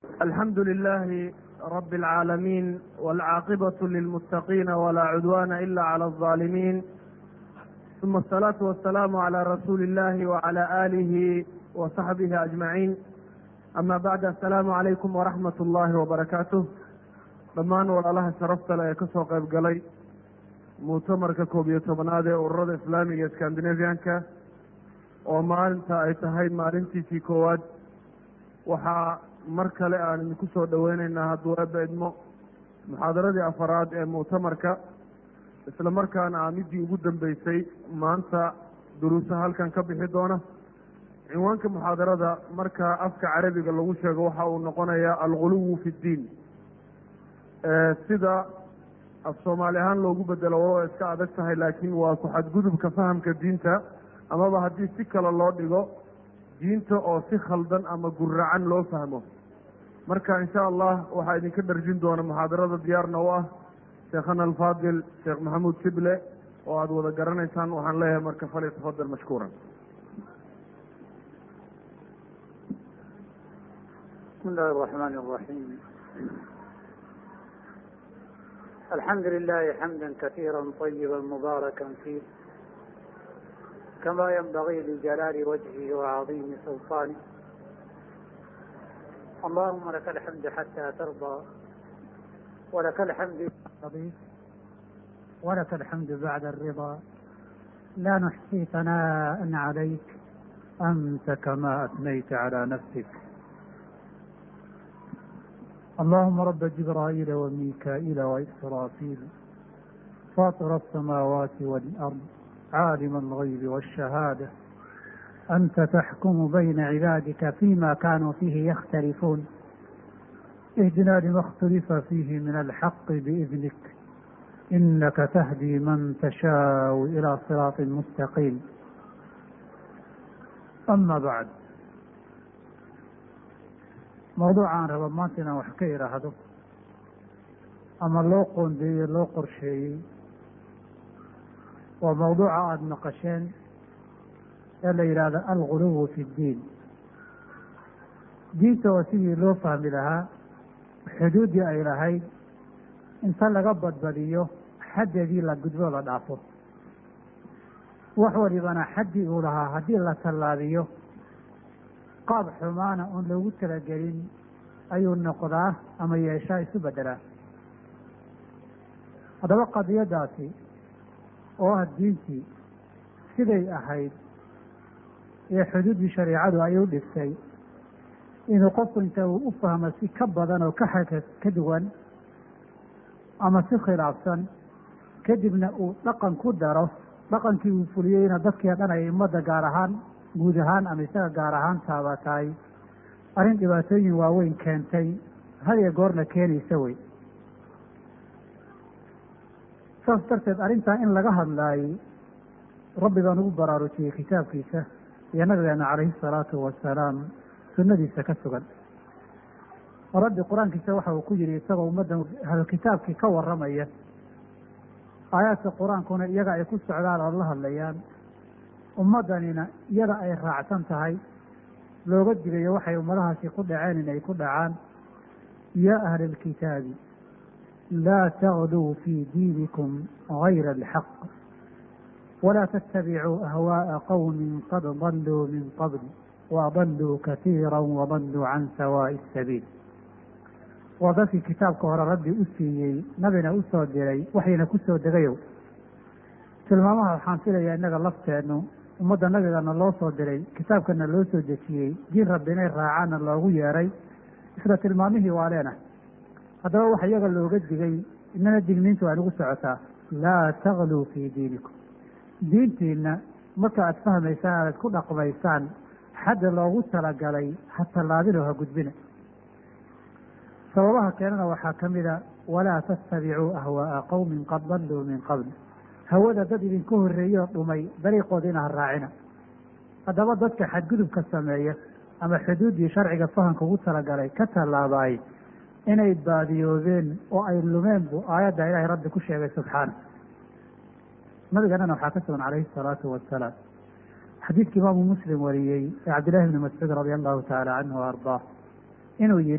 الحمد لله رب العالمين والعاقبة للمتقين ولا عدوان إلا على الظالمين ثم الصلاة والسلام على رسول الله وعلى آله وصحبه أجمعين أما بعد السلام عليكم ورحمة الله وبركاته dhammaan walaalaha sharafta le ee ka soo qayb galay muctamarka koob iyo tobanaad ee ururada islaamiga scandinavianka oo maalinta ay tahay maalintiisii koowaad waxaa mar kale aan idinku soo dhoweyneynaa hadduu eebba idmo muxaadaradii afaraad ee muctamarka isla markaana aa midii ugu dambeysay maanta duruusaha halkan ka bixi doona cinwaanka muxaadarada marka afka carabiga lagu sheego waxa uu noqonayaa alguluwu fi ddiin sida af soomaali ahaan loogu bedelo walo iska adag tahay laakiin waa ku xadgudubka fahamka diinta amaba haddii si kale loo dhigo diinta oo si khaldan ama guracan loo fahmo marka insha allah waxaa idinka dharjin doona muxaadarada diyaarna u ah sheekhana alfaadil sheekh maxamuud sible oo aada wada garanaysaan waxaan leeyahay marka fali tafadal mashkuuran بسم الله الرحمن الرحيم الحمد لله حمدا كثيرا طيبا مباركا فيه كما ينبغي لجلال وجهه وعظيم سلطانه اللهم لك الحمد حتى ترضى ولك الحمد ولك الحمد بعد الرضا لا نحصي ثناء عليك أنت كما أثنيت على نفسك اللهم رب جبرائيل وميكائيل وإسرافيل فاطر السماوات والأرض عالم الغيب والشهادة أنت تحكم بين عبادك فيما كانوا فيه يختلفون اهدنا لما اختلف فيه من الحق بإذنك إنك تهدي من تشاء إلى صراط مستقيم أما بعد mawduucaan raba maanta inaan wax ka idhaahdo ama loo qoondeeyey loo qorsheeyey waa mawduuca aada maqasheen ee la yidhaahdo alguluwu fi ddiin diinta oo sidii loo fahmi lahaa xuduuddii ay lahayd inta laga badbadiyo xaddeedii la gudbo la dhaafo wax walibana xaddii uu lahaa haddii la tallaabiyo qaab xumaana oon loogu talagelin ayuu noqdaa ama yeeshaa isu beddelaa haddaba qadiyadaasi oo ah diintii siday ahayd ee xuduuddii shareicadu ay u dhigtay inuu qofku inta uu u fahmo si ka badan oo ka xaka ka duwan ama si khilaafsan kadibna uu dhaqan ku daro dhaqankii uu fuliyeyna dadkii dhan ay ummadda gaar ahaan guud ahaan ama isaga gaar ahaan taabataay arrin dhibaatooyin waaweyn keentay had iyo goorna keenaysa wey saas darteed arrintaa in laga hadlaayey rabbi baan ugu baraarujiyey kitaabkiisa iyo nabigeena calayhi salaatu wasalaam sunnadiisa ka sugan rabbi qur-aankiisa waxa uu ku yidhi isagoo ummadda ahlukitaabkii ka warramaya aayaadka qur-aankuna iyaga ay ku socdaan oo la hadlayaan ummaddanina iyada ay raacsan tahay looga digayo waxay ummadahaasi ku dhaceen inay ku dhacaan yaa ahla alkitaabi laa tagduu fii diinikum gayra alxaq walaa tattabicuu ahwaaءa qowmin qad daluu min qabl waadaluu katiira wadaluu can sawaaءi الsabiil waa dadkii kitaabka hore rabbi u siiyey nabina u soo diray waxayna ku soo degayow tilmaamaha waxaan filayaa innaga lafteennu ummadda nabigana loo soo diray kitaabkana loo soo dejiyey diin rabbi inay raacaanna loogu yeeray isla tilmaamihii waa leenahay haddaba waxa iyaga looga digay inana digniintu waa nagu socotaa laa tagluu fii diinikum diintiina marka aad fahmaysaan aad ku dhaqmaysaan xadda loogu talagalay ha tallaabin oo ha gudbina sababaha keenana waxaa ka mida walaa tattabicuu ahwaa'a qowmin qad dalluu min qabl hawada dad idinku horreeyoo dhumay dariiqoodiina ha raacina haddaba dadka xadgudubka sameeya ama xuduuddii sharciga fahamka ugu talagalay ka tallaabaay inay baadiyoobeen oo ay lumeen buu aayadda ilaahay rabbi ku sheegay subxaana nabiganana waxaa ka sugan calayhi salaatu wasalaam xadiidka imaamu muslim wariyey ee cabdillahi bni mascuud radia allahu tacaala canhu wa ardaa inuu yidhi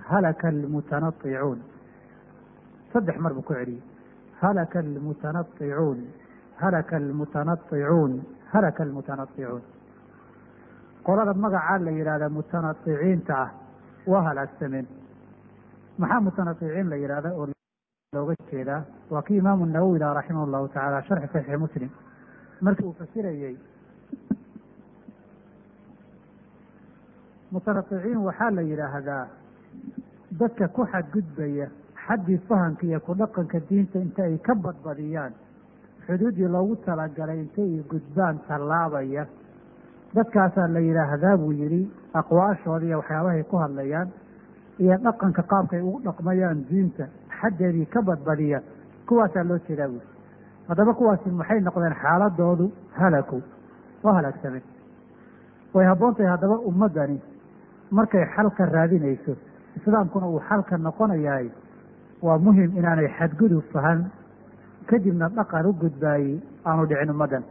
halaka almutanaicuun saddex mar buu ku celiyey halaka almutanaicuun halaka almutanaicuun halaka almutanaicuun qolada magacaa la yidhahda mutanaiciinta ah waa halaagsameen maxaa mutanaiciin la yidhahda oo looga jeedaa waa kii imaamu nawowi laha raximah llahu tacaala sharxi saxiixi muslim markii uu fasirayey mutanaiciin waxaa la yidhaahdaa dadka ku xadgudbaya xaddii fahamka iyo ku dhaqanka diinta inta ay ka badbadiyaan xuduuddii loogu talagalay intay gudbaan tallaabaya dadkaasaa la yidhaahdaa buu yidhi aqwaashooda iyo waxyaabahay ku hadlayaan iyo dhaqanka qaabkay ugu dhaqmayaan diinta xaddeedii ka badbadiya kuwaasaa loo jeedaa buuri haddaba kuwaasi maxay noqdeen xaaladoodu halaku waa halaagsameen way habboon tahay haddaba ummaddani markay xalka raadinayso islaamkuna uu xalka noqonayahay waa muhim inaanay xadgudub fahan kadibna dhaqan u gudbaayey aanu dhicin ummaddan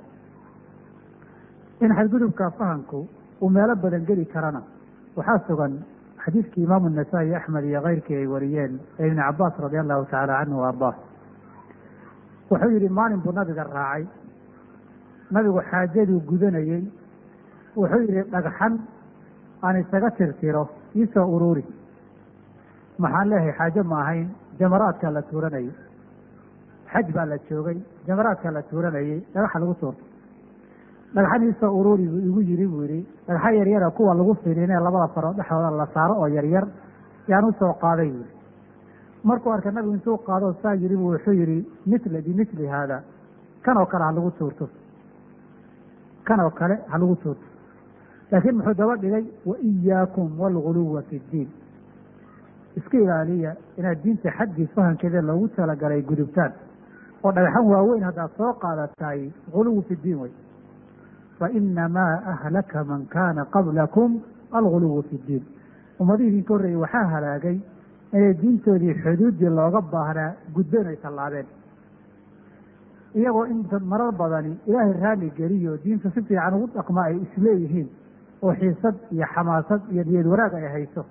in xadgudubka fahamku uu meelo badan geli karana waxaa sugan xadiidkii imaamu nasaa-i axmed iyo keyrkii ay wariyeen ee ibni cabaas radi allahu tacaala canhu wa ardaa wuxuu yidhi maalin buu nabiga raacay nabigu xaajaduu gudanayey wuxuu yidhi dhagxan aan isaga tirtiro iisoo uruuri maxaan leeyahay xaajo ma ahayn jamaraadkaa la tuuranayay xaj baa la joogay jamaraadkaa la tuuranayay dhagaxa lagu tuurto dhagxan iisoo uruuri buu igu yiri buu yidhi dhagxa yaryara kuwa lagu finiinee labada farood dhexdooda la saaro oo yaryar yaan usoo qaaday buu yihi markuu arkay nabigu intuu qaado saa yiri bu wuxuu yihi mila bimili haada kan oo kale ha lagu tuurto kan oo kale ha lagu tuurto laakiin muxuu daba dhigay wa iyaakum waalguluwa fi ddiin iska ilaaliya inaad diinta xaggii fahamkeeda loogu talagalay gudubtaan oo dhagaxan waaweyn haddaad soo qaadataay guluwu fi ddiin wey fainamaa ahlaka man kaana qablakum alguluwu fi ddiin ummadihii idinka horreeyey waxaa halaagay inay diintoodii xuduuddii looga baahnaa gudbeen ay tallaabeen iyagoo inta marar badani ilaahay raalli geliyo diinta si fiican ugu dhaqma ay isleeyihiin oo xiisad iyo xamaasad iyo niyad wanaag ay hayso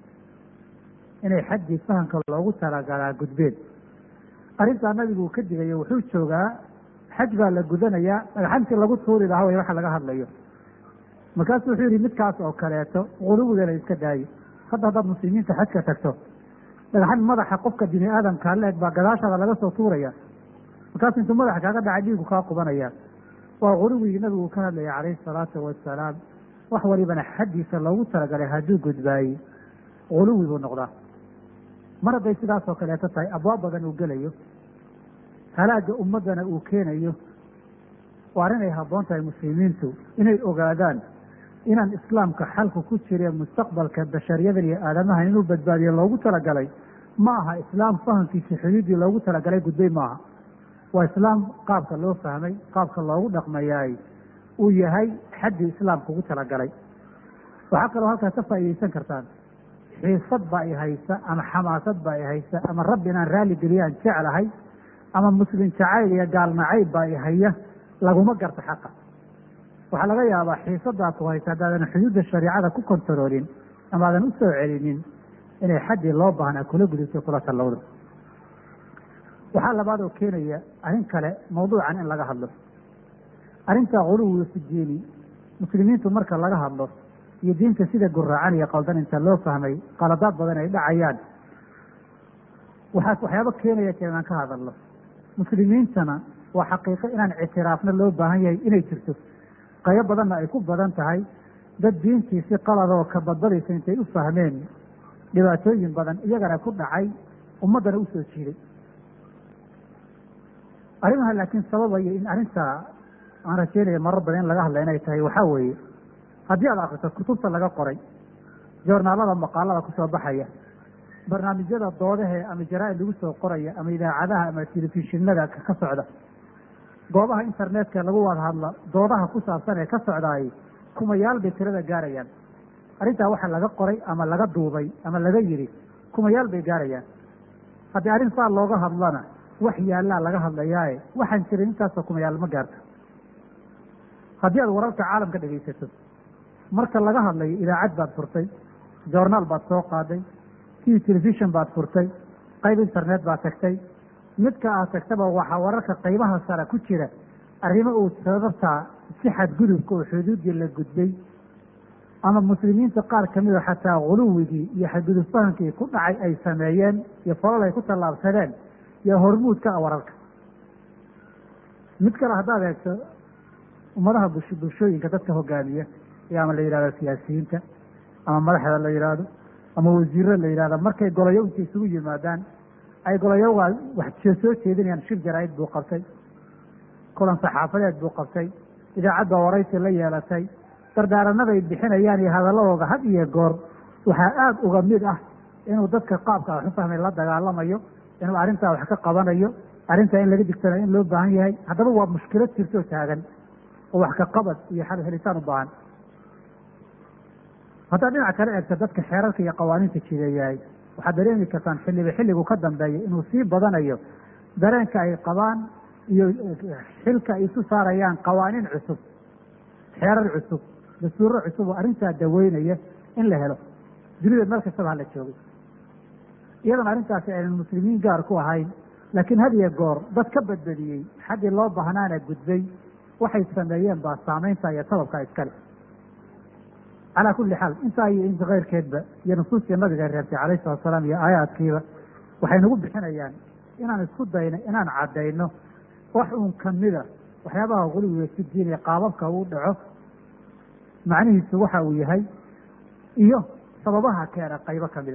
inay xaggii fahamka loogu talagalaa gudbeen arrintaa nabigu uu ka digayo wuxuu joogaa xaj baa la gudanayaa dhagxantii lagu tuuri lahaa way waxa laga hadlayo markaasu wuxuu yihi midkaas oo kaleeto guluwigana iska daayo hadda haddaad muslimiinta xajka tagto dhagxan madaxa qofka bini aadamkaa la eg baa gadaashaada laga soo tuuraya markaasu intuu madaxa kaaga dhaca dhiigu kaa qubanaya waa guluwigii nabigu ka hadlaya calayhi salaatu wasalaam wax walibana xaddiisa loogu talagalay hadduu gudbaayey guluwi buu noqdaa mar hadday sidaasoo kaleeto tahay abwaab badan uu gelayo halaaga ummaddana uu keenayo waa arrin ay habboon tahay muslimiintu inay ogaadaan inaan islaamka xalku ku jiree mustaqbalka bashariyadan iyo aadamahan inuu badbaadiyo loogu talagalay ma aha islaam fahamkiisa xuduuddii loogu talagalay gudbay maaha waa islaam qaabka loo fahmay qaabka loogu dhaqmayaay uu yahay xaddii islaamka ugu talagalay waxaa kaloo halkaas ka faa'iidaysan kartaan xiisad baa i haysa ama xamaasad baa i haysa ama rabbi inaan raalli geliyaan jeclahay ama muslim jacayl iyo gaal nacayb baa i haya laguma garta xaqa waxaa laga yaabaa xiisadaa ku haysa haddaadan xuduudda shariicada ku kontaroolin ama aadan u soo celinin inay xaddii loo baahnaa kula gudubto kula tallowdo waxaa labaad oo keenaya arrin kale mawduucan in laga hadlo arrinta guluwi fi diini muslimiintu marka laga hadlo iyo diinta sida guraacan iyo qaldan inta loo fahmay qaladaad badan ay dhacayaan waxaa waxyaabo keenaya jee inaan ka hadalno muslimiintana waa xaqiiqo inaan ictiraafna loo baahan yahay inay jirto qaybo badanna ay ku badan tahay dad diintii si qaladoo ka badbadaysa intay u fahmeen dhibaatooyin badan iyagana ku dhacay ummaddana u soo jiiday arrimaha laakiin sababaya in arrintaa aan rajeynaya marar badan in laga hadla inay tahay waxaa weeye haddii aad akrito kutubta laga qoray joornaalada maqaalada kusoo baxaya barnaamijyada doodahee ama jaraa-id lagu soo qoraya ama idaacadaha ama telefishinada ka socda goobaha internetka lagu wada hadla doodaha ku saabsan ee ka socdaay kumayaal bay tirada gaarayaan arrintaa waxa laga qoray ama laga duubay ama laga yidhi kumayaal bay gaarayaan haddii arrin saa looga hadlana wax yaallaa laga hadlayaaye waxaan jirin intaasoo kumayaal ma gaarto haddii aad wararka caalamka dhegaysato marka laga hadlayo idaacad baad furtay joornaal baad soo qaaday t telefishon baad furtay qayb internet baad tagtay midka aad tagtaba waxaa wararka qaybaha sare ku jira arrimo uu sababtaa si xadgudubka oo xuduuddii la gudbay ama muslimiinta qaar kamida xataa guluwigii iyo xadgudub fahankii ku dhacay ay sameeyeen iyo falal ay ku tallaabsadeen iyo hormuud ka ah wararka mid kale haddaad eegto ummadaha bush bulshooyinka dadka hogaamiya iyo ama la yidhahdo siyaasiyiinta ama madaxda la yidhaahdo ama wasiiro la yidhahdo markay golayo inta isugu yimaadaan ay golayogaa wax soo jeedinayaan shir jaraa-id buu qabtay kulan saxaafadeed buu qabtay idaacad baa waraysi la yeelatay dardaaranada ay bixinayaan iyo hadalladooda had iyo goor waxaa aada uga mid ah inuu dadka qaabka wax u fahmay la dagaalamayo inuu arrintaa wax ka qabanayo arrintaa in laga digtanayo in loo baahan yahay haddaba waa mushkilad jirtoo taagan oo wax ka qabad iyo xal helitaan u baahan haddaad dhinac kale eegta dadka xeerarka iyo qawaaniinta jideeyahay waxaad dareemi kartaan xilliba xilligu ka dambeeya inuu sii badanayo dareenka ay qabaan iyo xilka ay isu saarayaan qawaaniin cusub xeerar cusub dastuuro cusub oo arrintaa daweynaya in la helo dunida meel kastaba hala joogay iyadoon arrintaasi aynan muslimiin gaar ku ahayn laakiin had iyo goor dad ka badbadiyey xaggii loo baahnaana gudbay waxay sameeyeen baa saamaynta iyo sababka iskale calaa kulli xaal intaa iyo inta keyrkeedba iyo nusuustii nabiga reebtay calayhi salatu salaam iyo aayaadkiiba waxay nagu bixinayaan inaan isku dayno inaan caddayno wax uun kamida waxyaabaha guluwiga si diinaya qaababka uu dhaco macnihiisu waxa uu yahay iyo sababaha keena qaybo kamida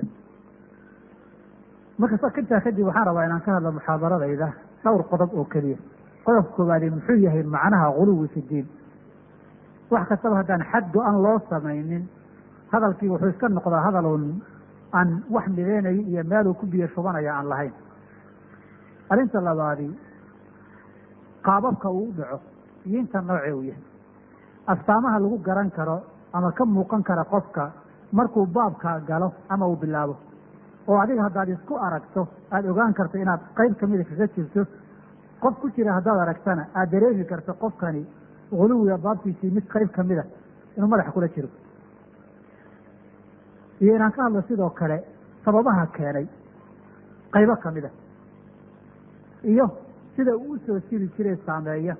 marka intaa kadib waxaan rabaa inaan ka hadlo muxaadaradayda dhowr qodob oo keliya qodobka koowaadi muxuu yahay macnaha guluwi fi diin wax kastaba haddaan xad go-an loo samaynin hadalkii wuxuu iska noqdaa hadalun aan wax mideynayo iyo meeluu ku biyo shubanaya aan lahayn arrinta labaadi qaababka uu u dhaco iyo inta nooce uu yahay astaamaha lagu garan karo ama ka muuqan kara qofka markuu baabka galo ama uu bilaabo oo adiga haddaad isku aragto aada ogaan karto inaad qayb kamida kaga jirto qof ku jira haddaad aragtana aada dareemi karto qofkani guluwiga baabtiisii mid qayb kamida inuu madaxa kula jiro iyo inaan ka hadlo sidoo kale sababaha keenay qaybo kamida iyo sida uu usoo jiri jiray saameeya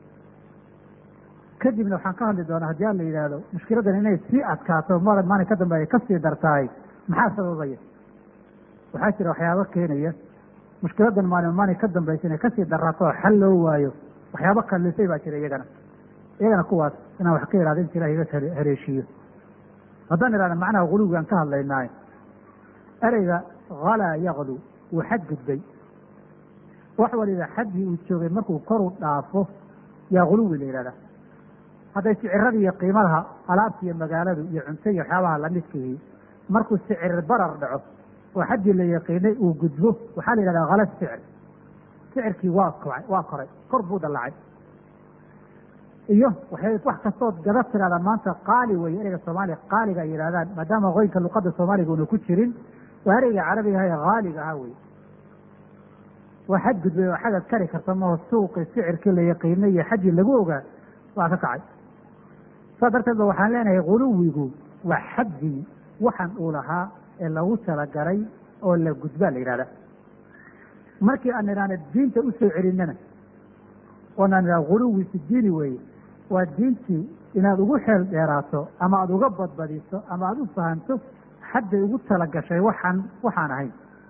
kadibna waxaan ka hadli doonaa haddii aan la yidhaahdo mushkiladan inay sii adkaato mada maalin ka dambeeya kasii dartahay maxaa sababaya waxaa jira waxyaabo keenaya mushkiladan maalin maalin ka dambaysa inay kasii daraato oo xal loo waayo waxyaabo kallisay baa jira iyagana iyagana kuwaas inaan wax ka ihahdo inta ilaha iga haleeshiiyo haddaan ihahda macnaha guluwigaan ka hadlaynaayo ereyga halaa yaklu wuu xad gudbay wax waliba xaddii uu joogay markuu koru dhaafo yaa guluwi la yihahdaa hadday sicirada iyo qiimadaha alaabta iyo magaaladu iyo cunto iyo waxyaabaha lamidkihi markuu sicir barar dhaco oo xaddii la yaqiinay uu gudbo waxaa la yihahdaa khala sicir sicirkii waa kocay waa koray kor buu dallacay iyo waxay wax kastood gada tirahdaan maanta qaali weye ereyga soomaaliya qaaliga ay yidhahdaan maadaama qoynka luqada soomaaliga una ku jirin waa ereyga carabiga aha ee haaliga ahaa wey waa xad gudbay oo xadaad kari karta maho suuqii sicirkii la yaqiinay iyo xaddii lagu ogaa waa ka kacay saas darteed ba waxaan leenahay guluwigu waa xaddii waxan uu lahaa ee lagu talagalay oo la gudbaa la yidhahda markii aan idhaana diinta usoo celinana oonaan idhaha guluwi fi diini weeye waa diintii inaad ugu xeel dheeraato ama aada uga badbadiso ama aada u fahanto xadday ugu talagashay waxaan waxaan ahayn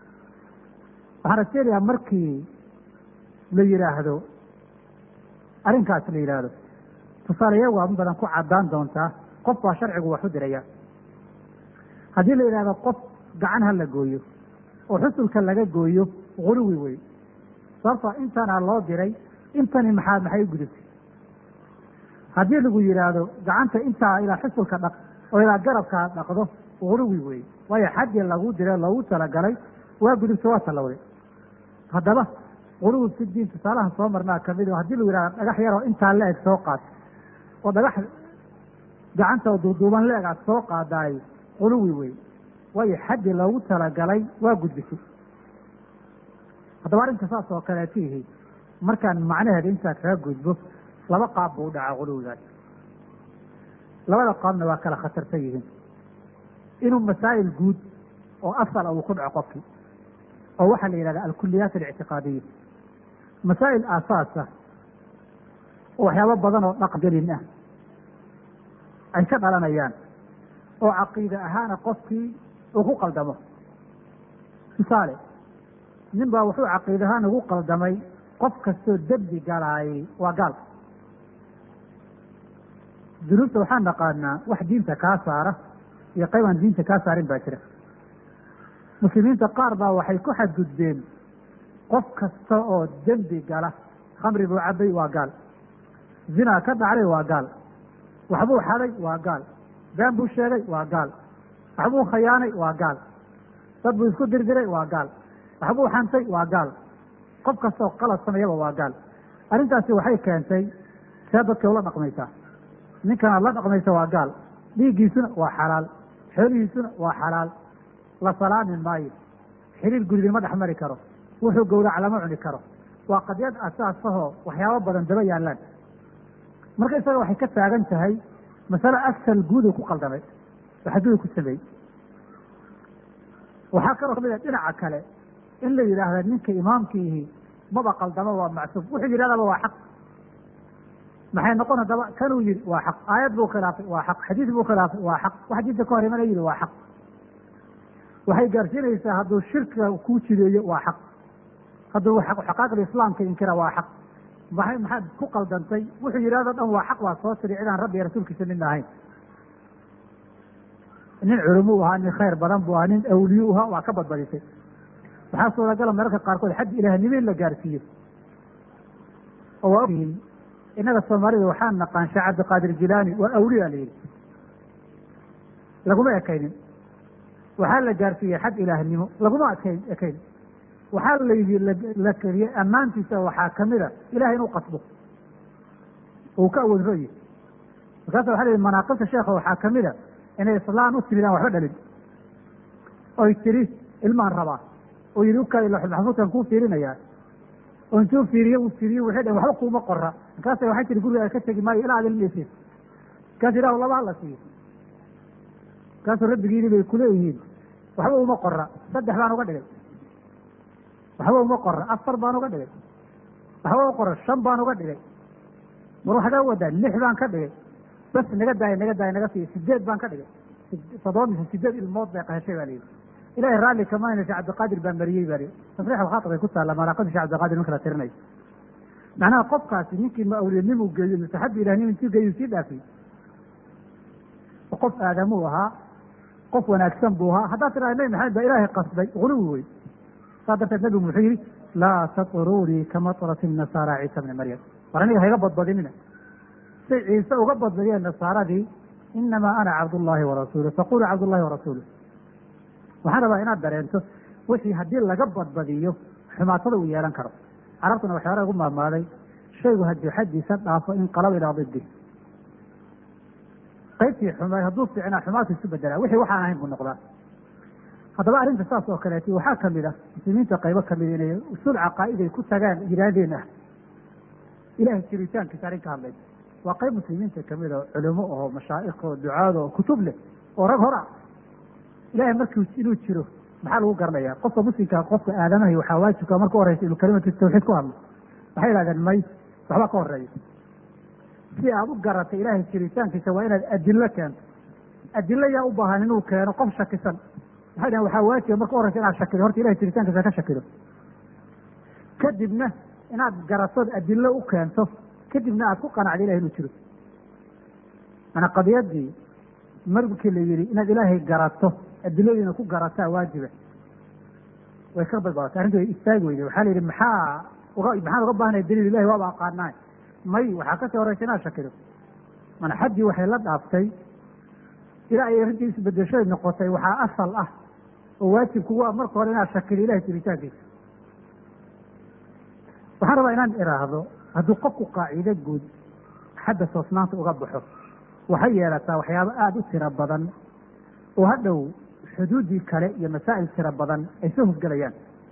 waxaan rajeelayaa markii la yidhaahdo arrinkaas la yidhaahdo tusaaleya waa in badan ku caddaan doontaa qof baa sharcigu wax u diraya haddii la yidhahdo qof gacan ha la gooyo oo xusulka laga gooyo guluwi wey sababtoo intanaa loo diray intani maxaa maxay u gudubtay haddii lagu yidhaahdo gacanta intaa ilaa xusulka dhaq oo ilaa garabkaa dhaqdo guluwi wey waayo xaddii lagu diray loogu talagalay waa gudubta waa tallowday haddaba guluwi fi diin tusaalahan soo marnaa kamid o haddii lagu yidhahdo dhagax yaroo intaa la eg soo qaad oo dhagax gacanta oo duuduuban la eg aad soo qaadaay guluwi wey waayo xaddii loogu talagalay waa gudbisay haddaba arrinta saas oo kaleeto yihi markaan macnaheeda intaa kaga gudbo laba qaab buu u dhacaa guluwigaas labada qaabna waa kala khatarsan yihiin inuu masaa'il guud oo asala uu ku dhaco qofkii oo waxaa la yidhahda alkuliyaat alictiqaadiya masaa'il aasaasa oo waxyaabo badan oo dhaqgelin ah ay ka dhalanayaan oo caqiide ahaana qofkii uu ku qaldamo tusaale nin baa wuxuu caqiide ahaan ugu qaldamay qof kastoo dembi galaayay waa gaal dunuubta waxaan naqaanaa wax diinta kaa saara iyo qayb aan diinta kaa saarin baa jira muslimiinta qaar baa waxay ku xadgudbeen qof kasta oo dembi gala khamri buu cabay waa gaal zinaa ka dhacday waa gaal waxbuu xaday waa gaal been buu sheegay waa gaal waxbuu khayaanay waa gaal dad buu isku dirdiray waa gaal waxbuu xantay waa gaal qof kastaoo qalad sameeyaba waa gaal arrintaasi waxay keentay see dadkay ula dhaqmaysaa ninkanaad la dhaqmaysa waa gaal dhiiggiisuna waa xalaal xoolihiisuna waa xalaal la salaami maayo xiriir gurigin ma dhex mari karo wuxuu gowrac lama cuni karo waa qadyad asaasahoo waxyaabo badan daba yaallaan marka isaga waxay ka taagan tahay masale asal guuduu ku qaldamay oo xaduudu ku sameeyey waxaa kaloo kamid a dhinaca kale in la yidhaahda ninka imaamkiihi maba qaldamo waa macsuum wuxuu yidhahdaba waa xaq maxay noqon haddaba kanuu yihi waa xaq aayad buu khilaafay waa xaq xadiis buu khilaafay waa xaq wax diinta ka hor imana yihi waa xaq waxay gaarsiinaysaa hadduu shirkiga kuu jideeyo waa xaq hadduu xaqaaqda islaamka inkira waa xaq maxay maxaad ku qaldantay wuxuu yidhahdo dhan waa xaq waa soo tiri cidaan rabbi iyo rasuulkiisa midna ahayn nin culumuu ahaa nin khayr badan buu ahaa nin awliyu ahaa waa ka badbadisay waxaa suuragala mararka qaarkood xad ilaahnimo in la gaarsiiyo oo waa ogyihiin innaga soomaalida waxaan naqaan sheekh cabdiqaadir jilaani waa awliya la yidhi laguma ekaynin waxaa la gaarsiiyey xad ilaahnimo laguma ekayn ekayn waxaa layidhi la keliyey ammaantiisa waxaa kamid a ilahay inuu qasbo uu ka awood royi markaasa waxa la yihi manaaqibta sheekha waxaa kamid a inay islaan u timid aan waxba dhalin oy tiri ilmaan rabaa oo yihi ukaadi maxfuudkan kuu fiirinayaa oo intuu fiiriye uu fiiriye waxay dhaheen waxba kuuma qora markaasa waxay tiri guriga ka tegi maayo ilaa ad ilmaysid markaas ilahu laba hala siiyo markaasuu rabbigiini bay kuleeyihiin waxba uma qora saddex baan uga dhigay waxba uma qora afar baan uga dhigay waxba uma qora shan baan uga dhigay war waxdaa wadaa lix baan ka dhigay bas naga daaya naga daaya naga siiya sideed baan ka dhigay toddoba mise sideed ilmood bay qaheshay baa layidhi ilahay raalli kamayna shee cabdiqaadir baa mariyey baa tasriix alkhaatir ay ku taalla manaaqada shee cabdiqaadir marka la tirinayo macnaha qofkaasi ninkii ma awliyanimuu geeyo mise xabbi ilahnimo intuu geeyo sii dhaafiyey qof aadamuu ahaa qof wanaagsan buu ahaa haddaad tidhahda nabi maxamed baa ilaahay qasday quluwi wey saa darteed nabigu muxuu yihi laa tatruunii kamatrati nasaara ciisa bni maryam war aniga hayga badbadinina say ciise uga badbadiyeen nasaaradii inamaa ana cabdullaahi warasuulu faquluu cabdullahi warasuulu waxaan rabaa inaad dareento wixii haddii laga badbadiyo xumaatada uu yeelan karo carabtuna waxyaala ugu maamaaday shaygu haddii xaddiisa dhaafo in qalaba ilaa diddi qaybtii xuma hadduu fiicnaa xumaatu isu bedelaa wixii waxaan ahayn buu noqdaa haddaba arrinta saas oo kaleeti waxaa kamid ah muslimiinta qaybo kamid inay usuul caqaa'iday ku tagaan yidhaahdeen ah ilahay jiritaankiisa arrin ka hadlaysa waa qayb muslimiinta kamid oo culimo oo mashaa'ikh oo ducaad oo kutub leh oo rag hora ilahay markii inuu jiro maxaa lagu garanaya qofka muslimkaa qofka aadamahay waxaa waajibka marka horeysa inuu kalimatu tawxiid ku hadlo waxay yidhahdeen may waxba ka horeeya si aad u garatay ilaahay jiritaankiisa waa inaad adilo keento adilo yaa u baahan inuu keeno qof shakisan waxay dhahen waxaa waajiba marka horeysa inaad shakido horta ilahay jiritaankiisa ka shakido kadibna inaad garatood adilo u keento kadibna aad ku qanacdo ilahay inuu jiro maanaa qadiyadii markii la yihi inaad ilaahay garato adiladiina ku garataa waajiba way ka badbadatay arrinta way istaagi weyday waxaa la yidhi maxaa uga maxaan uga baahnaya daliil ilahi waaba aqaanaa may waxaa kasii horeysa inaad shakido mana xaddii waxay la dhaaftay ilaa ay arrintii isbedeshay noqotay waxaa asal ah oo waajibkugu ah marka hore inaad shakido ilahay jiritaankiisa waxaan rabaa inaan iraahdo hadduu qofku qaaciide guud xadda toosnaanta uga baxo waxay yeelataa waxyaabo aada u tiro badan oo hadhow xuduuddii kale iyo masaa'il tiro badan ay soo hosgelayaan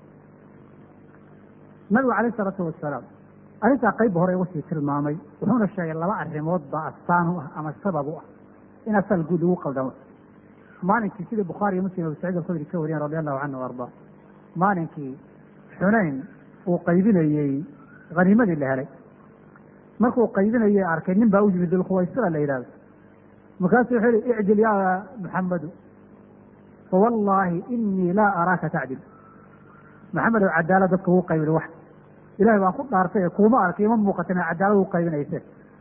nabigu calayh isalaatu wasalaam arrintaa qayb hore uga sii tilmaamay wuxuuna sheegay laba arrimood baa astaan u ah ama sabab u ah in asal guud lagu qaldamo maalinkii sidii bukhaari iyo muslim abu saciid alkhudri ka wariyeen radi allahu canhu arda maalinkii xunayn uu qaybinayey haniimadii la helay markuu qaybinayey arkay nin baa u yimid dulkhuwaysira la yidhahdo markaasuu wuxuu yihi icdil yaa muxamadu fawallaahi inii laa araaka tacdil maxamedow cadaalad dadka ugu qaybin wax ilahay baan ku dhaartay ee kuuma arkay ima muuqatin ee cadaalad ugu qaybinayse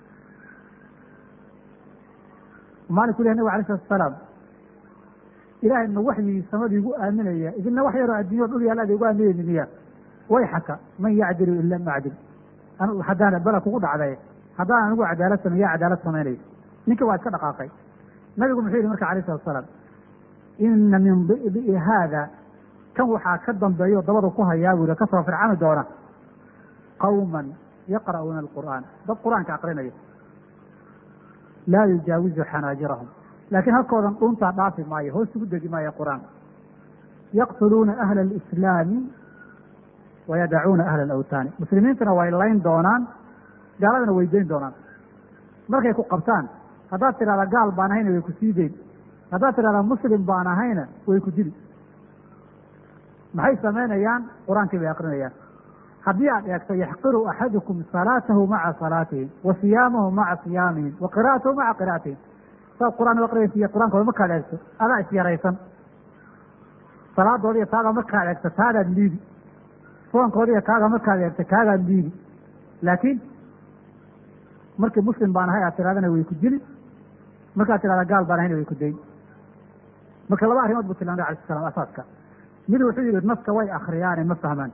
maalinku leh nabig alay salatu asalaam ilahay ma waxyigii samadii igu aaminaya idina wax yaroo addunya dhul yaal ada igu aaminayni miya way xaka man yacdilu ila macdil haddaan bala kugu dhacday haddaan anigu cadaalad samey yaa cadaalad samaynayo ninkii waa iska dhaqaaqay nabigu muxuu yihi marka alayh salatu asalaam ina min di'i haada kan waxaa ka dambeeyo dabada ku hayaa buu yihi kasoo fircami doona qawman yaqra'uuna alqur'aan dad qur-aanka aqrinaya laa yujaawizu xanaajirahum laakiin halkoodan dhuuntaa dhaafi maayo hoos ugu degi maayo qur-aanka yaqtuluuna ahla alislaami wayadacuuna ahla alawtaani muslimiintuna way layn doonaan gaaladana way dayn doonaan markay ku qabtaan haddaad tidhahdaa gaal baan ahayna way ku sii deyn haddaad tidhahdaa muslim baan ahayna way ku dili maxay samaynayaan qur-aankii bay akrinayaan haddii aad eegto yaxqiru axadukum salaatahu maca salaatihim wa siyaamahu maca siyaamihim wa qira'atahu maca qira'atihim saad qur-aan u aqriyaysa qur-aankooda markaad eegto adaa isyaraysan salaadoodiiyo taagaa markaad eegto taadaad liidi soonkoodiiyo kaaga markaad eegto kaagaad liidi laakiin markii muslim baan ahay aad tirahdana way ku dili markaad tirahdaa gaal baan ahayna way ku dayn marka laba arrimood buu tilmaamay alai slam asaaska mid wuxuu yihi naska way akriyaane ma fahmaan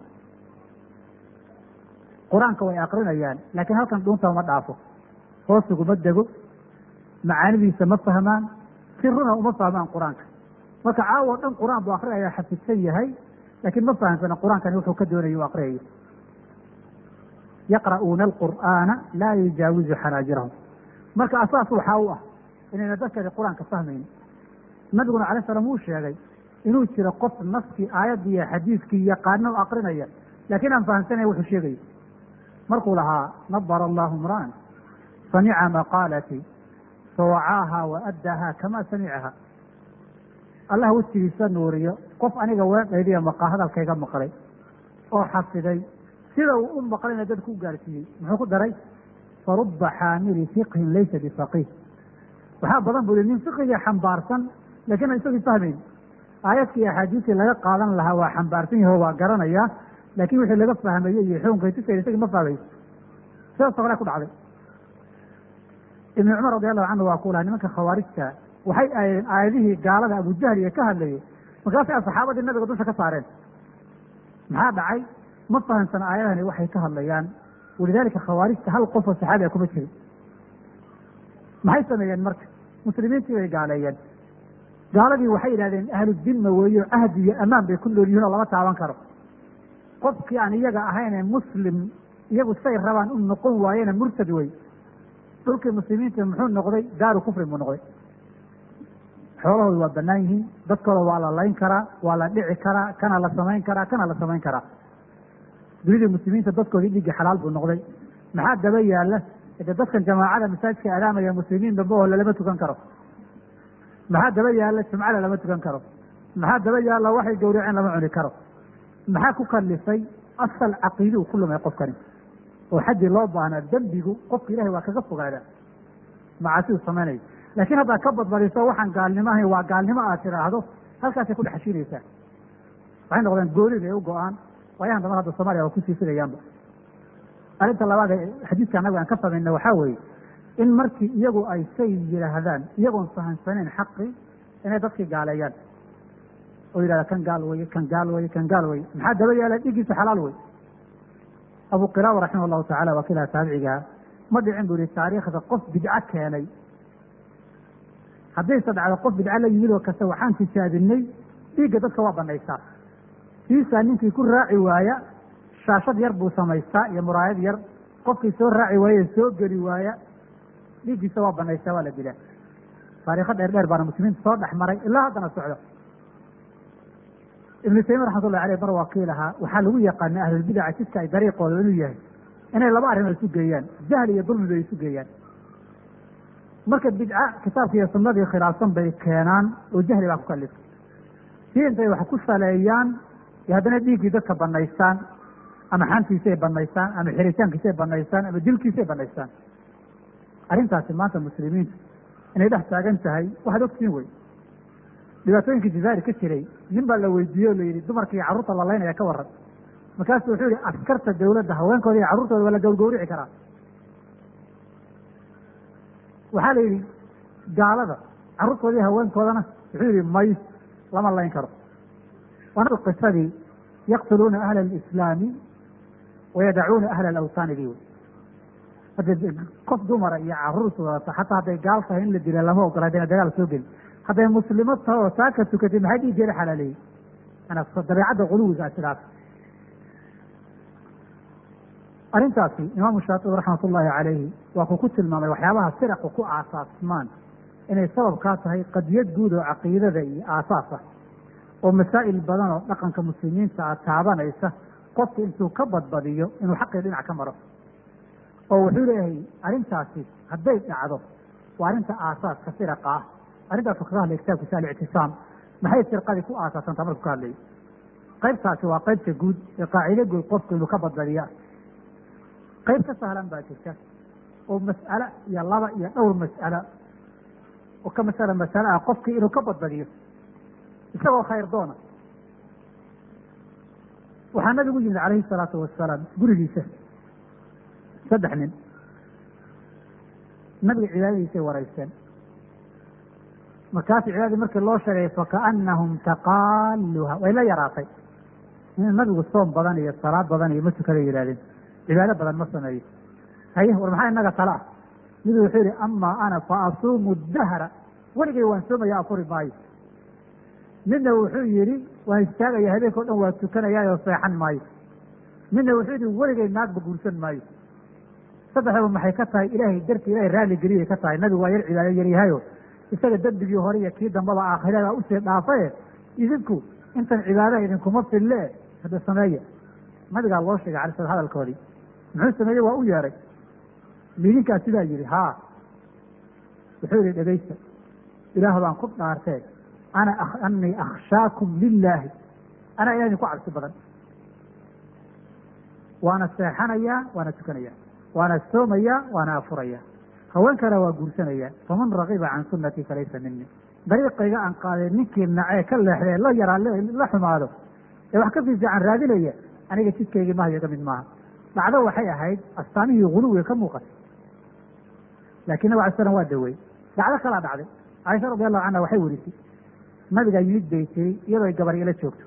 qur-aanka way akrinayaan laakiin halkan dhuunta uma dhaafo hoosuguma dego macaanidiisa ma fahmaan siruna uma fahmaan qur-aanka marka caawo dhan qur-aan buu akrinaya xafidsan yahay laakiin ma fahamsana qur-aankani wuxuu ka doonaya u akriyayo yaqra'uuna alqur'aana laa yujaawizu xanaajirahum marka asaas waxaa u ah inayna dadkani qur-aanka fahmayni nabiguna alay slam wuu sheegay inuu jiro qof naskii aayaddii iyo xadiidkii yaqaano akrinaya laakiin aan fahamsanaya wuxuu sheegayo markuu lahaa nabara allahu imra'an samica maqaalatii fawacaaha wa addaaha kama samicaha allah wejigiisa nuuriyo qof aniga weedhaydiya maqa hadalkayga maqlay oo xafiday sida uu u maqlayna dadku u gaarsiiyey muxuu ku daray faruba xaamili fiqhin laysa bifaqiih waxaa badan buu yihi nin fiqigii xambaarsan lakiin aan isagii fahmayn aayadkii axaadiistii laga qaadan lahaa waa xambaarsan yaho waa garanayaa laakiin wixii laga fahmayey iyo xukunkay tusayna isagii ma fahmayo sidaasoo kale ku dhacday ibnu cumar radi allahu canhu waa ku laha nimanka khawaarijta waxay aayeen aayadihii gaalada abujahliga ka hadlayay markaasay saxaabadii nabiga dusha ka saareen maxaa dhacay ma fahamsana aayadahani waxay ka hadlayaan walidaalika khawaarijta hal qofoo saxaabiga kuma jirin maxay sameeyeen marka muslimiintii bay gaaleeyeen gaaladii waxay yidhahdeen ahlu dimma weeyo ahdi iyo amaan bay ku nool yihiin oo lama taaban karo qofkii aan iyaga ahayne muslim iyagu say rabaan u noqon waayena murtad wey dhulkii muslimiinta muxuu noqday daaru kufrin buu noqday xoolahooda waa banaan yihiin dadkooda waa la layn karaa waa la dhici karaa kana la samayn karaa kana la samayn karaa dunidii muslimiinta dadkoodii dhigii xalaal buu noqday maxaa daba yaala de dadkan jamaacada masaajidka adaamaya muslimiin dambe oo lalama tukan karo maxaa daba yaala jumcada lama tukan karo maxaa daba yaala waxay gawraceen lama cuni karo maxaa ku kalifay asal caqiidi uu ku lumay qofkani oo xaddii loo baahnaa dembigu qofka ilahay waa kaga fogaadaa macaasidu samaynayo laakiin haddaad ka badbadiso waxaan gaalnimo ahayn waa gaalnimo aad tidhaahdo halkaasay ku dhexashiinaysaa waxay noqdeen goolid ay u go-aan waayahan damar hadda soomaliya waa kusii filayaanba arrinta labaad ee xadiidka annaga aan ka samayna waxaa weeye in markii iyagu ay say yidhaahdaan iyagoon fahamsanayn xaqii inay dadkii gaaleeyaan oo yidhahda kan gaal weye kan gaal weye kan gaal weye maxaa daba yaala dhigiisa xalaal wey abu qilaaba raximah allahu tacala waa kilaha taabicigaha ma dhicin buu yihi taariikhda qof bidco keenay haddayse dhacdo qof bidco la yimid oo kasta waxaan tijaabinay dhiigga dadka waa banaysaa siisaa ninkii ku raaci waaya shaashad yar buu samaystaa iyo muraayad yar qofkii soo raaci waaya soo geli waaya dhiiggiisa waa banaysaa waa la dilaa taariikho dheer dheer baana muslimiinta soo dhex maray ilaa haddana socdo ibnu taymiya raxmatullahi aleyh bar waa kii lahaa waxaa lagu yaqaana ahlulbidaca jidka ay dariiqooda inuu yahay inay laba arrimood isu geeyaan jahli iyo dulmiba ay isu geeyaan marka bidca kitaabka iyo sunnadii khilaafsan bay keenaan oo jahli baa ku kalifay si intay wax ku saleeyaan iyo haddana dhiiggii dadka banaystaan ama xantiisay banaystaan ama xiritaankiisay banaystaan ama dilkiisay banaystaan arrintaasi maanta muslimiinta inay dhex taagan tahay waxaad ogtiin wey dhibaatooyinkii jazaa'ir ka jiray nin baa la weydiiyey o la yidhi dumarka iyo carruurta la laynaya ka waran markaasu wuxuu yihi askarta dawladda haweenkooda iyo carruurtooda waa la gawrgawrici karaa waxaa la yidhi gaalada carruurtooda iyo haweenkoodana wuxuu yihi may lama layn karo waana qisadii yaqtuluuna ahla alislaami wayadacuuna ahla alawtaani dii wey hadda qof dumara iyo caruur wadata xataa hadday gaal tahay in la dila lama ogola haddayna dagaal soo gelin hadday muslimo tahay oo saaka tukatay maxay dhiiggeeda xalaaleeyey ana dabeecadda quluwiga sidaas arrintaasi imaamu shaatibi raxmat ullaahi calayhi waa kuu ku tilmaamay waxyaabaha firaqu ku aasaasmaan inay sabab kaa tahay qadiyad guud oo caqiidada iyo aasaas ah oo masaa'il badan oo dhaqanka muslimiinta ah taabanaysa qofku intuu ka badbadiyo inuu xaqii dhinac ka maro oo wuxuu leeyahay arrintaasi hadday dhacdo waa arrinta aasaaska firaqa ah arrintaasu kaga hadlay kitaabkiisa alictisaam maxay firqadii ku aasaasantaa markuu ka hadlayo qaybtaasi waa qaybta guud ee qaacido guud qofku inuu ka badbadiya qayb ka sahlan baa jirta oo mas'alo iyo laba iyo dhowr mas'alo oo ka masala masale ah qofkii inuu ka badbadiyo isagoo khayr doona waxaa nabigu yimid calayhi salaatu wasalaam gurigiisa saddex nin nabiga cibaadadiisay waraysteen markaasu cibaadadii markii loo sheegay fakaanahum taqaaluha way la yaraatay in nabigu soom badan iyo salaad badan iyo ma tukada yidhahdeen cibaado badan ma sameeyo haye war maxaa inaga tala ah midu wuxuu yihi amaa ana fa asuumu dahra weligay waan soomaya afuri maayo midna wuxuu yihi waan istaagaya habeenka o dhan waa tukanayaa oo seexan maayo midna wuxuu yihi weligay naagba guursan maayo saddexdaba maxay ka tahay ilaahay darti ilahay raalli geliyay ka tahay nabigu waa yar cibaado yaryahayo isaga dembigii hore iyo kii dambaba aakhirada usii dhaafaye idinku intan cibaadaha idinkuma fille hadda sameeya nabigaa loo sheegay alay sl hadalkoodii muxuu sameeyey waa u yeeray midinkaa sidaa yihi haa wuxuu yihi dhegaysta ilaah baan ku dhaartee ana anii akhshaakum lilaahi anaa ilaah idinku cabsi badan waana seexanayaa waana tukanayaa waana soomayaa waana afurayaa haweenkana waa guursanayaa faman ragiba can sunatii falaysa mini dariiqayga aan qaadee ninkii nacee ka leexdee la yaraa la xumaado ee wax ka fiifiican raadinaya aniga jidkaygii mahayo ka mid maaha dhacdo waxay ahayd astaamihii guluwiga ka muuqatay laakiin nabig alay slam waa dawey dhacdo kalaa dhacday caaisha radi allahu canha waxay werisay nabigaa yimid bay tiri iyadoo ay gabar ila joogto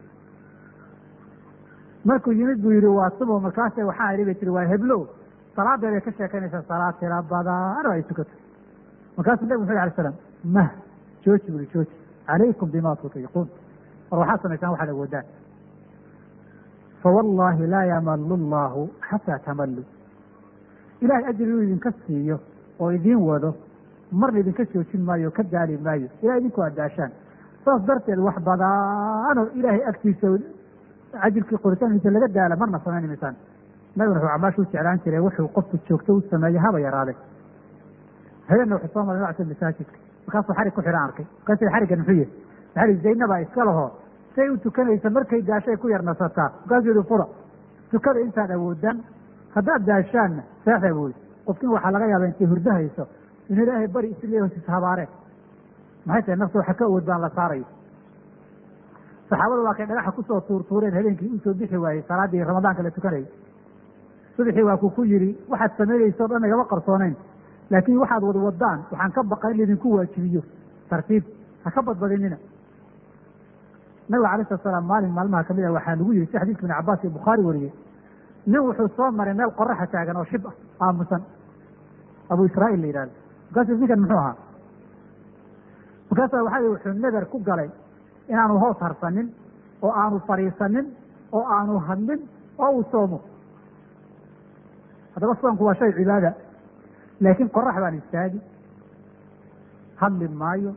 markuu yimid buu yihi waa subo markaase waxaa idhi bay tiri waa heblo salaadeeday ka sheekanaysaa salaad tira badan oo ay tukato markaasuu nabig muxu alay slam mah jooji bui jooji calaykum bima tutiiquun war waxaad samaysaan waxaad awoodaan fawallaahi laa yamalu llahu xataa tamallu ilahay ajri inuu idinka siiyo oo idiin wado marna idinka joojin maayo ka daali maayo ilaa idinku addaashaan saas darteed wax badaanoo ilaahay agtiisa cajirkii qoritaankiisa laga daala marna samayn maysaan nabiguna wuxuu camaasha u jeclaan jiray wuxuu qofku joogto u sameeye haba yaraaday habeenna wuxuu soo maray nocta masaajidka markaasuu xarig ku xidhan arkay markaasuu xariggan muxuu yahy maxaa zaynabaa iska laho say u tukanaysa markay daashay ku yar nasataa markaasuu yihi fura tukada intaad awoodaan haddaad daashaanna seexda buuri qofkin waxaa laga yaaba intay hurdo hayso in ilaahay bari isle hosiis habaareen maxay tahay nafta waxa ka awood baan la saarayo saxaabadu waa kay dhagaxa kusoo tuurtuureen habeenkii usoo bixi waayey salaaddii ramadaanka la tukanayay subaxii waa ku ku yidhi waxaad samaynaysa o dhan igama qarsooneyn laakiin waxaad wad wadaan waxaan ka baqa in laydinku waajibiyo tartiib ha ka badbadinina nabiga alay slat salaam maalin maalmaha kamid ah waxaa lagu yihi si xadiiska ibn cabaas iyo bukhaari wariyey nin wuxuu soo maray meel qoraxa taagan oo shib ah aamusan abu israail la yidhahdo markaasu ninkan muxuu ahaa markaasa waxaa wuxuu nader ku galay inaanu hoos harsanin oo aanu fadhiisanin oo aanu hadlin oo uu soomo haddaba soonku waa shay cibaada laakiin qorax baan istaagi hadli maayo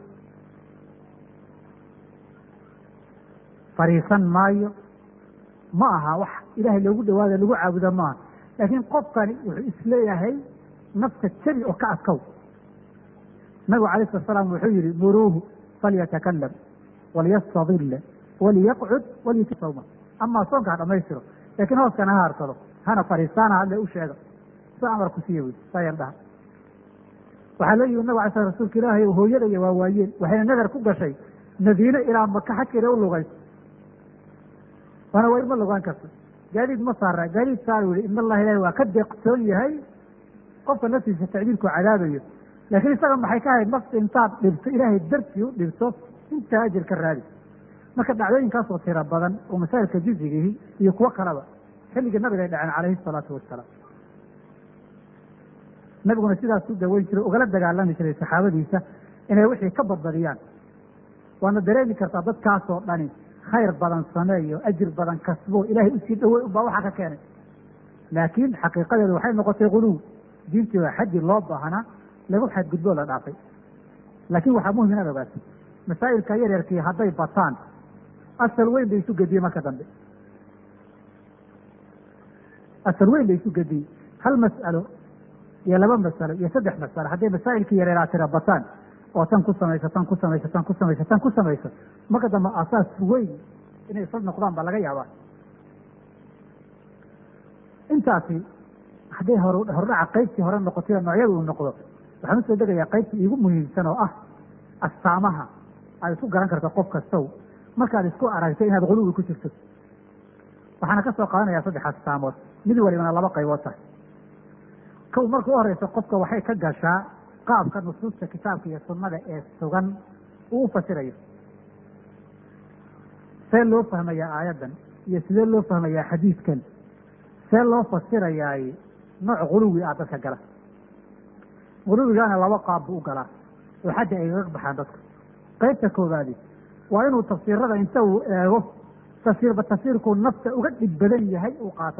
fariisan maayo ma aha wax ilaahay loogu dhawaada lagu caabuda maaha laakiin qofkani wuxuu isleeyahay nafta jabi oo ka adkow nabigu alayh slat salaam wuxuu yihi muruuhu falyatakalam walyastadilla waliyaqcud walyuti sawma amaa soonka ha dhamaystiro laakiin hooskana ha harsado hana fariistaana hadle u sheega soo amarku siiya wey saayar dhaha waxaa loo yimi nabig ala sl rasuulka ilaahay hooyadaya waa waayeen waxayna nadar ku gashay madiine ilaa maka xajkeeda u lugayso waana wayr ma lugaan karto gaadiid ma saara gaadiid saar yihi in allaha ilahi waa ka deeqsoon yahay qofka naftiisa tacdiilku cadaabayo laakiin isaga maxay ka ahayd nafta intaad dhibto ilaahay dartii u dhibto intaa ajir ka raadi marka dhacdooyinkaasoo tiro badan oo masaa'ilka juzigihi iyo kuwo kaleba xilligii nabiga ay dhaceen calayhi salaatu wasalaam nabiguna sidaas u daweyn jiray ugala dagaalami jiray saxaabadiisa inay wixii ka badbadiyaan waana dareemi kartaa dadkaasoo dhani khayr badan sameeyo ajir badan kasbo ilaahay usii dhawey ubaa waxaa ka keenay laakiin xaqiiqadeedu waxay noqotay quluw diintii waa xaddi loo baahnaa lagu xadgudboo la dhaafay laakiin waxaa muhim inaad ogaato masaa'ilka yaryarkii hadday bataan asal weyn bay isu gediyey marka dambe asal weyn bay isu gediyey hal mas'alo iyo laba masalo iyo saddex masalo hadday masaa'ilkii yareeraa tira bataan oo tan ku samayso tan ku samayso tan ku samayso tan ku samayso marka dambe asaas weyn inay isla noqdaan baa laga yaabaa intaasi hadday hor hordhaca qaybtii hore noqotay oo noocyada uu noqdo waxaan usoo degayaa qaybtii iigu muhiimsan oo ah astaamaha aad isku garan karto qof kastow markaad isku aragto inaad quluwi ku jirto waxaana ka soo qaadanayaa saddex astaamood mid walibana laba qaybood tahay kow marka u horeyso qofka waxay ka gashaa qaabka nusuusta kitaabka iyo sunnada ee sugan uu u fasirayo see loo fahmayaa aayaddan iyo sidee loo fahmayaa xadiidkan see loo fasirayaay nooc quluwi ah dadka gala quluwigaana laba qaab buu u galaa oo xadda ay gaga baxaan dadka qaybta koowaadi waa inuu tafsiirada inta uu eego tafsiirba tafsiirkuu nafta uga dhib badan yahay uu qaato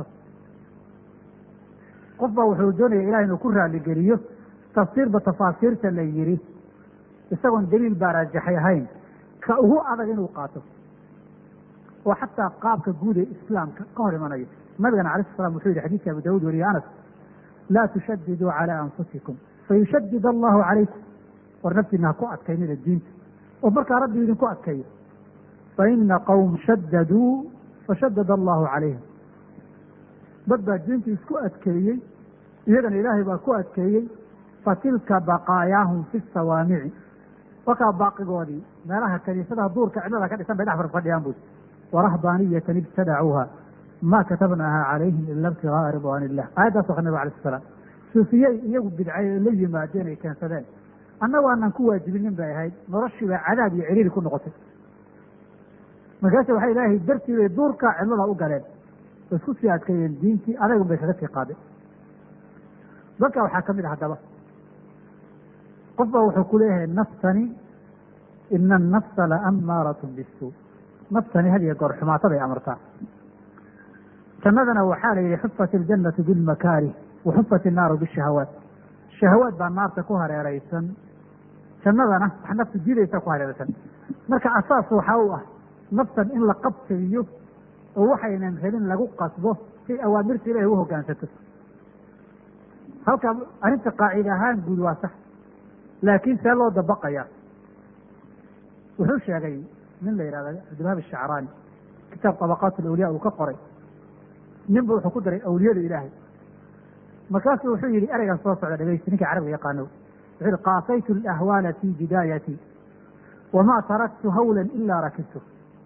qof baa wuxuu doonaya ilaah inuu ku raaligeliyo tafsiirba tafaasiirta la yidhi isagoon daliil baa raajaxay ahayn ka ugu adag inuu qaato oo xataa qaabka guud ee islaamka ka hor imanayo nabigana alay sl slam wuxuu yihi xadiidka abu dawud weriye anas laa tushadiduu calaa anfusikum fayushadid allahu calaykum war naftiina ha ku adkaynida diinta oo markaa rabbi idinku adkayo faina qowm shadaduu fashadad allahu calayhim dad baa diinta isku adkeeyey iyagana ilaahay baa ku adkeeyey fatilka baqaayaahum fi sawaamici wakaa baaqigoodii meelaha kaniisadaha duurka cidlada ka dhisan bay dhex farfadhiyaan bui warahbaaniyatan ibtadacuuha ma katabnaaha calayhim ila ibtigaaa ridwaan illah aayaddaas waa nabig alay sl slam suufiyey iyagu bidcay la yimaadeen ay keensadeen annagu aanan ku waajibinin bay ahayd noloshii baa cadaab iyo ciriiri ku noqotay markaase waxay ilaahay dartii bay duurka cidlada u galeen oo isku sii adkeeyeen diintii adagun bay kaga sii qaadeen dadka waxaa ka mid ah haddaba qof baa wuxuu ku leeyahay naftani ina annafsa la ammaaratun bisuu naftani had iyo goor xumaataday amartaa jannadana waxaa la yihi xufat iljannatu bilmakaarih wa xufat innaaru bishahawaat shahawaad baa naarta ku hareeraysan jannadana wax naftu diidaysa ku hareeraysan marka asaas waxaa u ah naftan in la qabtagiyo oo waxaynan rabin lagu qasbo si awaamirta ilahay u hogaansato halka arrinta qaacida ahaan guud waa sax laakiin see loo dabaqayaa wuxuu sheegay nin la yihahda cabdilwahab ashacraani kitaab tabaqaat alawliya uu ka qoray ninba wuxuu ku daray awliyada ilaahay markaasuu wuxuu yihi ereygan soo socda dhegeysi ninkai carabiga yaqaano wuxuu yihi qaasaytu alahwaala fi bidaayati wamaa taraktu hawlan ilaa rakibtu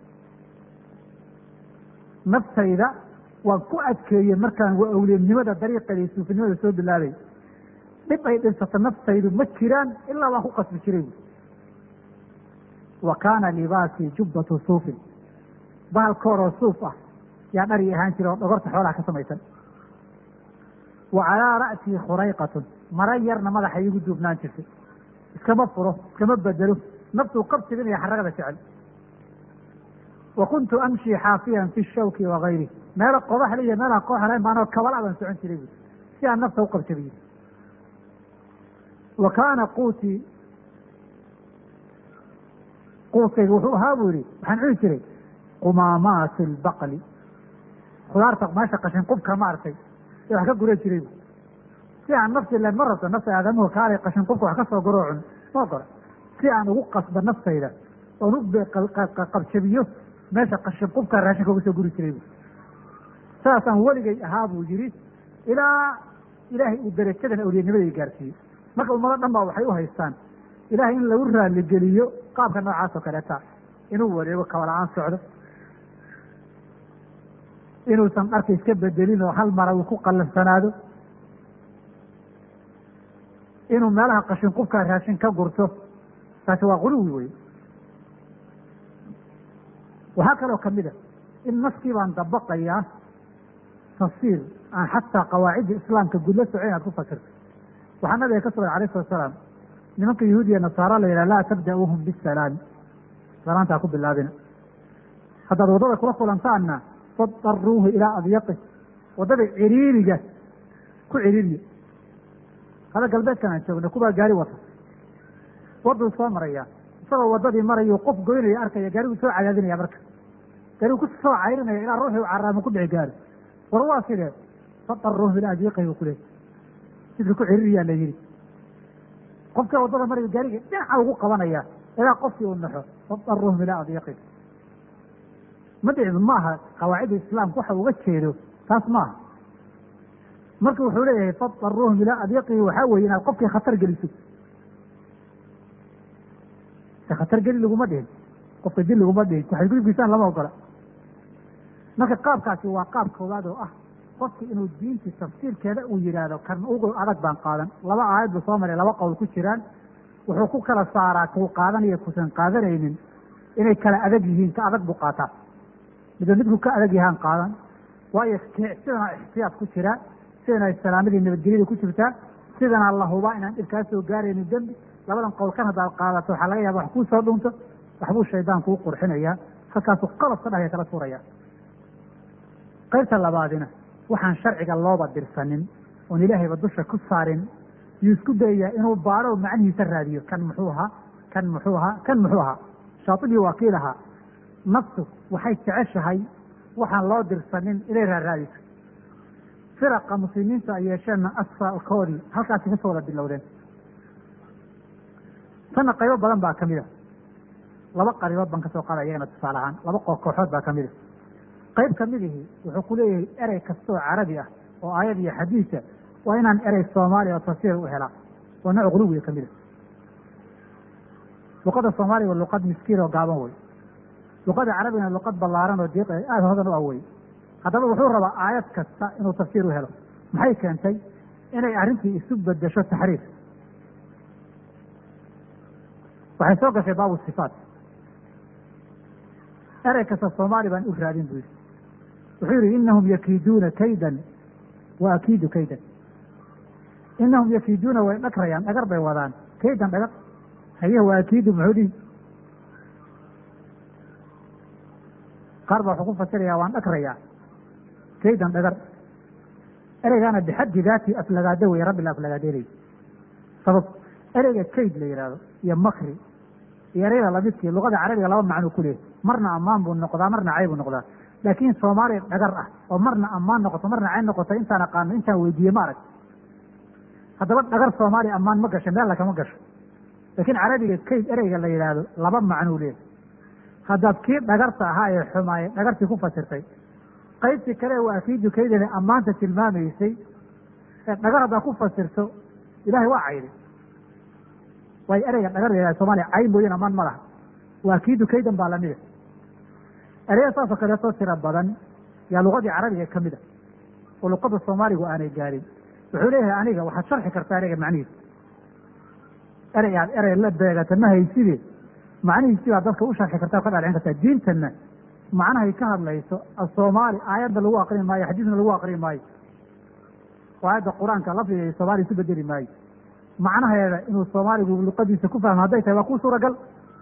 naftayda waan ku adkeeyey markaan waa awliyanimada dariiqeeda iyo suufinimada soo bilaabay dhib ay dhibsato naftaydu ma jiraan ilaa waan ku qasbi jiray bu wa kaana libaasii jubbatu suufin bahal kooroo suuf ah yaa dhari ahaan jira oo dhogorta xoolaha ka samaysan wa calaa ra'sii khurayqatun mara yarna madaxa iigu duubnaan jirtay iskama furo iskama bedelo naftuu qabsigan iyo xaragada jecel wa kuntu amshi xaafiyan fi shawki wa gayri meelo qodaxle iyo meelaha kooxalayn baanoo kabala baan socon jiray bu si aan nafta u qabsabiyo wa kaana quutii quuskayga wuxuu ahaa buu yihi waxaan cuni jiray qumaamaati albaqli khudaarta meesha qashin qubka maaragtay ee wax ka guran jiray bu si aan nafti len ma rabto nafta aadamuhu kaalay qashin qubka wax ka soo guroo cun ma ogola si aan ugu qasba naftayda oon u qabjabiyo meesha qashin qubkaa raashinka uga soo guri jiray bu saasaan weligay ahaa buu yidhi ilaa ilaahay uu darajadan awliyanimaday gaarsiiyey marka ummado dhan baa waxay u haystaan ilaahay in lagu raaligeliyo qaabka noocaas oo kaleeta inuu wareego kabala-aan socdo inuusan dharka iska bedelin oo hal mara uu ku qallansanaado inuu meelaha qashin qubkaa raashin ka gurto taasi waa quluwi wey waxaa kaloo kamid a in naskii baan dabaqayaa tafsiir aan xataa qawaacidda islaamka gudla soco inaad ku fasirto waxaa nabiga ka sugan alayh salatu salaam nimanka yahuudiya nasaara la yidhaha laa tabda'uuhum bisalaami salaantaa ku bilaabina haddaad waddada kula kulantaanna fadaruuhu ilaa adyaqi waddada ciriiriga ku ciriiriya hada galbeedkan aan joogna kubaa gaari wata wadduu soo maraya isagoo waddadii marayuu qof goynaya arkaya gaarigu soo cadaadinaya marka gaarigu ku soo cayrinaya ilaa ruuxii u caraamo ku dhici gaari war waa sidee fadaruuhu ilaa adyaqi buu kuleeyay sidka ku ciriiriyaa la yidhi qofka waddada maraya gaariga dhinaca ugu qabanaya ilaa qofkii uu naxo fadaruuhum ilaa adyaqi ma dhicin maaha qawaacidda islaamka waxa uga jeedo taas maaha marka wuxuu leeyahay fadaruuhum ilaa adyaqii waxaa weeye inaad qofkii khatar geliso se khatar geli laguma dhihin qofka dil laguma dhihin waxay gudubkiisaan lama ogola marka qaabkaasi waa qaab koowaad oo ah qofki inuu diintii tafsiirkeeda uu yidhaahdo kan ugu adag baan qaadan laba aayad buu soo maray laba qowl ku jiraan wuxuu ku kala saaraa kuu qaadanaya kusan qaadanaynin inay kala adag yihiin ka adag buu qaataa midba midku ka adag yahaan qaadan waayo sidana ixtiyaad ku jiraa sidana salaamadii nabadgelyada ku jirtaa sidana la hubaa inaan dhibkaa soo gaaraynin dembi labadan qowl kan haddaad qaadato waxaa laga yaaba wax kuu soo dhunto waxbuu shaydaan kuu qurxinayaa halkaasuu qalab ka dhahaya kala tuuraya qaybta labaadina waxaan sharciga looba dirsanin oon ilaahayba dusha ku saarin yuu isku dayayaa inuu baadho macnihiisa raadiyo kan muxuu ahaa kan muxuu ahaa kan muxuu ahaa shaatibii waa kii lahaa naftu waxay jeceshahay waxaan loo dirsanin inay raaraadiso firaqa muslimiinta ay yeesheenna asalkoodii halkaasi kasoo wada bilowdeen tanna qaybo badan baa kamid a laba qaribood baan kasoo qaada iyagana tusaale ahaan laba kooxood baa kamid a qayb kamidihii wuxuu ku leeyahay erey kasta oo carabi ah oo aayad iyo xadiisa waa inaan erey soomaaliya oo tafsiir u helaa oo nooc quluwiga kamid a luqada soomaaliya waa luqad miskiin oo gaaban wey luqada carabigana luqad ballaaran oo diiq aada hodan u awey haddaba wuxuu rabaa aayad kasta inuu tafsiir u helo maxay keentay inay arrintii isu bedesho taxriif waxay soo gashay baabu sifaat erey kasta soomaali baan u raadin buu yidhi wuxuu yidhi inahum yakiiduuna kaydan wa akiidu kaydan inahum yakiiduuna way dhagrayaan dhagar bay wadaan kaydan dhagar haye wa akiidu muxuu dhihi qaar baa wuxuu ku fasirayaa waan dhagrayaa kaydan dhagar ereygaana bixaddi daati aflagaado wey rabbi la aflagaadeynay sabab ereyga kayd la yidhaahdo iyo makri iyo ereyada lamidkii luqada carabiga laba macnuu ku leeyahy marna ammaan buu noqdaa marna cay buu noqdaa laakiin soomaaliya dhagar ah oo marna ammaan noqoto marna cay noqoto intaan aqaano intaan weydiiye ma arag haddaba dhagar soomaaliya ammaan ma gasho meel lakama gasho laakiin carabiga kayd ereyga la yidhaahdo laba macnuu leeyahy haddaad kii dhagarta ahaa ee xumaaye dhagartii ku fasirtay qaybtii kale waa akiidu kaydana ammaanta tilmaamaysay ee dhagar haddaad ku fasirto ilahay waa cayday waayo ereyga dhagar la yihahdo soomaliya cay mooyeen ammaan ma laha waa akiidu kaydan baa lamida ereyada saasoo kaleetoo tira badan yaa luqadii carabiga ka mid a oo luqada soomaaligu aanay gaarin wuxuu leeyahay aniga waxaad sharxi kartaa ereyga macnihiisa erey aad erey la beegata ma hayside macnihiisi baa dadka u sharxi kartaa o ka dhalcin kartaa diintanna macnahay ka hadlayso asoomaali aayadda lagu aqrin maayo xadiisna lagu aqrin maayo oo aayadda qur-aanka lafdiga iyo soomaaliya isu bedeli maayo macnaheeda inuu soomaaligu luqadiisa ku fahmo hadday tahay waa ku suuragal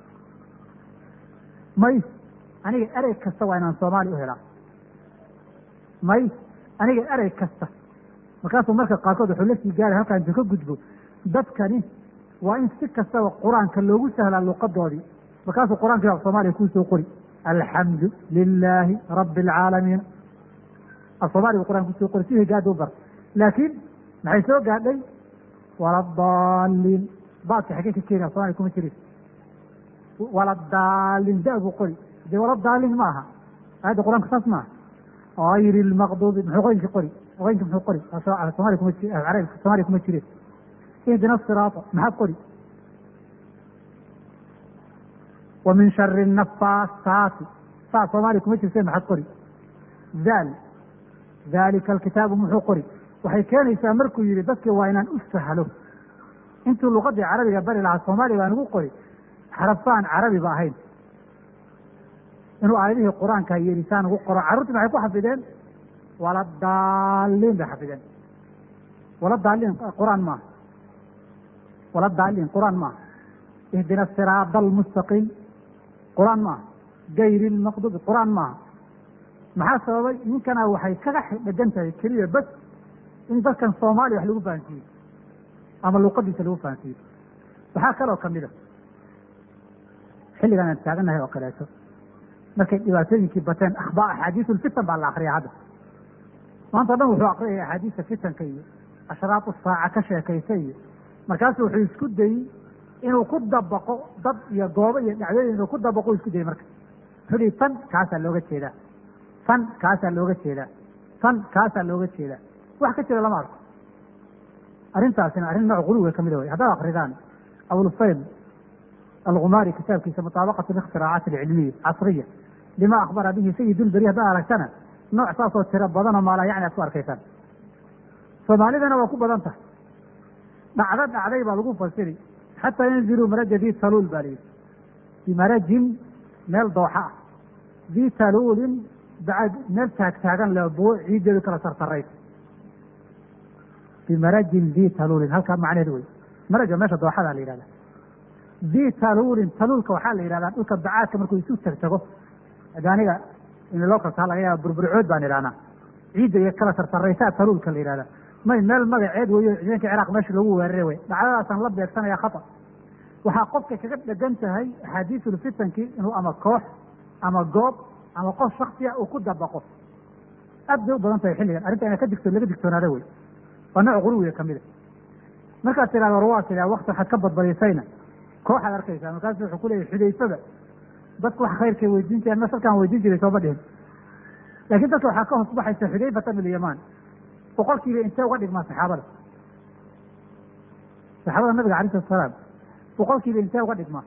may aniga erey kasta waa inaan soomaali u helaa may aniga erey kasta markaasuu marka qaarkood wuxuu la sii gaaray halkaan intuu ka gudbo dadkani waa in si kastaba qur-aanka loogu sahlaa luqadoodii markaasuu qur-aankii af soomaaliya kuu soo qori alxamdu lilaahi rabbi alcaalamiin af soomaaliya bu qur'anka kusoo qori si higaada u bar laakiin maxay soo gaadhay waladaalin baadka xagee ka keenaya somalia kuma jirin waladaalin da buu qori dee waladaalin ma aha aayadda qur-aanka saas maaha ayri lmaqduubi muxuu qoyinka qori qoyinka muxuu qori somalia kuma arabi soomaaliya kuma jireen ihdina siraata maxaad qori wa min shari nafaasaati saa soomaaliya kuma jirtee maxaad qori daal daalika alkitaabu muxuu qori waxay keenaysaa markuu yihi dadkii waa inaan u sahlo intuu luqadii carabiga bari lahaa soomaaliya baan ugu qori xarafaan carabiba ahayn inuu aayadihii qur-aanka yeelisaan ugu qoro carruurtii maxay ku xafideen waladaalin bay xafideen waladaalin qur-aan maaha waladaalin qur-aan maaha ihdina siraada almustaqiim qur-aan maaha gayri lmaqdubi qur-aan maaha maxaa sababay ninkana waxay kaga dhegan tahay keliya bas in dadkan soomaaliya wax lagu fahansiiyo ama luqadiisa lagu fahansiiyo waxaa kaloo kamid a xilligan aan taagannahay oo kaleeto markay dhibaatooyinkii bateen akhbaar axaadiis ulfitan baa la akriya hadda maanta o dhan wuxuu akriyaya axaadiista fitanka iyo ashraatu saaca ka sheekaysa iyo markaasu wuxuu isku dayey inuu ku dabaqo dad iyo goobo iyo dhacdooyin inuu ku dabaqo isku dayey marka wuxuu dhihi tan kaasaa looga jeedaa tan kaasaa looga jeedaa tan kaasaa looga jeedaa wax ka jira lama arko arrintaasina arrin nooc guluwiga kamid a wey haddaad akridaan abulfayd algumaari kitaabkiisa mutaabaqat اlikhtiraacaaat alcilmiya casriya lima akhbara bihi sayid ulberi haddaad aragtana nooc saasoo tiro badanoo maala yacni aad ku arkaysaan soomaalidana waa ku badan tahay dhacdo dhacday baa lagu fasiri xataa yanziluu maraja di taluul baa layidhi bimarajin meel dooxa ah di taluulin bacad meel taagtaagan le buo ciiddeedu kala sartaraysa bimarajin di taluulin halkaa macneheed wey maraja meesha dooxadaa la yihahda di taluulin taluulka waxaa la yihahdaa dhulka bacaadka markuu isu tagtago aniga loo kaltaa laga yaaba burburcood baan idhahnaa ciidda iyo kala sartaraysaa taluulka la yihahda may meel magaceed weyo ciidanka ciraaq meesha lagu weeraray wey dhacdadaasaan la beegsanaya khata waxaa qofka kaga dhegan tahay axaadiisulfitankii inuu ama koox ama goob ama qof shaksiya uu ku dabaqo aad bay u badan tahay xilligan arrinta ina ka digto laga digtoonaado wey waa nooc guluwiga kamida markaad tidhahdo war waa sidaa wakti waxaad ka badbadisayna kooxaad arkaysaa markaasu wuxuu ku leeyahy xudayfada dadku wax khayrkay weydiin jireen ma salkaan weydiin jiray sooma dhihin laakiin dadka waxaa ka hoos baxaysa xudayfata min alyamaan boqolkiiba intee uga dhigmaa saxaabada saxaabada nabiga alay salatu salaam boqolkiiba intee uga dhigmaa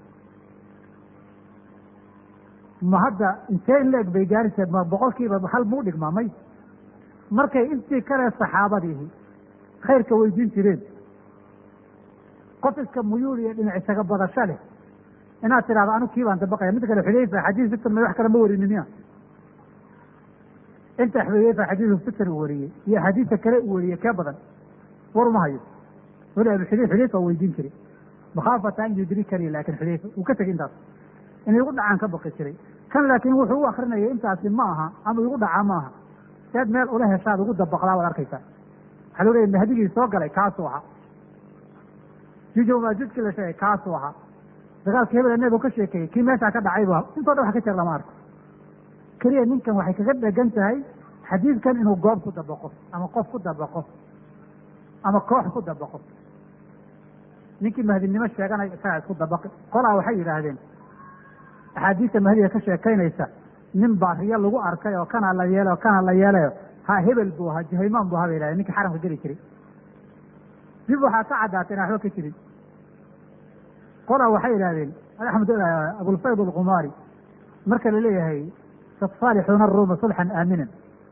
ma hadda intee in la eg bay gaarisa ma boqolkiiba hal muu dhigmaa may markay intii kale saxaabadiihi khayrka weydiin jireen qof iska muyuul iyo dhinac isaga badasho leh inaad tidhahdo anu kii baan dabaqaya mid kale xudayfa xadiis fitan ma wax kale ma warinin miya inta xudayfa xadiisu fitan uu wariyey iyo axaadiista kale uu wariyey kee badan war uma hayo weli abu xudayf xudayfa waa weydiin jiray makhaafata an yudrikanii laakin xudayfa uu ka tegay intaas in igu dhacaan ka baqi jiray kan laakiin wuxuu u akrinayay intaasi ma aha ama igu dhacaa ma aha sead meel ula heshaad ugu dabaqdaa waad arkaysaa waxaa loo leeya mahdigii soo galay kaasuu ahaa jujow maajudkii la sheegay kaasuu ahaa dagaalka hebel nebigu ka sheekeeyey kii meeshaa ka dhacay bu intoo dhan wax ka jir lama arko keliya ninkan waxay kaga dhegan tahay xadiidkan inuu goob ku dabaqo ama qof ku dabaqo ama koox ku dabaqo ninkii mahdinimo sheeganaya isagaa isku dabaqi qolaa waxay yidhaahdeen axaadiista mahdiga ka sheekaynaysa nin baa riyo lagu arkay oo kana la yeelay oo kana la yeelayo ha hebel buu ahaa juhaymaan buu ahaa bay yidhahdeen ninkii xaramka geli jiray dib waxaa ka caddaatay inaan waxba ka jirin qolaa waxay yidhahdeen axmed abulfayd alkumaari marka la leeyahay tasaalixuuna aruuma sulxan aaminan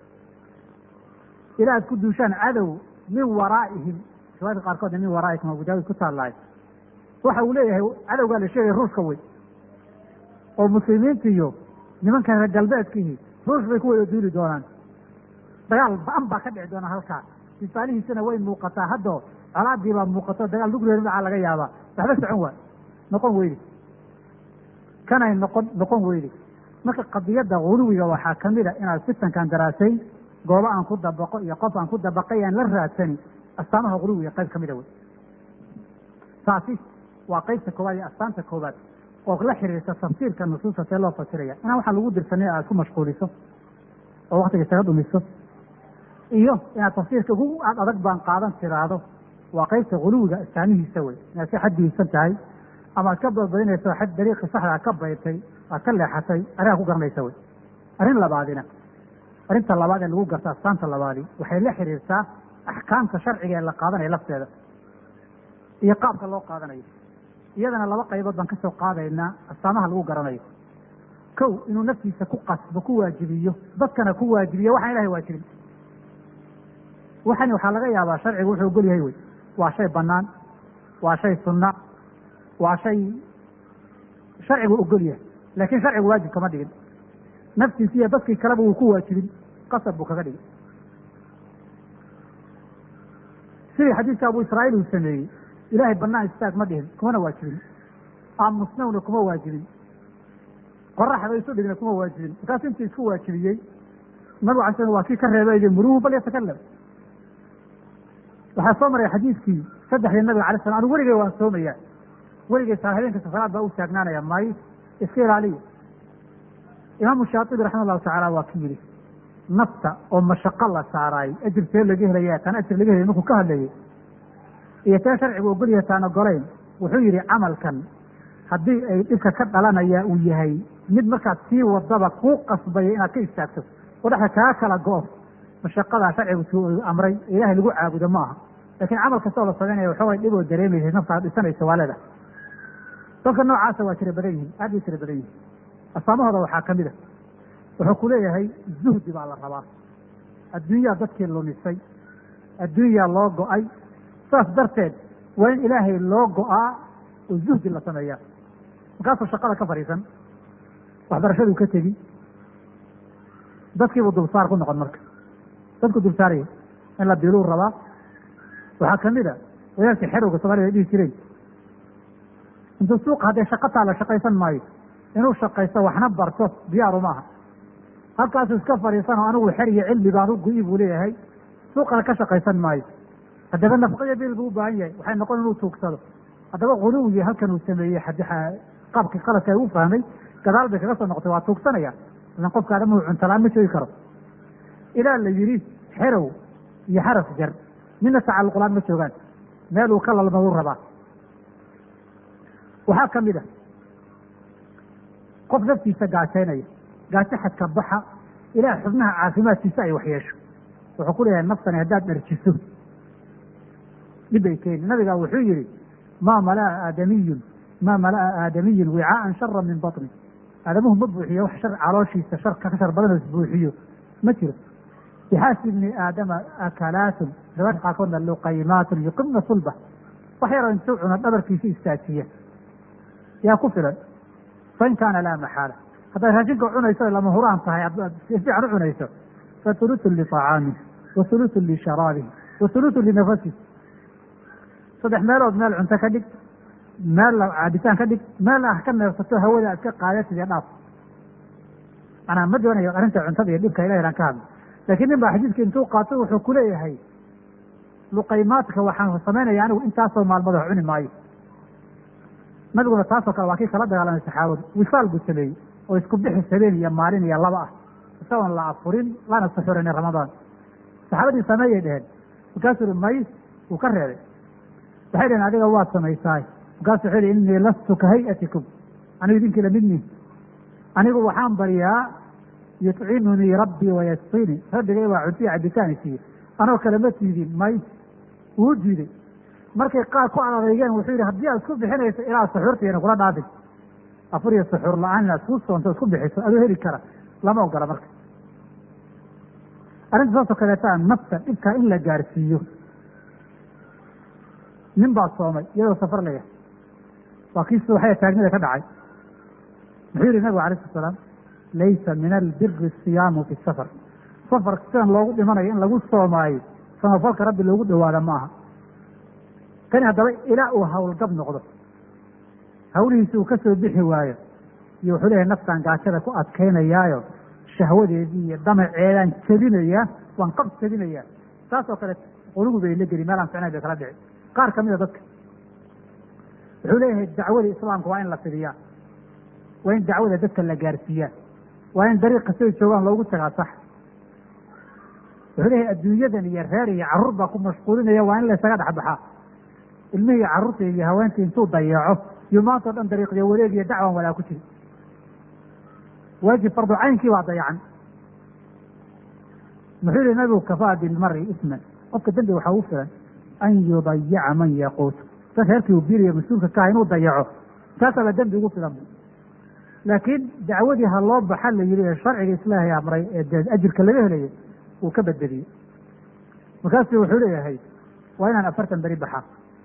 ilaa ad ku duushaan cadow min waraa'ihim riwaayadka qaarkoodna min waraa'ikum abu daawud ku taallahay waxa uu leeyahay cadowgaa la sheegaya ruushka wey oo muslimiinta iyo nimankan reer galbeedkiihi ruush bay ku wada duuli doonaan dagaal ba-an baa ka dhici doona halkaa sifaalihiisana way muuqataa haddoo colaadii baa muuqato dagaal lugreer macaa laga yaabaa waxba socon waay noqon weydi kanay noqon noqon weydi marka qadiyadda guluwiga waxaa kamid a inaad fitankan daraasayn goobo aan ku dabaqo iyo qof aan ku dabaqay aan la raadsani astaamaha guluwiga qayb kamida wey taasi waa qeybta koowaad iyo astaanta koowaad oo la xiriirta tafsiirka nusuusta see loo fasiraya inaan waxaan lagu dirsanay aad ku mashquuliso oo waktiga isaga dhumiso iyo inaad tafsiirka ugu aad adag baan qaadan tiraahdo waa qaybta guluwiga astaamihiisa wey inaad ka xaddiisan tahay ama aad ka badbadinayso xad dariiqi saxda aad ka baydtay aad ka leexatay arigaa ku garanaysa wey arrin labaadina arrinta labaad ee lagu garto astaanta labaadi waxay la xiriirtaa axkaamta sharciga ee la qaadanaya lafteeda iyo qaabka loo qaadanayo iyadana laba qaybood baan kasoo qaadaynaa astaamaha lagu garanayo kow inuu naftiisa ku qasbo ku waajibiyo dadkana ku waajibiyo waxaan ilahay waajibin waxani waxaa laga yaabaa sharcigu wuxuu ogol yahay wey waa shay banaan waa shay sunna waa shay sharcigu ogol yahay laakiin sharcigu waajib kama dhigin naftiisi iyo dadkii kaleba wuu ku waajibin qasab buu kaga dhigin sidii xadiidka abu israa'iil uu sameeyey ilaahay banaan istaag ma dhihin kumana waajibin aamusnawna kuma waajibin qoraxda isu dhigna kuma waajibin markaasu intii isku waajibiyey nabigu ala slam waa kii ka reebay muruhu bal yatakalam waxaa soo maray xadiidkii saddexdii nabiga alay slam anu weligay waan soomaya weligay saa habeenkasta salaad baa u taagnaanaya may iska ilaaliya imaamu shaatibi raxima allahu tacaala waa ki yidhi nafta oo mashaqo la saaraay ajir see laga helaya taan ajir laga helay markuu ka hadlayay iyo tee sharcigu ogolyahay taan ogolayn wuxuu yidhi camalkan haddii ay dhibka ka dhalanaya uu yahay mid markaad sii wadaba kuu qasbaya inaad ka istaagto oo dhexda kaa kala go-o mashaqadaa sharcigu suu amray ilaahay lagu caabudo ma aha laakiin camal kasta oo la samaynaya waxoogay dhib oo dareemaysa naftaad dhisanaysa waa leedahay dadka noocaasa waa tira badan yihin aad bay tira badan yihin astaamahooda waxaa ka mid a wuxuu ku leeyahay zuhdi baa la rabaa adduunyaa dadkii lumisay adduunyaa loo go-ay saas darteed waa in ilaahay loo go-aa oo zuhdi la sameeyaa markaasuu shaqada ka fadhiisan waxbarashaduu ka tegi dadkiibuu dulsaar ku noqon marka dadku dulsaaraya in la biluu rabaa waxaa kamid a wadaadkii xerowga soomaalida ay dhihi jireen intuu suuqa hadday shaqataa la shaqaysan maayo inuu shaqaysto waxna barto diyaaru maaha halkaasuu iska fadhiisanoo anigu xer iyo cilmi baan u gu-i buu leeyahay suuqana ka shaqaysan maayo haddaba nafaqaya bil buu u baahan yahay waxay noqon inuu tuugsado haddaba quluwigii halkan uu sameeyey qaabkii qaladka u fahmay gadaal bay kaga soo noqotay waa tuugsanaya ilan qofka adamuhu cuntalaan ma joogi karo ilaa la yidhi xerow iyo xaras jar midna tacalluqlaan ma joogaan meel uu ka lalmaduu rabaa waxaa ka mid a qof naftiisa gaajaynaya gaajo xadka baxa ilaah xubnaha caafimaadkiisa ay waxyeesho wuxuu ku leeyahay naftani haddaad dharjiso dhib bay keeni nabiga wuxuu yihi maa malaa aadamiyun maa malaa aadamiyun wicaaan shara min baطni aadamuhu ma buuxiyo wax shar calooshiisa sharka ka shar badan oo isbuuxiyo ma jiro bixaasi bni aadama akalaatun riwaayadka qaarkoodna luqaymaatun yuqimna sulba wax yaroo intuu cuno dhabarkiisa istaajiya yaa ku filan fain kaana laa maxaala haddaad raashinka cunayso lama huraan tahay adaad si fiican u cunayso fa hulutun liطacaamih wa hulutun lisharaabihi wa hulutun linafasih saddex meelood meel cunto ka dhig meel caabitaan ka dhig meel ah ka neefsato hawada aad ka qaadatid iyo dhaaf manaa ma doonayo arrinta cuntada iyo dhibka ilahi aan ka hadlo laakiin nin baa xadiidka intuu qaato wuxuu ku leeyahay luqaymaadka waxaan samaynaya anigu intaasoo maalmood wax cuni maayo nabiguna taasoo kale waa kii kala dagaalamay saxaabadu wisaal buu sameeyey oo isku bixis habeen iyo maalin iyo laba ah isagoon la afurin lana suxurinin ramadaan saxaabadii sameeyay dheheen markaasuu ihi may wuu ka reebay waxay dheheen adiga waad samaysaay markaasu wuxuu yihi innii lastu ka hayatikum anigu idinkii lamidni anigu waxaan baryaa yutcimunii rabbii wayasqini rabbigay waa cuntiya cabitaan isiiye anoo kale ma tiidin may wuu diiday markay qaar ku adadeygeen wuxuu yidhi haddii aad isku bixinayso ilaa suxuurtiina kula dhaafin afur iyo suxuur la-aan inaad isku soonto isku bixiso adoo heli kara lama ogola marka arrinta saasoo kaleeta nafta dhibkaa in la gaarsiiyo nin baa soomay iyadoo safar laya waa kii subaxaya taagnida ka dhacay muxuu yihi nabigu alayh slat salaam laysa min albiri siyaamu fi safar safar sidan loogu dhimanayo in lagu soomaayo samafalka rabbi loogu dhawaada ma aha kani haddaba ilaa uu hawlgab noqdo hawlihiisi uu ka soo bixi waayo iyo wuxuu leeyahay naftaan gaajada ku adkaynayaayo shahwadeedii iyo damaceedaan jebinayaa waan qab jebinayaa saas oo kale qulugu bay la geli meelaan ficnayn bay kala dhici qaar ka mida dadka wuxuu leeyahay dacwadii islaamka waa in la fidiyaa waa in dacwada dadka la gaarsiiyaa waa in dariiqa siday joogaan loogu tagaa sax wuxuu leeyahay adduunyadan iyo reer iyo carruur baa ku mashquulinaya waa in laysaga dhexbaxaa ilmihii carruurta iyo haweentii intuu dayaco iyo maanta o dhan dariiqyo wareeg iyo dacwan walaa ku jiri waajib fardu caynkii baa dayacan muxuu yihi nabigu kafaa bilmari isman qofka dembi waxaa ugu filan an yudayaca man yaquutu dad reerkii uu biiriyo mas-uulka kaha inuu dayaco taasaaba dembi ugu filan laakiin dacwadii ha loo baxa la yihi ee sharciga islaahay amray ee dee ajirka laga helayo uu ka badbadiyey markaasu wuxuu leeyahay waa inaan afartan beri baxaa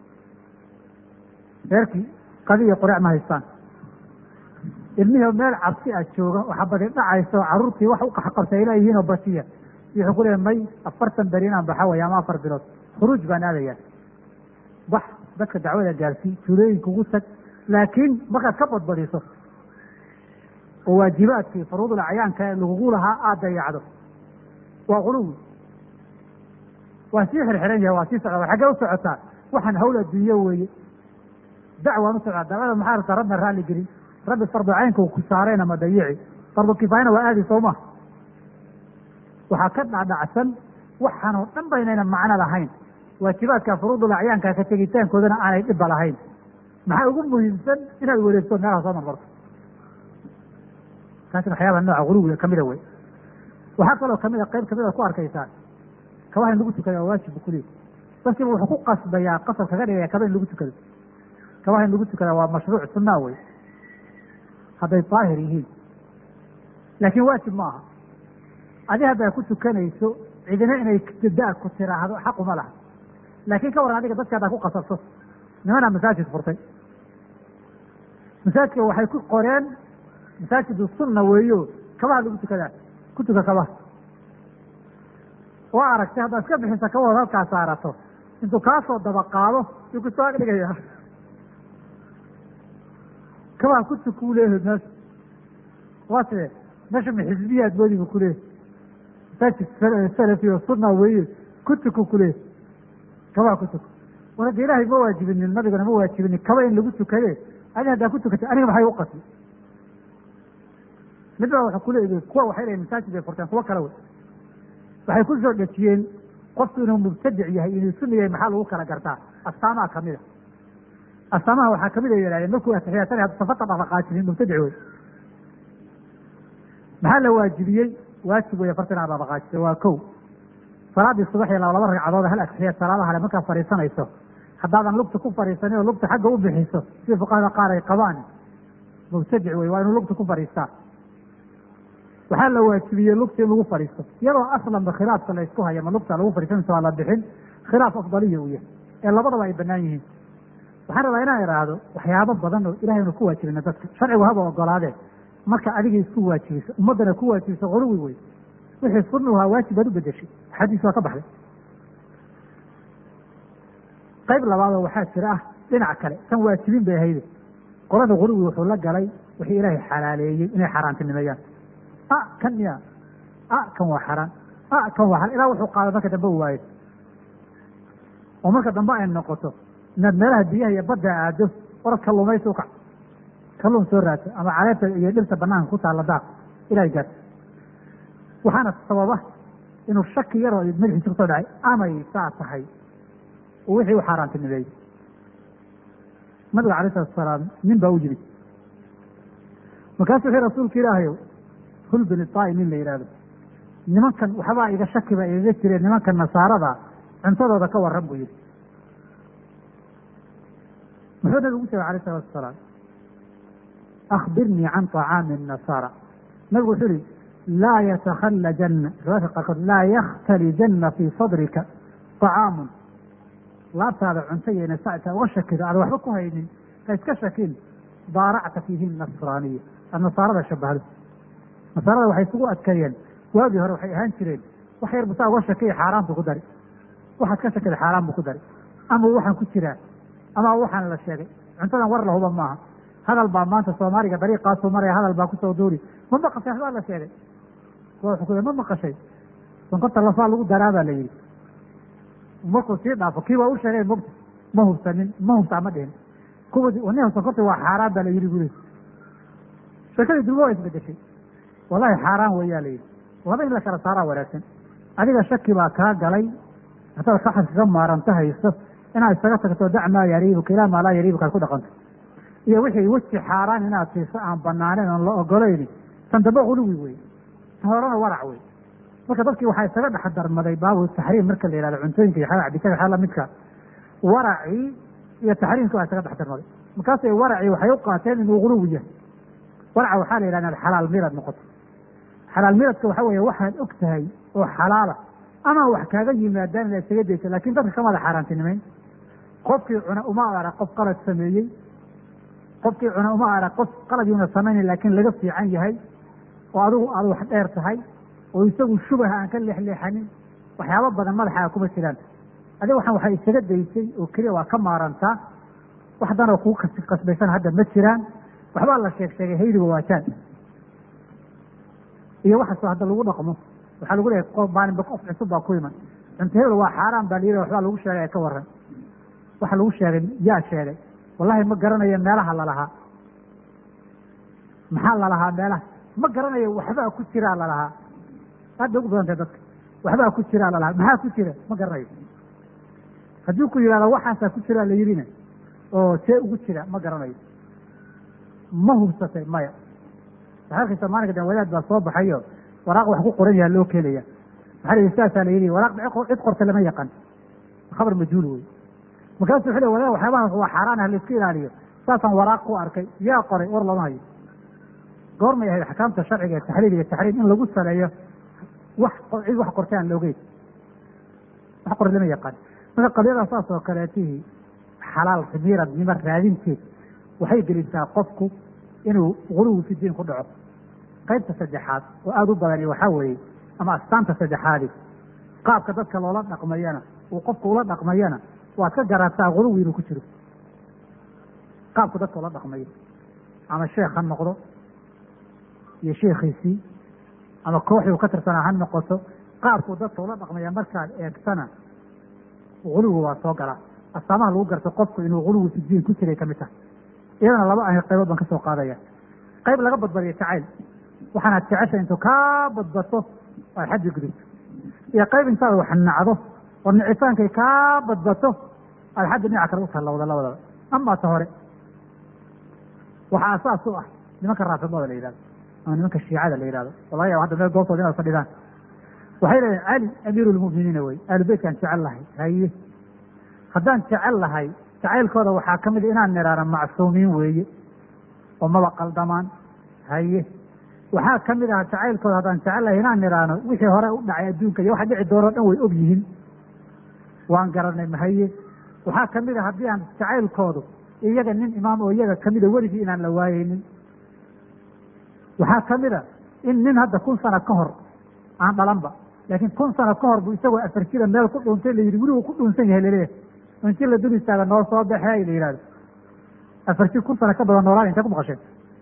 reerkii qadi iyo qurec ma haystaan ilmihii meel cabsi a jooga oo xabadi dhacaysa oo carruurtii wax u qaxqabsa ay leeyihiin oo basiya iyo wuxuu ku leeyahay may afartan beri inaan baxa waya ama afar bilood khuruuj baan aadayaa bax dadka dacwada gaarsii tuulooyinka ugu tag laakiin markaad ka badbadiso oo waajibaadkii furuudul acyaanka ee lagugu lahaa aada dayacdo waa quluwi waa sii xirxiran yahay waa sii socda wa xaggee u socotaa waxaan hawl adduunyo weeye dacwaan u socdaa dacwada maxaa rabtaa rabna raalli gelin rabbi fardu caynka uu ku saarayna ma dayici fardu kifaayana waa aadi soo ma waxaa ka dhacdhacsan waxaan oo dhan baynayna macno lahayn waajibaadka furuudul acyaanka ka tegitaankoodana aanay dhibba lahayn maxaa ugu muhiimsan inaad wareegto meelaha soo marmarto kaasina waxyaabaha nooca guluwiga kamida wey waxaa kaloo kamida qayb kamida ku arkaysaa kabaha in lagu tukada waa waajib kuliya dadkiiba wuxuu ku qasbayaa qasab kaga dhigaya kaba in lagu tukado kabaha in lagu tukada waa mashruuc sunaa wey hadday daahir yihiin laakiin waajib ma aha adi haddaa ku tukanayso cidina inay da ku tiraahdo xaquma laha laakiin ka waran adiga dadka haddaa ku qasabto nimanaa masaajid furtay masaajidka waxay ku qoreen masaajidu sunna weeyo kabaha lagu tukadaa ku tuka kabaha waa aragtay haddaad iska bixisa kabahood halkaa saarato intuu kaasoo daba qaado yuu kusoo ag dhigaya kabaha ku tuk uu leeyahay meesha waa sidee meesha ma xisbiyaad moodi bu kuleeyahy masaajid salafi oo sunna weeye ku tuku kuleeyahy kabaha ku tuk war hadda ilaahay ma waajibinin nabigana ma waajibinin kaba in lagu tukade adi haddaa ku tukatay aniga maxay u qasbi mid baa waxa kuleeyihi kuwa waxay leeyihin masaajid bay furteen kuwo kale wey waxay ku soo dhejiyeen qofku inuu mubtadic yahay inuu sunna yahay maxaa lagu kala gartaa astaamaha kamida astaamaha waxaa kamid a yidhahdeen markuu atixiyaasanay haddu safata dhaqdhaqaajinin mubtadic wey maxaa la waajibiyey waajib wey afartan aad dhaqdhaqaajisay waa kow salaadii subax iyo laba laba ragcadood hal atixiyaad salaadaha hale markaad fadhiisanayso haddaadan lugta ku fadhiisanin oo lugta xagga u bixiso sida fuqahada qaar ay qabaan mubtadic wey waa inuu lugta ku fadhiistaa waxaa la waajibiyey lugta in lagu fadhiisto iyadoo aslanba khilaafka la isku haya ma lugta lagu fadhiisanayso waa la bixin khilaaf afdaliya uu yahay ee labadaba ay banaan yihiin waxaan rabaa inaan idhaahdo waxyaabo badan oo ilahay unu ku waajibina dadka sharcigu haba ogolaadee marka adiga isku waajibiso ummaddana ku waajibiso quluwi wey wixii sunnuhaa waajib baad u bedeshay xadiis waa ka baxday qayb labaadoo waxaa jira ah dhinac kale tan waajibin bay ahayde qolada quluwi wuxuu la galay wixii ilaahay xalaaleeyey inay xaaraantinimeeyaan a kan miya a kan waa xaraan a kan waa xaraan ilaa wuxuu qaada marka dambe u waayo oo marka dambe ay noqoto inaad meelaha biyaha iyo badda aado orad kalluumaysi ukac kalluun soo raadsa ama caleebta iyo dhirta banaanka ku taalla daaq ilahay gaarta waxaana sababa inuu shaki yaroo madaxiisa kusoo dhacay amay saa tahay oo wixii u xaaraantinimeeyey nabiga alay salatu salaam nin baa u yimid markaasu wuxuu rasuulka ilaahayow hul bini taai nin la yidhahdo nimankan waxbaa iga shakiba igaga jireen nimankan nasaarada cuntadooda ka waran buu yihi muxuu nabigu ugu sheegay alayh salatu asalaam akbirnii can طacaami الnasaara nabigu wuxuu yihi laa yatakhalajanna riwaayadka qaarkood laa yakhtalijanna fii sadrika طacaamun laabtaada cunto yayna sacta uga shakido aada waxba ku haynin ha iska shakin daaracta fiihi nasraaniya aad nasaarada shabahdo nasaarada waxay isugu adkeeyeen waagii hore waxay ahaan jireen wax yar busaa uga shakiya xaaraan buu ku dari waxaad ka shakida xaaraan buu ku dari ama waxaan ku jiraa ama waxaan la sheegay cuntadan war lahuba maaha hadal baa maanta soomaaliga dariiqaasuu maraya hadal baa kusoo duuri ma maqashay waxbaa la sheegay wuxuu ku ma maqashay sonkorta lafaa lagu daraa baa la yidhi markuu sii dhaafo kii waa u sheegay mogta ma hubsanin ma hubtaa ma dhihin kuwa nin sonkorta waa xaaraan baa la yidhi bule sheekadii dulma waa isbedeshay wallahi xaaraan weeyaa la yidhi laba in la kala saaraa wanaagsan adiga shaki baa kaa galay hadaad saxad kaga maaranto hayso inaad isaga tagto dac maa yariibuka ilaa maa laa yariibuka aad ku dhaqanto iyo wixii weji xaaraan inaad siiso aan banaaneyn oon la ogolayni tan dambe huluwi wey tan horena warac wey marka dadkii waxaa isaga dhex darmaday baabu taxriim marka la yihahdo cuntooyinka iyo xaga cabitada xaa lamidka waracii iyo taxriimkii waa isaga dhex darmaday markaasay waracii waxay u qaateen inuu huluwi yahay waraca waxaa la yidhahda inaad xalaal mirad noqoto xalaal miradka waxa weeye waxaad og tahay oo xalaala ama wax kaaga yimaadaan inaad isaga daysa lakin dadka kamada xaaraantinimeyn qofkii cuna uma arag qof qalad sameeyey qofkii cuna uma arag qof qalad yuuna samaynayn laakiin laga fiican yahay oo adigu aad wax dheer tahay oo isagu shubaha aan ka leexleexanin waxyaaba badan madaxa kuma jiraan adiga waxaan waxay isaga daysay oo keliya waa ka maarantaa wax danoo kugu kas kasbaysan hadda ma jiraan waxbaa la sheeg sheegay haydiga waajaan iyo waxaasoo hadda lagu dhaqmo waxaa lagu leeyahay qof maalinba qof cusub baa ku iman cunto hebel waa xaaraan baa layidhi waxbaa lagu sheegay ka waran waxa lagu sheegay yaa sheegay wallahi ma garanayo meelaha lalahaa maxaa lalahaa meelaha ma garanayo waxbaa ku jiraa lalahaa aad bay ugu badantay dadka waxbaa ku jiraa lalahaa maxaa ku jira ma garanayo haddii ku yidhahdo waxaasaa ku jiraa la yidhina oo see ugu jira ma garanayo ma hubsatay maya waxaa arkaysa maalinka dan wadaad baa soo baxayo waraaq wax ku qoran yaha loo keenaya maxaa la saasaa la yidhi waraaq cid qorta lama yaqaan khabar majhuul wey markaasu wuxuu le wadaad waxyaabahaas waa xaaraan ah laiska ilaaliyo saasaan waraaq ku arkay yaa qoray war lama hayo goormay ahayd axkaamta sharciga ee taxliil iyo taxriim in lagu saleeyo wax cid wax qortay aan loogeyn wax qoray lama yaqaan marka qadiyada saas oo kaleetihii xalaal miradnimo raadinteed waxay gelisaa qofku inuu guluwi fi diin ku dhaco qaybta saddexaad oo aada u badani waxaa weeye ama astaanta saddexaadi qaabka dadka loola dhaqmayana uu qofku ula dhaqmayana waad ka garataa guluwi inuu ku jiro qaabku dadka ula dhaqmayo ama sheekh ha noqdo iyo sheekhiisii ama kooxii uu ka tirsanaa ha noqoto qaabku dadka ula dhaqmaya markaad eegtana guluwi waa soo galaa astaamaha lagu garto qofku inuu guluwi fi diin ku jiray kamid tahay iyadana laba ah qaybood baan ka soo qaadaya qayb laga badbadiyo jacayl waxaanaad jecesha intuu kaa badbato aad xaddi gudubto iyo qayb intaad wax nacdo oo nicitaankay kaa badbato aad xaddi dhinaca kale u tallawda labadaba amaa ta hore waxaa asaas u ah nimanka raafidada la yihahdo ama nimanka shiicada la yihahdo oo laga yaba hadda meel goobtooda inaad fadhidaan waxay leeyihin cali amiiru lmu'miniina wey ahlu beytkaan jecel lahay haye haddaan jecel lahay jacaylkooda waxaa ka mid inaan nidhaano macsuumiin weeye oo maba qaldamaan haye waxaa ka mid ah jacaylkooda haddaan jecel lahay inaan nidhaano wixii hore u dhacay adduunka iyo waxa dhici doonoo dhan way og yihiin waan garanay mahaye waxaa ka mid a haddii aan jacaylkoodu iyaga nin imaam oo iyaga kamida weligii inaan la waayeynin waxaa ka mid a in nin hadda kun sano ka hor aan dhalanba laakiin kun sano ka hor buu isagoo afar jira meel ku dhuuntay la yidhi weligu ku dhuunsan yahay laleeyahay inti la dul istaaga noo soo baxee la yihahdo afar jir kun sano ka badan noolaan intay ku maqasheen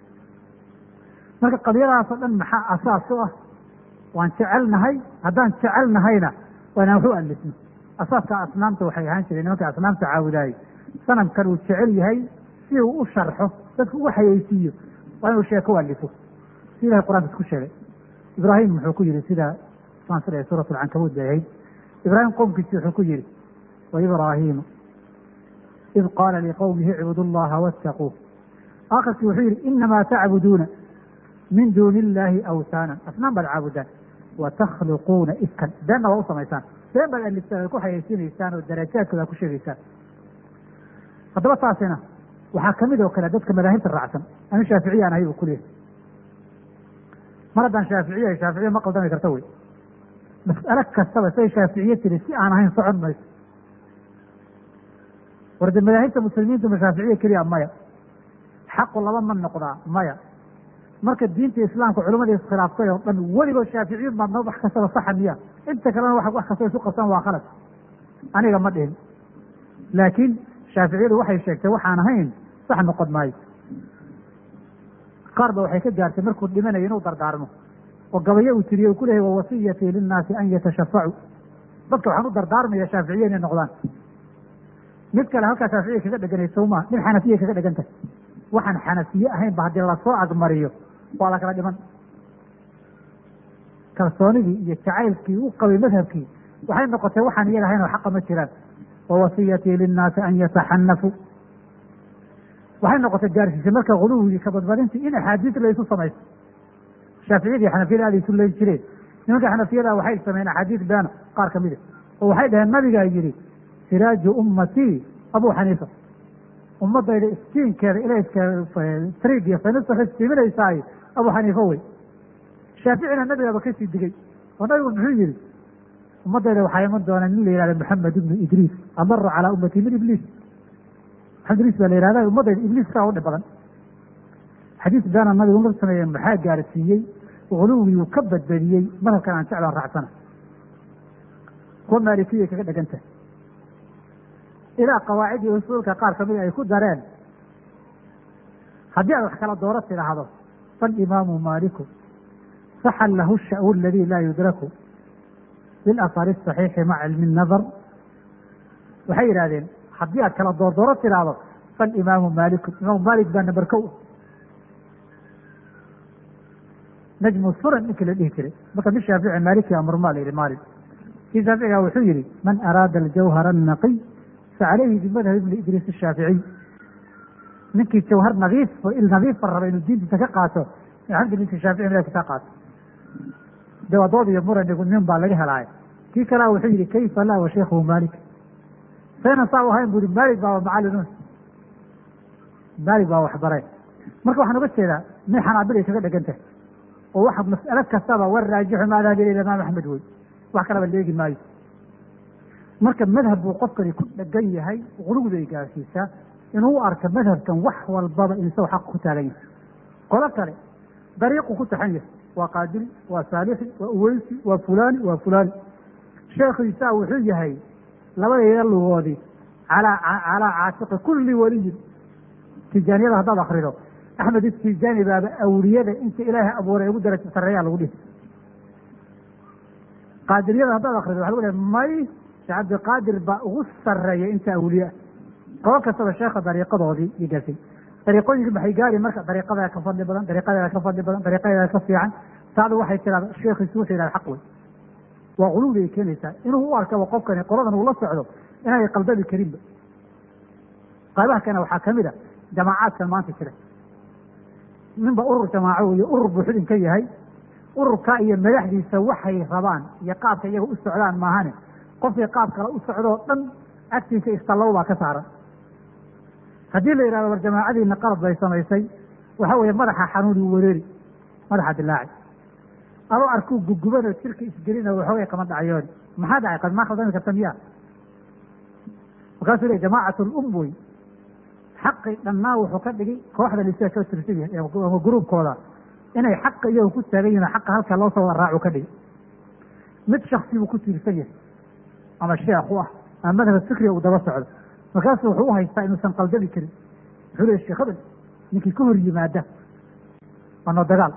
marka qadiyadaasoo dhan maxaa asaas u ah waan jecelnahay haddaan jecelnahayna waa inaan wax u alifno asaaska asnaamta waxay ahaan jireen nimanka asnaamta caabudaayey sanamkan uu jecel yahay si uu u sharxo dadku ugu xayeysiiyo waa inuu sheeko u alifo si ilahay qur-aanka isku sheegay ibraahim muxuu ku yihi sida saan sida suurat alcankabuud bay ahayd ibraahim qowmkiisi wuxuu ku yihi waibraahimu id qaala liqowmihi icbudu llaha wattaquuh aakhirkii wuxuu yihi inamaa tacbuduuna min duuni illaahi awtaanan asnaan baad caabudaan watakhluquuna ifkan beenna waa u samaysaan been baad aliftaan ku xayeysiinaysaan oo darajaadkooda ku sheegaysaan haddaba taasina waxaa kamid oo kale dadka madaahibta raacsan anu shaaficiya aan ahay buu kuleeyahay mar haddaan shaaficiya shaaficiya ma qaldami karta wey mas'alo kastaba say shaaficiye tiri si aan ahayn socon mayso war de madaahibta muslimiintu ma shaaficiya keliya maya xaqu laba ma noqdaa maya marka diinta islaamka culimadii iskhilaaftay oo dhan weligood shaaficiyun baad noo wax kastaba saxa miya inta kalena wa wax kastaba isu qabsan waa khalad aniga ma dhihin laakiin shaaficiyadu waxay sheegtay waxaan ahayn sax noqon maayo qaar ba waxay ka gaartay markuu dhimanayo inuu dardaarmo oo gabayo uu tiriye uu ku lehay wawasiyatii linnaasi an yatashafacuu dadka waxaan u dardaarmaya shaaficiye inay noqdaan mid kale halkaa shaaficiya kaga dheganay sawmaa mid xanafiya kaga dhegan tahay waxaan xanafiye ahayn ba haddii lasoo agmariyo waa la kala dhiman kalsoonidii iyo jacaylkii u qabay madhabkii waxay noqotay waxaan iyaga ahayn oo xaqa ma jiraan wa wasiyatii linnaasi an yataxanafuu waxay noqotay gaarsiisay marka guluwigii kabadbadintii in axaadiis la isu samayso shaaficiyadii xanafiyada aada isu leyn jireen nimanka xanafiyada waxay sameyeen axaadiis beena qaar kamida oo waxay dhaheen nabigaa yidhi siraaju ummatii abuu xaniifa ummadayda istiinkeeda ilayska triig iyo faynasta istiiminaysaay abuu xaniifa wey shaaficina nabigaaba kasii digay oo nabigu muxuu yihi ummadayda waxaa iman doona nin la yihahda maxamed ibnu idriis amaru calaa ummati min ibliis maxamed idriis baa la yihahda ummadayda ibliis kaa u dhib badan xadiis beena nabigu ma sameeye maxaa gaarsiiyey guluwiguu ka badbadiyey madhabkan aan jeclaan raacsana kuwa maalikiyay kaga dhegantah ilaa qawaacid iyo usuulka qaar kamid ay ku dareen haddii aad wax kala dooro tidhaahdo falimaamu maaliku saxan lahu sha'u aladi laa yudraku bilafari saxiixi maca cilmi nadar waxay yidhahdeen haddii aad kala doordooro tidhaahdo falimaamu maaliku imaamu maalik baa namber kow najmu suran ninkii la dhihi jiray marka mi shaafici maaliki amurmaa la yihi maalik kii shaaficiga wuxuu yihi man araada aljawhara annaqiy facalayhi bimadhab ibni idriis ashaaficiy ninkii jawhar nadiif oo il nadiifa raba inuu diintiisa ka qaato alxamdulillah shaafici madhabka ka qaato dawadood iyo muranigu nin baa laga helaayo kii kalea wuxuu yihi kayfa laa wa sheikhuhu maalik saynan saa u ahayn bu yihi maalik baaba macallinun maalik baa waxbaray marka waxaan uga jeedaa may xanaabilay kaga dhegan tahay oo waxa mas'alo kastaba war raajixu ma dahabi ila imaam axmed wey wax kalaba leegi maayo marka madhab buu qofkani ku dhegan yahay guluwday gaarsiisaa inuu u arka madhabkan wax walbaba in isago xaq ku taagan yahay qolo kale dariiqu ku taxan yahay waa qaadiri waa saalixi waa uweysi waa fulani waa fulani sheekhiisaa wuxuu yahay labadayda lugoodii calaa calaa caatiqi kulli waliyin tijaaniyada haddaad akrido axmed istijaani baaba awliyada inta ilaahay abuuray ugu daraja sarreeyaa lagu dhihi qaadiriyada haddaad akrido waxa lagu lehay may sheekh cabdiqaadir baa ugu sarreeya inta awliye ah qolo kastaba sheekha dariiqadoodii iyo gaarsiy dariiqooyinkii maxay gaari marka dariiqadaa ka fadli badan dariiqadeeda ka fadli badan dariiqadeeda ka fiican saadu waxay tiraada sheekhiisu wuxuu yidhahda xaq wey waa quluwdi ay keenaysaa inuu u arkaba qofkani qoladan uu la socdo inaanay qaldabi karinba qaybaha kane waxaa kamid a jamaacaadkan maanta jira ninba urur jamaaco iyo urur buu xudin ka yahay ururka iyo madaxdiisa waxay rabaan iyo qaabka iyaga u socdaan maahane qofkii qaab kale u socdoo dhan agtiisa istallow baa ka saaran haddii la yidhahdo war jamaacadiina qalad bay samaysay waxa weeye madaxa xanuuni wareeri madaxa dilaaci adoo arkuu gugubanoo jirka isgelina waxoogay kama dhacyooni maxaa dhacay qad maa khaldami karta miyaa markaasuu le jamaacat lum wey xaqi dhannaa wuxuu ka dhigi kooxda lisaa ka tirsan yahay ama gruubkooda inay xaqa iyagu ku taagan yihin xaqa halka loo soo wada raacu ka dhigi mid shaksi buu ku tiirsan yahay ama sheekh u ah ama madhab fikriga uu daba socdo markaasu wuxuu u haystaa inuusan qaldabi karin wuxuu leey sheekh hebel ninkii ka hor yimaada waa noo dagaal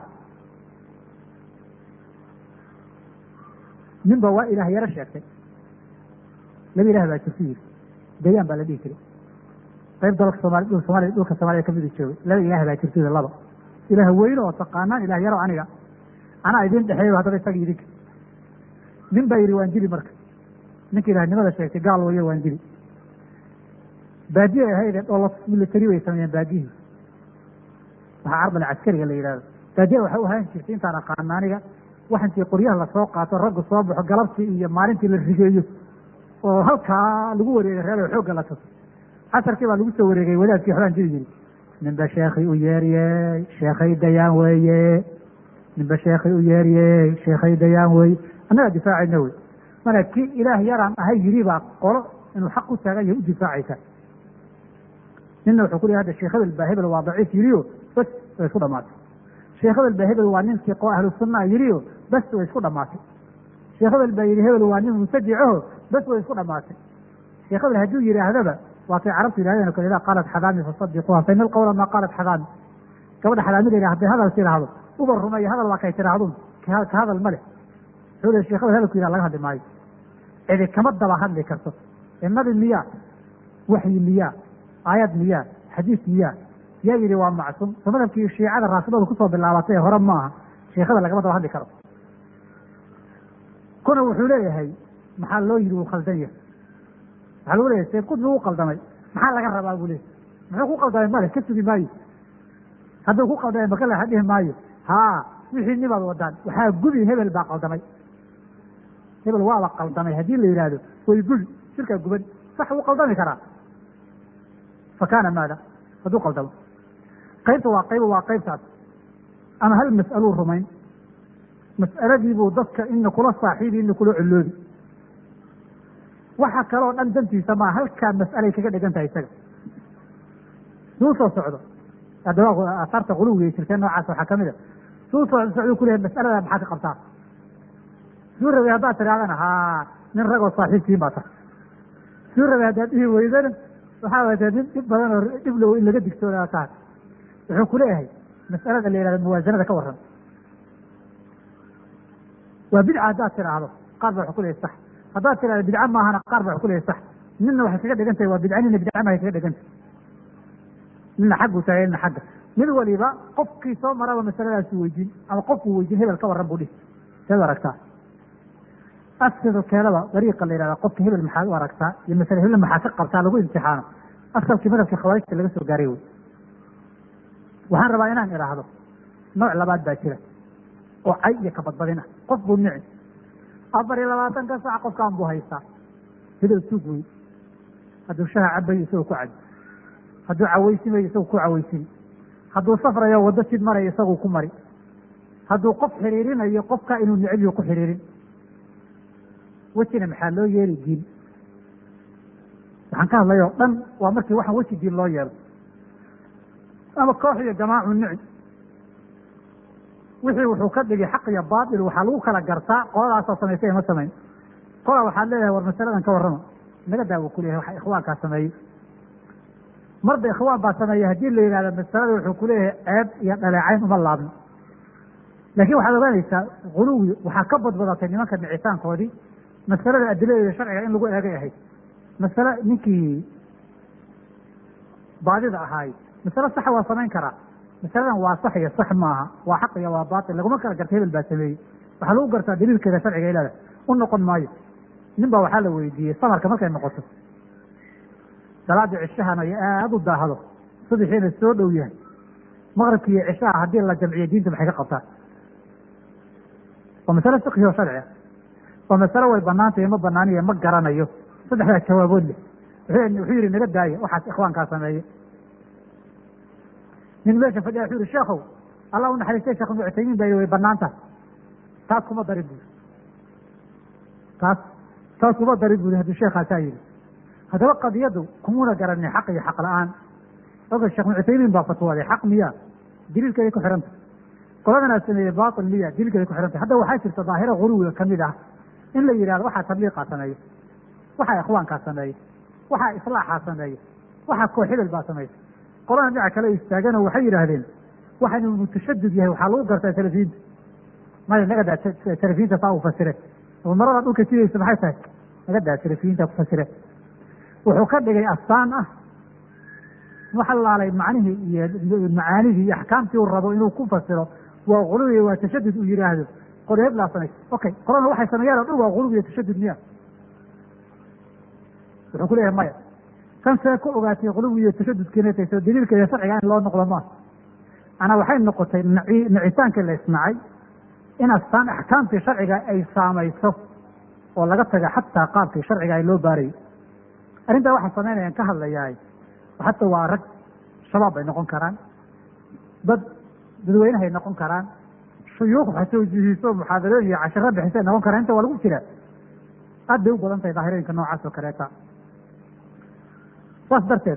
ninba waa ilaah yaro sheegtay laba ilah baa jirta yiri dayaan baa la dhihi jiray qayb dalka soomali dhul soomaliya dhulka soomaliya kamida joogay laba ilaah baa jirta laba ilaah weyne oo taqaanaan ilah yaro aniga anaa idin dhexeeyo haddaba isaga idinka nin baa yidhi waan dili marka ninka ilahnimada sheegtay gaal wayo waan dili baadiye ahayde dholo military way sameeyeen baadiyihii waxaa carbal caskariga la yidhahdo baadiya waxay u ahaan jirtay intaan aqaana aniga wax intii qoryaha lasoo qaato raggu soo baxo galabtii iyo maalintii la rigeeyo oo halkaa lagu wareegay reer xoogga la tuso casarkii baa lagu soo wareegay wadaadkii waxbaan jiri yiri ninba sheekhay u yeeryey sheekhay dayaan weeye ninba sheekhay u yeeryey sheekhay dayaan weeye annagaa difaacayna wey mana kii ilaah yaraan ahay yiri baa qolo inuu xaq u taagan yahay u difaacaysa ninna wuxuu ku lehy hadda sheekh hebel baa hebel waa daciif yiriyo bas way isku dhamaatay sheekh hebel baa hebel waa nin fiqo ahlu sunaa yiriyo bas way isku dhamaatay sheekh hebel baa yidhi hebel waa nin mubtadicaho bas way isku dhamaatay sheekh hebel hadduu yidhaahdaba waatay carabtu yidhahdeen o kale idaa qaalat xadaami fasadiquuha fa ina alqawla maa qaalat xadaami gabadha xadaamida yidhah hadday hadal tidhaahdo uba rumeeyo hadal waa kay tidhaahdun ka hadal ma leh wuxuu le sheekh hebel hadalku yidhah laga hadli maayo cidi kama daba hadli karto ee nabi miyaa waxyi miyaa aayad miyaa xadiis miyaa yaa yidhi waa macsuum so madhabkii shiicada raafidooda kusoo bilaabatay ee hore maaha sheekhada lagama daba hadli karo kuna wuxuu leeyahay maxaa loo yidhi wuu khaldan yahay waxaa lagu leeyahay seed qudbi u qaldamay maxaa laga rabaa buu leeyahy muxuu ku qaldamay male ka sugi maayo hadduu ku qaldamay maka lexa dhihi maayo haa wixii nibaad wadaan waxaa gubi hebel baa qaldamay hebel waaba qaldamay haddii la yidhaahdo way gubi shirkaa guban sax wuu qaldami karaa fa kaana maada hadduu qaldamo qaybta waa qayba waa qaybtaas ama hal mas'aluu rumayn mas'aladiibuu dadka ina kula saaxiibi ina kula coloobi waxa kaloo dhan dantiisa maa halkaa mas'alay kaga dhegan tahay isaga suu soo socdo adawaa asaarta quluwiga jirteen noocaas waxaa kamid a suu soo socdo kulehay mas'alada maxaa ka qabtaa suu rabay haddaad tirahdana haa nin ragoo saaxiibkiin baa tahay suu rabay haddaad dhihi weydana waxaa wata nin dhib badan oo dhib low in laga digtoodaa tahay wuxuu kuleeyahay mas'alada la yihahdo muwaasanada ka warran waa bidca haddaad tidhaahdo qaar ba waxu kuleyahay sax haddaad tidhahdo bidca maahana qaar ba waxu kuleyahay sax nina waxay kaga dhegan tahay waa bidca nina bidca mahay kaga dhegan tahay nina xagguu tahay nina xagga mid waliba qofkii soo maraba masaladaasu weydiin ama qofkuu weydiin hebel ka warran buu dhihi seed aragtaa asalkeedu keedaba dariiqa la yihahda qofka hebel maxaad u aragtaa iyo masale hebel maxaa ka qabtaa lagu imtixaano asalkii madhabkii khawaarijta laga soo gaaray wey waxaan rabaa inaan idhaahdo nooc labaad baa jira oo cay iyo kabadbadin ah qof buu nici afar iyo labaatanka sac qofkaan buu haystaa hebel suug wey hadduu shaha cabayo isagoo ku cabi hadduu cawaysimayo isagoo ku cawaysini hadduu safrayo waddo jid marayo isagoo ku mari hadduu qof xiriirinayo qofka inuu nicibyo ku xiriirin wejina maxaa loo yeeli diin waxaan ka hadlay oo dhan waa markii waxaan weji diin loo yeelo ama koox iyo jamaacu nici wixii wuxuu ka dhigay xaq iyo baatil waxaa lagu kala gartaa qoladaasoo samaysay ma samayn qola waxaad leedahay war masaladan ka warrama naga daawo kuleyahay waxa ikhwaankaa sameeyey marba ikhwaan baa sameeyey haddii la yidhahdo masalada wuxuu kuleeyahay ceeb iyo dhaleecayn uma laabno laakiin waxaad ogaanaysaa guluwi waxaa ka badbadatay nimanka nicitaankoodii masalada adiladeeda sharciga in lagu eegay ahayd masale ninkii baadida ahaay masale saxa waa samayn karaa masaladan waa sax iyo sax maaha waa xaq iyo waa baatil laguma kala garta hebel baa sameeyey waxaa lagu gartaa daliilkeeda sharciga ilada u noqon maayo nin baa waxaa la weydiiyey samarka markay noqoto salaada cishahana iyo aada u daahdo subaxiina soo dhow yahay maqribki iyo cishaha haddii la jamciyo diinta maxay ka qabtaa waa masale fiqhi oo sharci ah waa masale way banaantayo ma banaaniyo ma garanayo saddexdaa jawaabood leh wuxuu yihi naga daaya waxaas ikhwaankaa sameeye nin meesha fadhiya wuxuu yihi sheekhow allah u naxariistay sheekh ibnu cuthaymiin baa way banaanta taas kuma darin buri taas taas kuma darin buri hadduu sheekaasaa yihi haddaba qadiyadu kumuna garanin xaq iyo xaq la-aan oga sheekh ibnu cuthaymiin baa fatwooday xaq miya daliilkeeday ku xihanta qoladanaa sameeyey batil miya daliilkeeday ku xihantay hadda waxaa jirta daahira guluwiga kamid ah in la yidhahdo waxaa tabliiqaa sameeye waxaa ikhwaankaa sameeye waxaa islaaxaa sameeye waxaa koox hebel baa samaysa qolana dhinaca kale istaagano waxay yidhaahdeen waxa inuu mutashadid yahay waxaa lagu gartaa salafiyiinta maya nagadaa salafiyiinta saa u fasire marada dhulka jidaysa maxay tahay nagadaa salafiyiinta ku fasire wuxuu ka dhigay astaan ah waxa laalay macnihii iyo macaanidii iyo axkaamtii uu rabo inuu ku fasiro waa guluwi waa tashadud uu yidhaahdo qol heblaa samaysa okay qolana waxay sameeyaan o dhan waa guluwi iyo tashadud miya wuxuu ku leeyahay maya kan see ku ogaatay quluwi iyo tashadudkiina soo daliilkeeda sharciga in loo noqdo maaha anaa waxay noqotay naci nicitaankii la isnacay in astaan axkaamtii sharciga ay saamayso oo laga taga xataa qaabkii sharciga ay loo baarayay arrintaa waxaa samaynayaan ka hadlayaay hataa waa rag shabaab bay noqon karaan dad dadweynehay noqon karaan shuyuuq xatoojihiiso muxaadarooyin iyo cashiro bixisay noqon karaan inta waa lagu jiraa aad bay u badan tahay daahirooyinka noocaas oo kaleeta saas darteed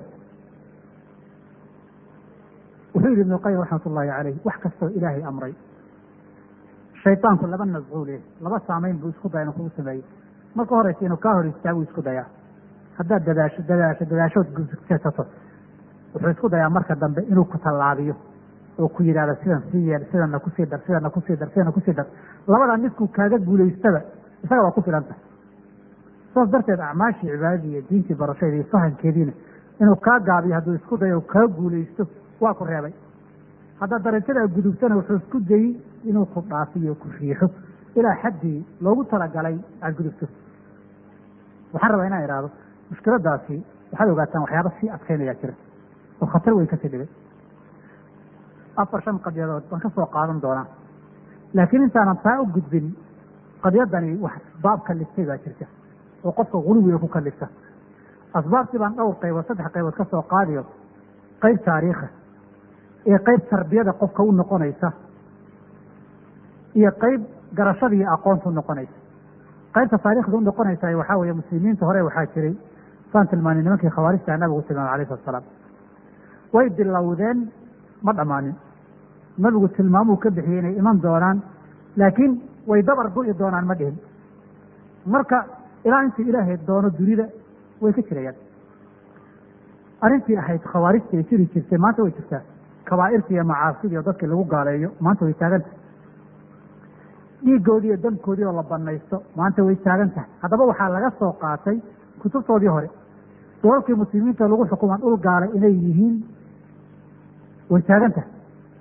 wuxuu yihi ibnu qayim raxmat ullaahi caleyh wax kastoo ilaahay amray shaydaanku laba nascuule laba saamayn buu isku daya inuu kugu sameeyey marka horeysa inuu kaa hor istaagu isku dayaa haddaad dadaasho dadaasho dadaashood gudsato wuxuu isku dayaa marka dambe inuu ku tallaabiyo oo ku yidhahdo sidan sii yeel sidana kusii dar sidana kusii dar sidana kusii dar labadaa midkuu kaaga guulaystaba isaga waa ku filan tahay saas darteed acmaashii cibaadadii iyo diintii barashadeeda iyo fahankeediina inuu kaa gaabiyo hadduu isku dayo kaa guulaysto waa ku reebay haddaad darajadaa gudubtana wuxuu isku dayey inuu ku dhaafiyo ku riixo ilaa xaddii loogu talagalay aada gudubto waxaan rabaa inaan idhaahdo mushkiladaasi waxaad ogaataan waxyaaba sii adkaynayaa jira oo khatar weyn kasii dhigay afar shan qadiyadood baan ka soo qaadan doonaa laakiin intaanan taa u gudbin qadiyadani wax asbaab kaliftay baa jirta oo qofka guluwiga ku kalifta asbaabtii baan dhowr qaybood saddex qaybood ka soo qaadiyo qayb taariikha iyo qayb tarbiyada qofka u noqonaysa iyo qayb garashada iyo aqoonta u noqonaysa qaybta taarikhda u noqonaysa waxaa weeye muslimiinta hore waxaa jiray saan tilmaanay nimankii khawaarijta nabigu tilmaamay alayh salatu salaam way bilowdeen ma dhammaanin nabigu tilmaamuu ka bixiyey inay iman doonaan laakiin way dabar go'i doonaan ma dhihin marka ilaa intii ilaahay doono dunida way ka jirayaan arrintii ahayd khawaarijta ay jiri jirtay maanta way jirtaa kabaa'irtii iyo macaasidii oo dadkii lagu gaaleeyo maanta way taaganta dhiigoodii iyo damkoodii oo la banaysto maanta way taagan tahay haddaba waxaa laga soo qaatay kutubtoodii hore dolalkii muslimiinta lagu xukumaan dhul gaalay inay yihiin way taagan tahay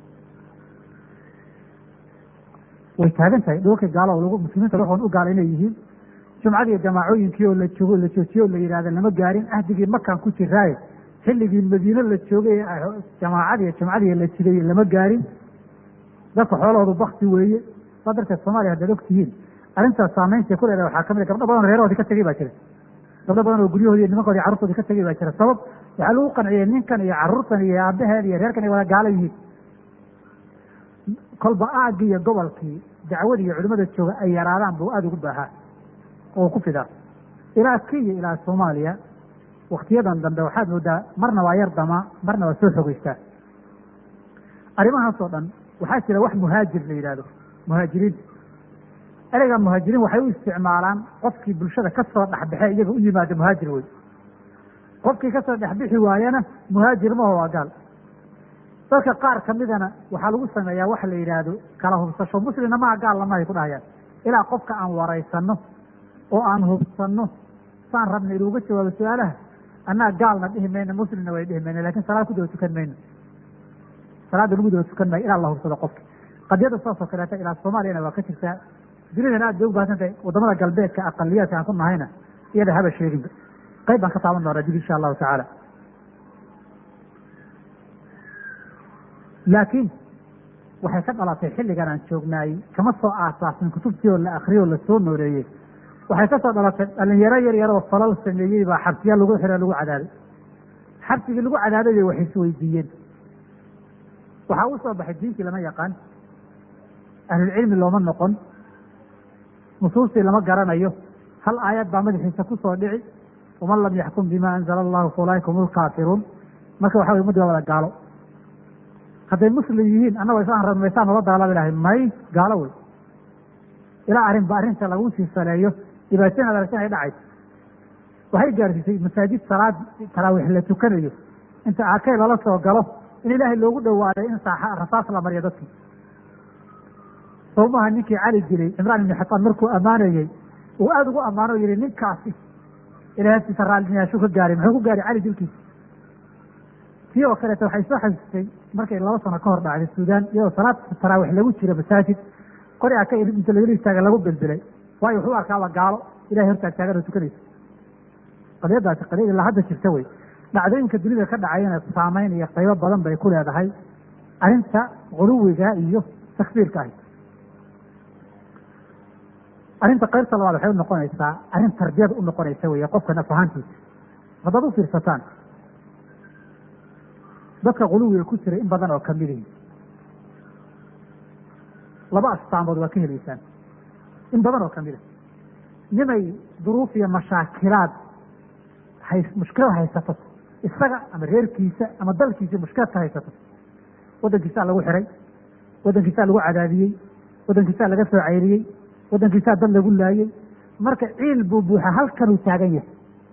way taagan tahay dhulalkii gaalo lagu muslimiinta lagu u gaalay inay yihiin jumcadii jamaacooyinkii oo la joogo la joojiye oo la yidhahda lama gaarin ahdigii makaan ku jiraaye xilligii madiine la joogay jamaacadii jumcadii la jiday lama gaarin dadka xoolahoodu bakti weeye saa darteed soomaaliya haddaad og tihiin arrintaas saamaynta ku leedahay waxaa kamid a gabdho badan oo reerahoodii ka tegey baa jira gabdho badan oo guryahoodi iyo nimankoodi carruurtoodii ka tegey baa jira sabab waxaa lagu qanciyey ninkan iyo carruurtan iyo aabaheen iyo reerkan ay wada gaala yihiin kolba aagii iyo gobolkii dacwadii iyo culimada jooga ay yaraadaan buu aada ugu baahaa oo ku fidaa ilaa kenya ilaa soomaaliya waktiyadan dambe waxaad moodaa marna waa yar damaa marna waa soo xogeystaa arrimahaas oo dhan waxaa jira wax muhaajir la yidhahdo muhaajiriin ereyga muhaajiriin waxay u isticmaalaan qofkii bulshada ka soo dhexbaxe iyaga u yimaada muhaajir wey qofkii kasoo dhexbixi waayana muhaajir maho waa gaal dadka qaar kamidana waxaa lagu sameeyaa waxa la yidhaahdo kala hubsasho muslimna maha gaal lamahay ku dhahayaan ilaa qofka aan waraysano oo aan hubsano saan rabna inuuga jawaabo su-aalaha annaga gaalna dhihi mayno muslimna way dhihi mayno lakin salaad ku daba tukan mayno salaadda lagu daba tukan maayo ilaa la hubsado qofka qadiyada saas oo kaleeta ilaa soomaaliyana waa ka jirtaa dunidan aad bay u baahsan tahay wadamada galbeedka aqaliyaadka aan ku nahayna iyada haba sheeginba qayb baan ka taaban doonaa dib insha allahu tacaala laakiin waxay ka dhalatay xilligan aan joognaay kama soo aasaasin kutubtii oo la akriyay oo lasoo nooleeyey waxay ka soo dhalatay dhalinyaro yar yar oo falal sameeyey baa xabsiya lagu xiro lagu cadaaday xabsigii lagu cadaadayay waxay isweydiiyeen waxaa u soo baxay diintii lama yaqaan ahlulcilmi looma noqon nusuustii lama garanayo hal aayad baa madaxiisa ku soo dhici waman lam yaxkum bima anzala allahu fa ulaaika hum lkaafiruun marka waxa wey ummaddi waa wada gaalo hadday muslim yihiin annagoo isaan rabmaysaa nala dagaalami lahay may gaalo wey ilaa arrinba arrinta lagu sii saleeyo dhibaatooyin ad aragteen ay dhacayso waxay gaarsiisay masaajid salaad taraawiix la tukanayo inta aakay lala soo galo in ilaahay loogu dhawaaday in saaxa rasaas la mariyo dadkii sawmaha ninkii cali dilay cimraan ibni xataan markuu ammaanayey uu aada ugu ammaano o yihi ninkaasi ilahay agtiisa raaliniyaashuu ka gaaray muxuu ku gaaray cali dilkiisa tii oo kaleeta waxay soo xasuustay markay laba sano ka hor dhacday suudaan iyadoo salaad taraawiix lagu jiro masaajid qori aka inta lagala istaaga lagu bilbilay waayo wuxuu arkaaba gaalo ilahay hortaag taagan oo tukanaysa qadiyadaasi qadiyad ilaa hadda jirta wey dhacdooyinka dunida ka dhacayana saameyn iyo qaybo badan bay ku leedahay arrinta guluwiga iyo takfiirka ahi arrinta qaybta labaad waxay unoqonaysaa arrin tarbiyada u noqonaysa wey qofka naf ahaantiisa haddaad u fiirsataan dadka guluwiga ku jira in badan oo kamidii laba astaamood waa ka helaysaan in badan oo kamida nimay duruuf iyo mashaakilaad hay mushkilad haysato isaga ama reerkiisa ama dalkiisa mushkilad ka haysato waddankiisaa lagu xiray waddankiisaa lagu cadaadiyey waddankiisaa laga soo cayriyey waddankiisaa dad lagu laayey marka ciil buu buuxa halkanuu taagan yahay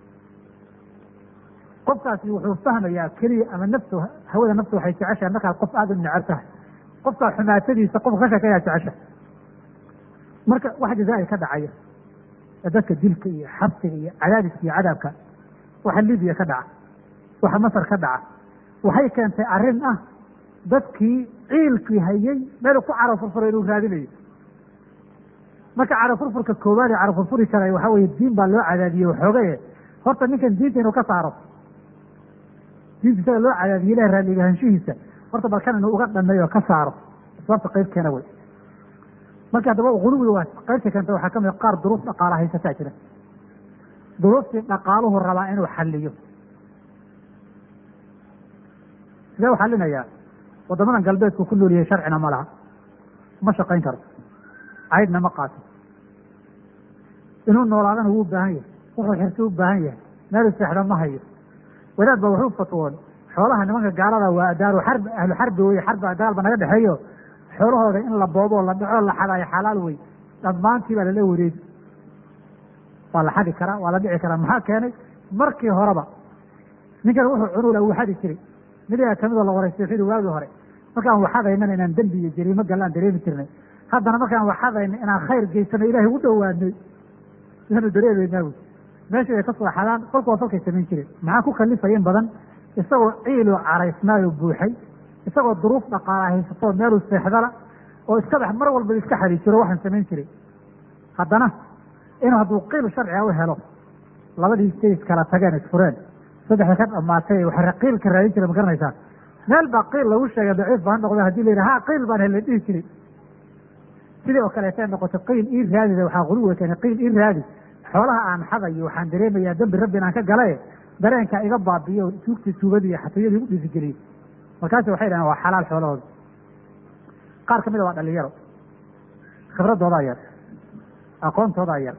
qofkaasi wuxuu fahmayaa keliya ama naftu hawada naftu waxay jeceshahay markaad qof aada u necab tahay qofkaa xumaatadiisa qofka ka sheekeeyaa jecesha marka wax jazaair ka dhacaya ee dadka dilka iyo xabsiga iyo cadaadiska iyo cadaabka waxa libiya ka dhaca waxa masar ka dhaca waxay keentay arrin ah dadkii ciilkii hayay meel ku caro furfuro inuu raadinayo marka carafurfurka koowaad ee carafurfuri kara waxaa weye diin baa loo cadaadiyey waxoogaye horta ninkan diinta inuu ka saaro diinta isaga loo cadaadiyey ilahi raalligahaanshihiisa horta balkan inuu uga dhameeyo oo ka saaro sababta qayb keena wey marka haddaba guluwi waa qaybta keenta waxaa ka mid qaar duruuf dhaqaala haysataa jira duruuftii dhaqaaluhu rabaa inuu xaliyo sidee u xalinayaa waddamadan galbeedku ku nooliyay sharcina ma laha ma shaqayn karo caydna ma qaato inuu noolaadana wuu u baahan yahay wuxuu xirsi u baahan yahay meel seexda ma hayo wadaad ba wuxuu fatwoon xoolaha nimanka gaalada waa adaaru xarbi ahlu xarbi wey xarbi dagaalba naga dhexeeyo xoolahooda in la boobo la dhaco la xadaayo xalaal wey dhammaantii baa lala wareegi waa la xadi karaa waa la dhici karaa maxaa keenay markii horeba ninkan wuxuu cunuula wuu xadi jiray midiga kamidoo la waraystay wuxuu yihi waagii hore markaan waxadaynana inaan dembi iyo jariimo gallaan dareemi jirnay haddana markaan waxadayna inaan khayr geysano ilahay u dhowaanay yaanu dareemaynaa wy meeshii ay ka soo xadaan kolku waa falkay samayn jireen maxaa ku kalifaya in badan isagoo ciiloo caraysnaayo buuxay isagoo duruuf dhaqaala haysatoo meeluu seexdala oo iska dhex mar walba iska xadi jiro waxaan samayn jiray haddana inuu hadduu qiil sharciga u helo labadii jays kala tageen isfureen saddexda ka dhamaatay waxa qiilka raadin jira ma garanaysaa meel baa qiil lagu sheegay daciif ba ha noqda hadii la yidhi ha qiil baan hela dhihi jiray sidii oo kaleetay noqoto qiil ii raadida waxaa quluwa keenay qiil ii raadi xoolaha aan xadayo waxaan dareemayaa dembi rabbi inaan ka galaye dareenkaa iga baabiyo tuugtii tuugadii iyo xatooyadii u dhiirigeliyey markaasi waxay dhahen waa xalaal xoolahooda qaar ka mida waa dhalinyaro khibradoodaa yar aqoontoodaa yar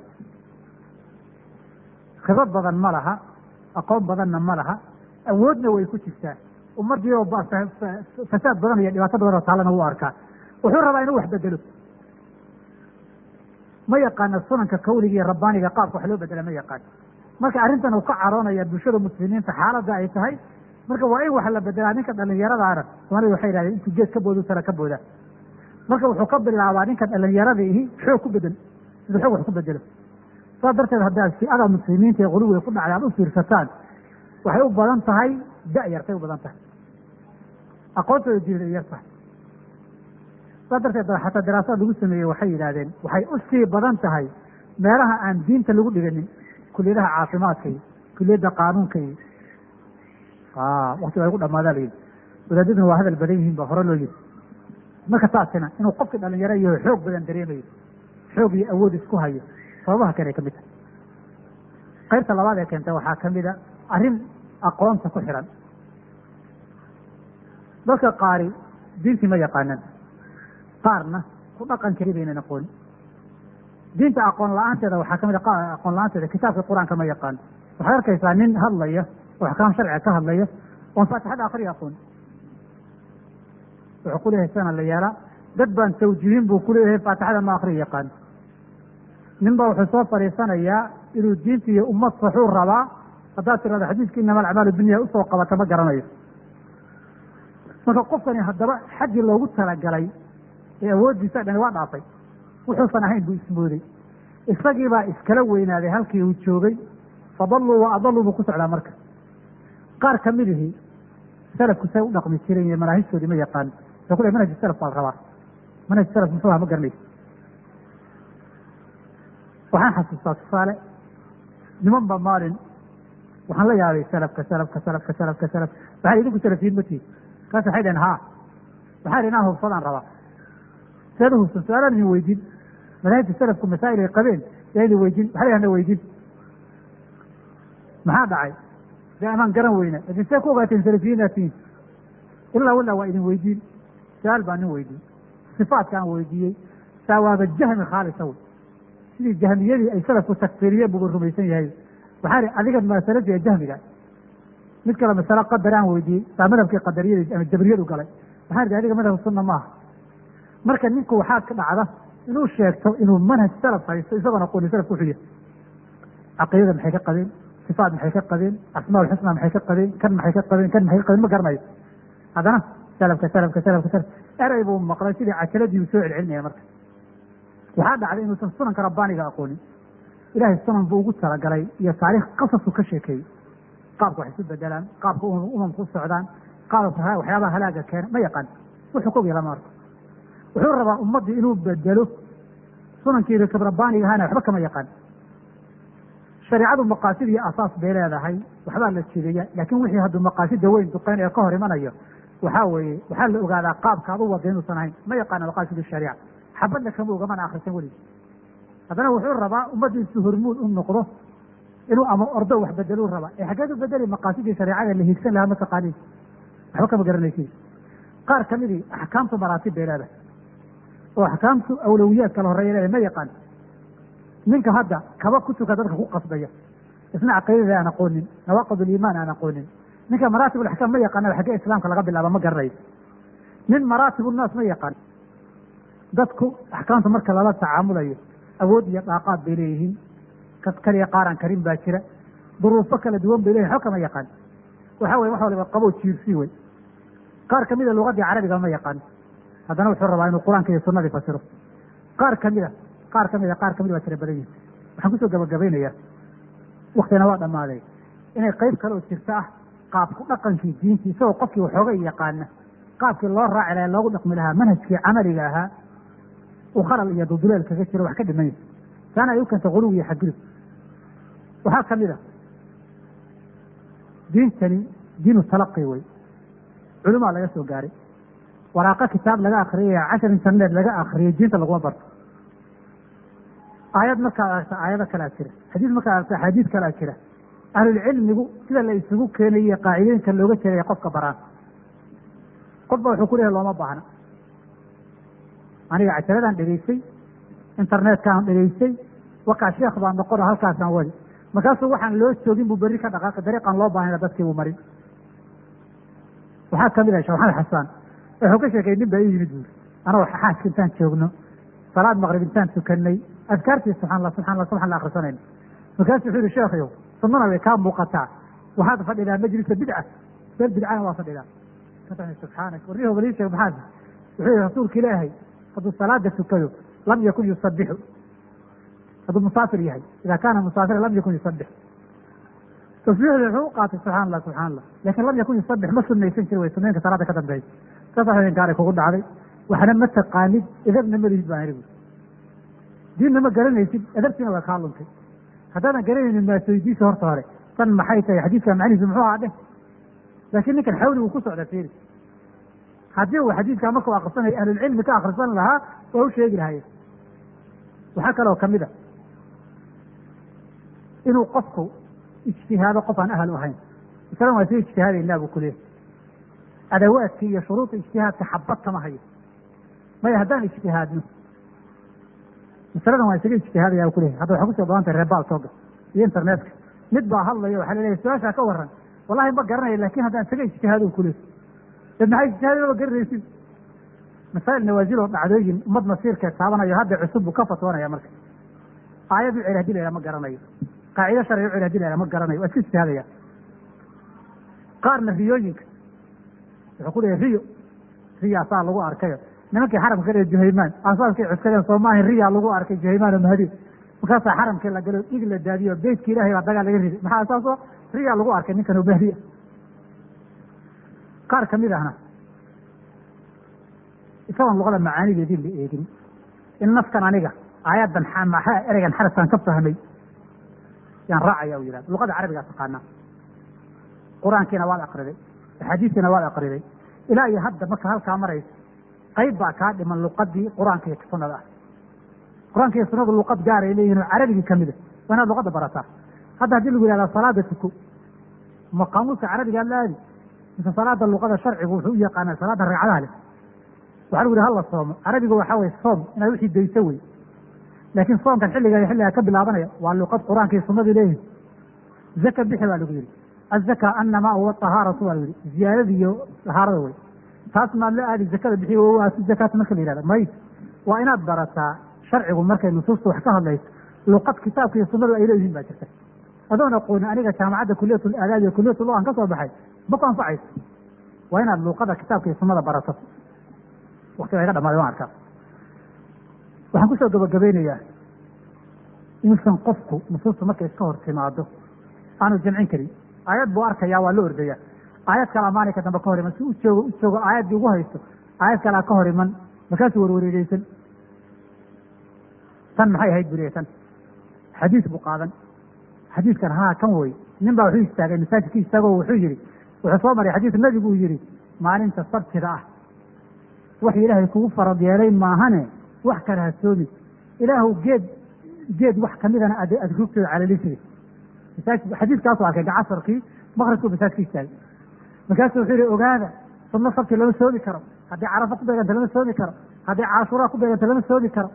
khibrad badan ma laha aqoon badanna ma laha awoodna way ku jirtaa ummadii oo fasaad badan iyo dhibaato badan oo taalana wuu arkaa wuxuu rabaa inuu wax bedelo ma yaqaana sunanka kawliga iyo rabbaaniga qaabka wax loo bedela ma yaqaan marka arrintan uu ka caroonaya bulshada muslimiinta xaaladda ay tahay marka waa in wax la bedelaa ninka dhalinyaradaana soomaalida waxay yidhahdeen intuu geed ka boodu tala ka booda marka wuxuu ka bilaabaa ninka dhalinyaradaihi xoog ku bedel siduu xoog wax ku bedelo saas darteed haddaad si-ada muslimiinta ee quluwiga ku dhacday aad u fiirsataan waxay u badan tahay da-yartay u badan tahay aqoontooda diinay yar tahay saas darteed ba xataa daraasaad lagu sameeyey waxay yidhahdeen waxay u sii badan tahay meelaha aan diinta lagu dhiganin kuliyadaha caafimaadka iyo kuliyadda qaanuunka iyo wakti waa igu dhamaadaa la yidhi wadaadaduna waa hadal badan yihiin ba hore loo yidhi marka taasina inuu qofkii dhalinyaro yaho xoog badan dareemayo xoog iyo awood isku hayo sababaha keenay ka mid tahay qaybta labaad ee keenta waxaa ka mid a arrin aqoonta ku xiran dadka qaari diintii ma yaqaanan qaarna ku dhaqan kari baynan aqoonin diinta aqoon la-aanteeda waxaa kamid a aqoon la-aanteeda kitaabka qur-aanka ma yaqaan waxaad arkaysaa nin hadlaya oo axkaam sharciga ka hadlaya oon faatixada akriya aqoon wuxuu ku leeyahay sana la yeelaa dad baan tawjiihin buu kuleeyahay faatixada ma akriya yaqaan nin baa wuxuu soo fadhiisanayaa inuu diinta iyo ummad saxuu rabaa haddaad tirahdo xadiiska inama alacmaalu binya usoo qabata ma garanayo marka qofkani haddaba xaggii loogu talagalay ee awooddiisa dhani waa dhaafay wuxuusan ahayn buu ismooday isagiibaa iskala weynaaday halkii uu joogay fadalluu wa adalluu buu ku socdaa marka qaar kamidihii salafku say u dhaqmi jireen iyo manaahijtoodii ma yaqaan wuxuu ku lehy manhaj salaf baa la rabaa manhaj salaf muxuu aha ma garanaysa waxaan xasuustaa tusaale niman ba maalin waxaan la yaabay salafka salafka salafka salafka salaf waxay idinku salafiyiin ma tihin kaas waxay dhaheen haa waxaa idhi inaan hubsadaan rabaa seed u hubsan su-aalaan idin weydiin madaahibta salafku masaa'il ay qabeen yaa idin weydiin waxaa lahana weydiin maxaa dhacay dee amaan garan weyna lakin see ku ogaateen salafiyiinaa tihin ilaa walaa waa idin weydiin su-aal baa nin weydiin sifaatkaan weydiiyey saa waaba jahmi khaalisa wey sidii jahmiyadii ay salafku takfiriyeen buuba rumaysan yahay waxaa ihi adiga masalada ee jahmiga mid kale masale qadar aan weydiiyey saa madhabkii qadariyada ama jabriyadu galay waxaan ihi adiga madhab sunna maaha marka ninku waxaa ka dhacda inuu sheegto inuu manhaj salaf haysto isagoon aqooni salafku wuxuu yahay caqiidada maxay ka qabeen sifaat maxay ka qabeen asmaa ulxusna maxay ka qabeen kan maxay ka qabeen kan maxay ka qabeen ma garanayo haddana salafka salafka salafka salaf erey buu maqlay sidii cajaladii uu soo celcelinaya marka waxaa dhacday inuusan sunanka rabbaaniga aqoonin ilahay sunan buu ugu talagalay iyo taariikh qasasku ka sheekeeyey qaabka wax isu bedelaan qaabka umamku u socdaan qaabka waxyaabaha halaaga keena ma yaqaan wuxuu ka ogyala ma arko wuxuu rabaa ummaddii inuu bedelo sunankii rikabrabaaniga ahana waxba kama yaqaan shareecadu maqaasid iyo asaas bay leedahay waxbaa la jideeya laakiin wixii hadduu maqaasida weyn duqeyn ee ka hor imanayo waxaa weeye waxaa la ogaadaa qaabka ad u wada inuusan ahayn ma yaqaana maqaasid shariica xabadna kama ogamana akrisan weligii haddana wuxuu rabaa ummaddiisu hormuud u noqdo inuu ama ordo wax bedeluu rabaa ee xaggeed u bedeli maqaasidii shareecada la hiigsan lahaa mataqaaniin waxba kama garanaysid qaar kamidii axkaamtu maraatib bay leedahay oo axkaamtu awlawiyaad kala horreeya leedahay ma yaqaan ninka hadda kaba ku tuka dadka ku qasbaya isna caqiidada aan aqoonin nawaaqid ulimaan aan aqoonin ninka maraatib alaxkaam ma yaqaana xaggee islaamka laga bilaaba ma garanayo nin maraatib unnaas ma yaqaan dadku axkaamta marka lala tacaamulayo awood iyo dhaaqaad bay leeyihiin kas kaliya qaaraan karin baa jira duruufo kala duwan bay leeyihin waxba kama yaqaan waxa weye wax waliba qabow jiirsi wey qaar kamida lugadii carabiga ma yaqaan haddana wuxuu rabaa inuu qur-aanka iyo sunadii fasiro qaar kamida qaar kamida qaar kamid waa tira badan yihin waxaan kusoo gabagabaynayaa waktina waa dhammaaday inay qayb kale oo jirto ah qaabku dhaqankii diintii isagoo qofkii waxoogay yaqaana qaabkii loo raaci laha loogu dhaqmi lahaa manhajkii camaliga ahaa uu khalal iyo duduleel kaga jiro wax ka dhimanya taana ay u keenta quluw iyo xadgudub waxaa kamid a diintani diinu talaqi wey culumaa laga soo gaaray waraaqo kitaab laga akriyaya cashar internet laga akriyay diinta laguma barto aayad markaad aragta aayado kalea jira xadiis markaad aragta axaadiis kalea jira ahlulcilmigu sida la isugu keenaye qaacidooyinka looga jeedaya qofka baraan qofba wuxuu ku leehay looma baahna aniga cajaradaan dhegaystay internetkaan dhegaystay wakaa sheekh baan noqono halkaasaan wadi markaasuu waxaan loo joogin buu berri ka dhaqaaqi dariiqaan loo baahayna dadkii buu marin waxaa kamid ah sheekh maxamed xasaan wuxuu ka sheekay nin baa ii yimid buuri anagoo xaaska intaan joogno salaad maqrib intaan tukanay adkaartii subxaan allah subxan allah subxan allah akrisanayna markaasu wuxuu yihi sheekhayow sunnana way kaa muuqataa waxaad fadhidaa majlisa bidca meel bidcana waa fadhidaa subxaanak warnihi balii sheeg maxaad wuxuu yihi rasuulka ilaahay hadduu salaada tukado lam yakun yusabixu hadduu musaafir yahay ida kaana musaafira lam yakun yusabix tasbiixda wuxuu u qaatay subxaan allah subxaan allah lakin lam yakun yusabix ma sunaysan jiri way sunaynka salaada ka dambeeya saas gaaray kugu dhacday waxna ma taqaanid edabna ma lihid baan iri diinna ma garanaysid edabtiina waa kaa luntay haddaadan garanaynin maasooydiisa horta hore tan maxay tahay xadiiska macnihiisu muxuu ahaa dheh laakiin ninkan xawli uu ku socda fiiri haddii uu xadiiskaa markuu akrisanayo ahlulcilmi ka akrisan lahaa waa u sheegi lahaye waxaa kaloo kamid a inuu qofku ijtihaado qof aan ahal u ahayn masalan waa sii ijtihaadaynaa buu kuleeyahy adawaadkii iyo shuruudda ijtihaadka xabad kama hayo maya haddaan ijtihaadno masaladan waa isaga ijtihaadaya ku leeyahy hadda waxaa kusoo badan tahay reebaal tooga iyo internetka mid baa hadlayo waxaa laleeyahy su-aashaa ka waran wallahi ma garanayo lakin haddaan isaga ijtihaado ku leeyahy dad maxay ijtihaadin ma garanaysid masaa'il nawaazil oo dhacdooyin ummad masiirkeed taabanayo hadda cusub buu ka fatwoonaya marka aayad u celi hadii la yhaha ma garanayo qaacido sharci u celi hadii la yhaha ma garanayo waa iska ijtihaadaya qaarna riyooyinka wuxuu ku leeyahy riyo riya saa lagu arkayo nimankii xaramka ka dhee juhaymaan asaaskay cuskadeen soomaahi riya lagu arkay juhaymaan oo mahdi markaasaa xaramkii la galo dhig la daadiyo beytka ilahay baa dagaal laga riday maxaa asaaso riya lagu arkay ninkan oo mahdi qaar kamid ahna isagoon luqada macaanideedii la eegin in nafkan aniga aayaddan maxaa ereygan xarafkan ka fahmay yaan raacaya u yihahda luqada carabigaa taqaanaa qur-aankiina waad akriday axaadiistiina waad akriday ilaa iyo hadda marka halkaa maraysa qayb baa kaa dhiman luqadii qur-aanka iyo sunada ah qur-aanka iyo sunadu luqad gaaray leeyihin oo carabigii kamida waa inaad luqadda barataa hadda haddii lagu yihahda salaada tuko ma qaamuuska carabigaa la aadi mise salaada luqada sharcigu wuxuu u yaqaanaa salaada ragcadaha leh waxa lagu yihi hala soomo carabiga waxaa weye soom inaad wixii dayso wey laakiin soomkan xilliga xilligaa ka bilaabanaya waa luqad qur-aanka iyo sunadii leeyihin zaka bixi baa lagu yihi azaka annamaa huwa tahaaratu baa lagu yihi ziyaadada iyo tahaarada wey taas maad la aadi zakada bixi waasi zakaata marka la yihahda may waa inaad barataa sharcigu markay nusuusta wax ka hadlayso luqad kitaabka iyo sunadu ay leeyihiin baa jirta adoon aqoonin aniga jaamacadda kuliyat aadaab iyo kuliyat lo aan ka soo baxay ma ku anfacayso waa inaad luuqada kitaabka iyo sunada barato wakti iga dhamaaday waan arkaa waxaan kusoo gabagabeynayaa inuusan qofku nusuusta markay iska hor timaado aanu jamcin karin aayad buu arkaya waa la ordaya aayad kalaa maalinka dambe ka hor iman si u joogo u joogo aayaddii ugu haysto aayad kalaa ka hor iman markaasuu warwareegeysan tan maxay ahayd buriye tan xadiis buu qaadan xadiiskan haa kan wey nin baa wuxuu istaagay masaajidka istaagoo wuxuu yihi wuxuu soo maray xadiis nabigu uu yihi maalinta sabtida ah wax ilaahay kugu farad yeelay maahane wax kale ha soomi ilaahu geed geed wax kamidana ad aad rugtooda calalisida masaajid xadiiskaasu arkay gacasarkii maqribkuu masaajidka istaagay markaasuu wuxuu yihi ogaada sunno sabti lama soomi karo haddii carafa ku beeganta lama soomi karo haddii caashuraa ku beeganta lama soomi karo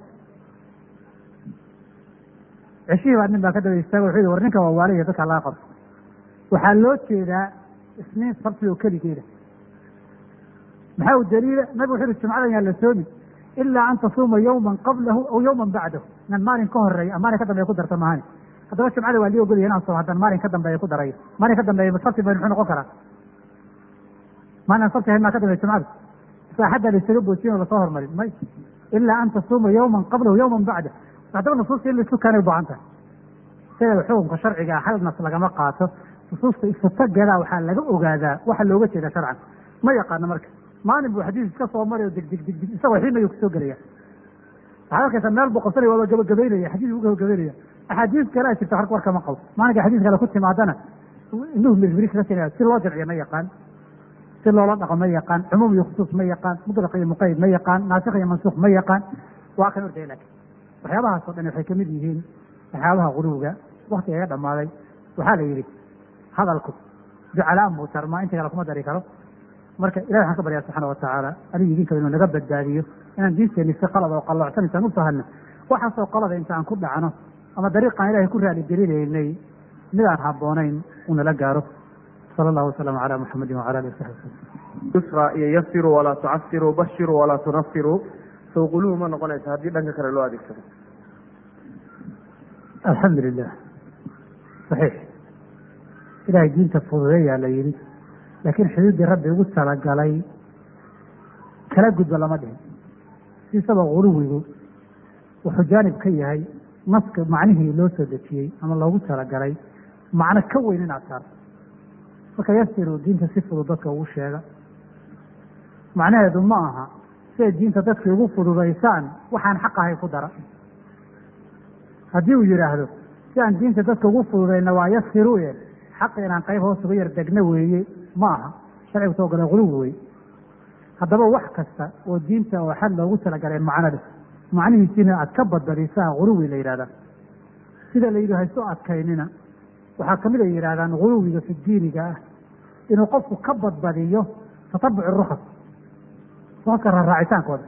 ceshihii baa nin baa ka daba istaaga wuxuu yihi war ninka waa waaliya dadka laga qabto waxaa loo jeedaa isniin sabti oo keligeeda maxaa u daliila nabigu wuxuu yihi jumcadan yaan la soomi ilaa an tasuuma yawman qablahu aw yawman bacdahu inaan maalin ka horeeya maalin ka dambeeya ku darta mahani haddaba jumcada waa lii ogolaya inaan soo haddaan maalin ka dambeeya ku darayo maalin ka dambeeya sabti bay muxuu noqon karaa maalin aan sabti ahayn maa ka dambeya jumcada saaxaddaa la isaga boojin oo lasoo hormarin may ilaa an tasuuma yawman qablahu yawman bacdah haddaba nusuusta in laisu keenay baahan tahay sideeda xukunka sharciga hal nas lagama qaato nusuusta isutageeda waxaa laga ogaadaa waxa looga jeeda sharcan ma yaqaano marka maalin buu xadiis iska soo maray oo deg deg deg deg isagoo xiinayu kusoo gelaya waxaad arkaysaa meel buu qabsanaya waaba gabagabaynaya xadiis buu gabagabaynaya axaadiis kale a jirta harka warkama qabo maalinka xadiis kale ku timaadana induhu mirmiris ka sinaya si loo jamciyo ma yaqaan si loola dhaqo ma yaqaan cumuum iyo khusuus ma yaqaan mutlaq iyo muqayd ma yaqaan naasikh iyo mansuuq ma yaqaan waa kan ordaya laakiin waxyaabahaasoo dhan waxay kamid yihiin waxyaabaha quluwiga waktiga iga dhamaaday waxaa la yidhi hadalku ducalaan buu tarmaa inta kale kuma dari karo marka ilahi waxaan ka baryaa subxaana watacaala adigu idinkaba inuu naga badbaadiyo inaan diinteeni si qalad oo qalloocsan intaan u fahanno waxaasoo qalada intaan ku dhacno ama dariiqaan ilahay ku raali gelinaynay midaan habboonayn uu nala gaaro sala allahu wasalam calaa muxamedin wacala alihi wasaxbi wasalam yusra iyo yasiruu walaa tucasiruu bashiruu walaa tunafiruu sow quluhu ma noqonaysa haddii dhanka kale loo adeegsado alxamdu lilah saxiix ilahay diinta fududeeyaa la yidhi laakiin xuduuddii rabbi ugu talagalay kala gudba lama dhihin siisaba guluwigu wuxuu jaanib ka yahay naska macnihii loo soo dejiyey ama loogu talagalay macno ka weyn inaad saarto marka yasiru diinta si fudud dadka ugu sheega macnaheedu ma aha siay diinta dadkii ugu fududaysaan waxaan xaq ahay ku dara haddii uu yidhaahdo si aan diinta dadka ugu fududayna waa yasiruye xaq inaan qayb hoos uga yar degno weeye ma aha sharcigu soo gala guluwi wey haddaba wax kasta oo diinta oo xad loogu talagalay macnada macnihiisina aad ka badbadisaa guluwi la yidhahdaa sida la yidhi hayso adkaynina waxaa kamid ay yidhahdaan guluwiga fi diiniga ah inuu qofku ka badbadiyo tatabuc rukas rukaska raaraacitaankooda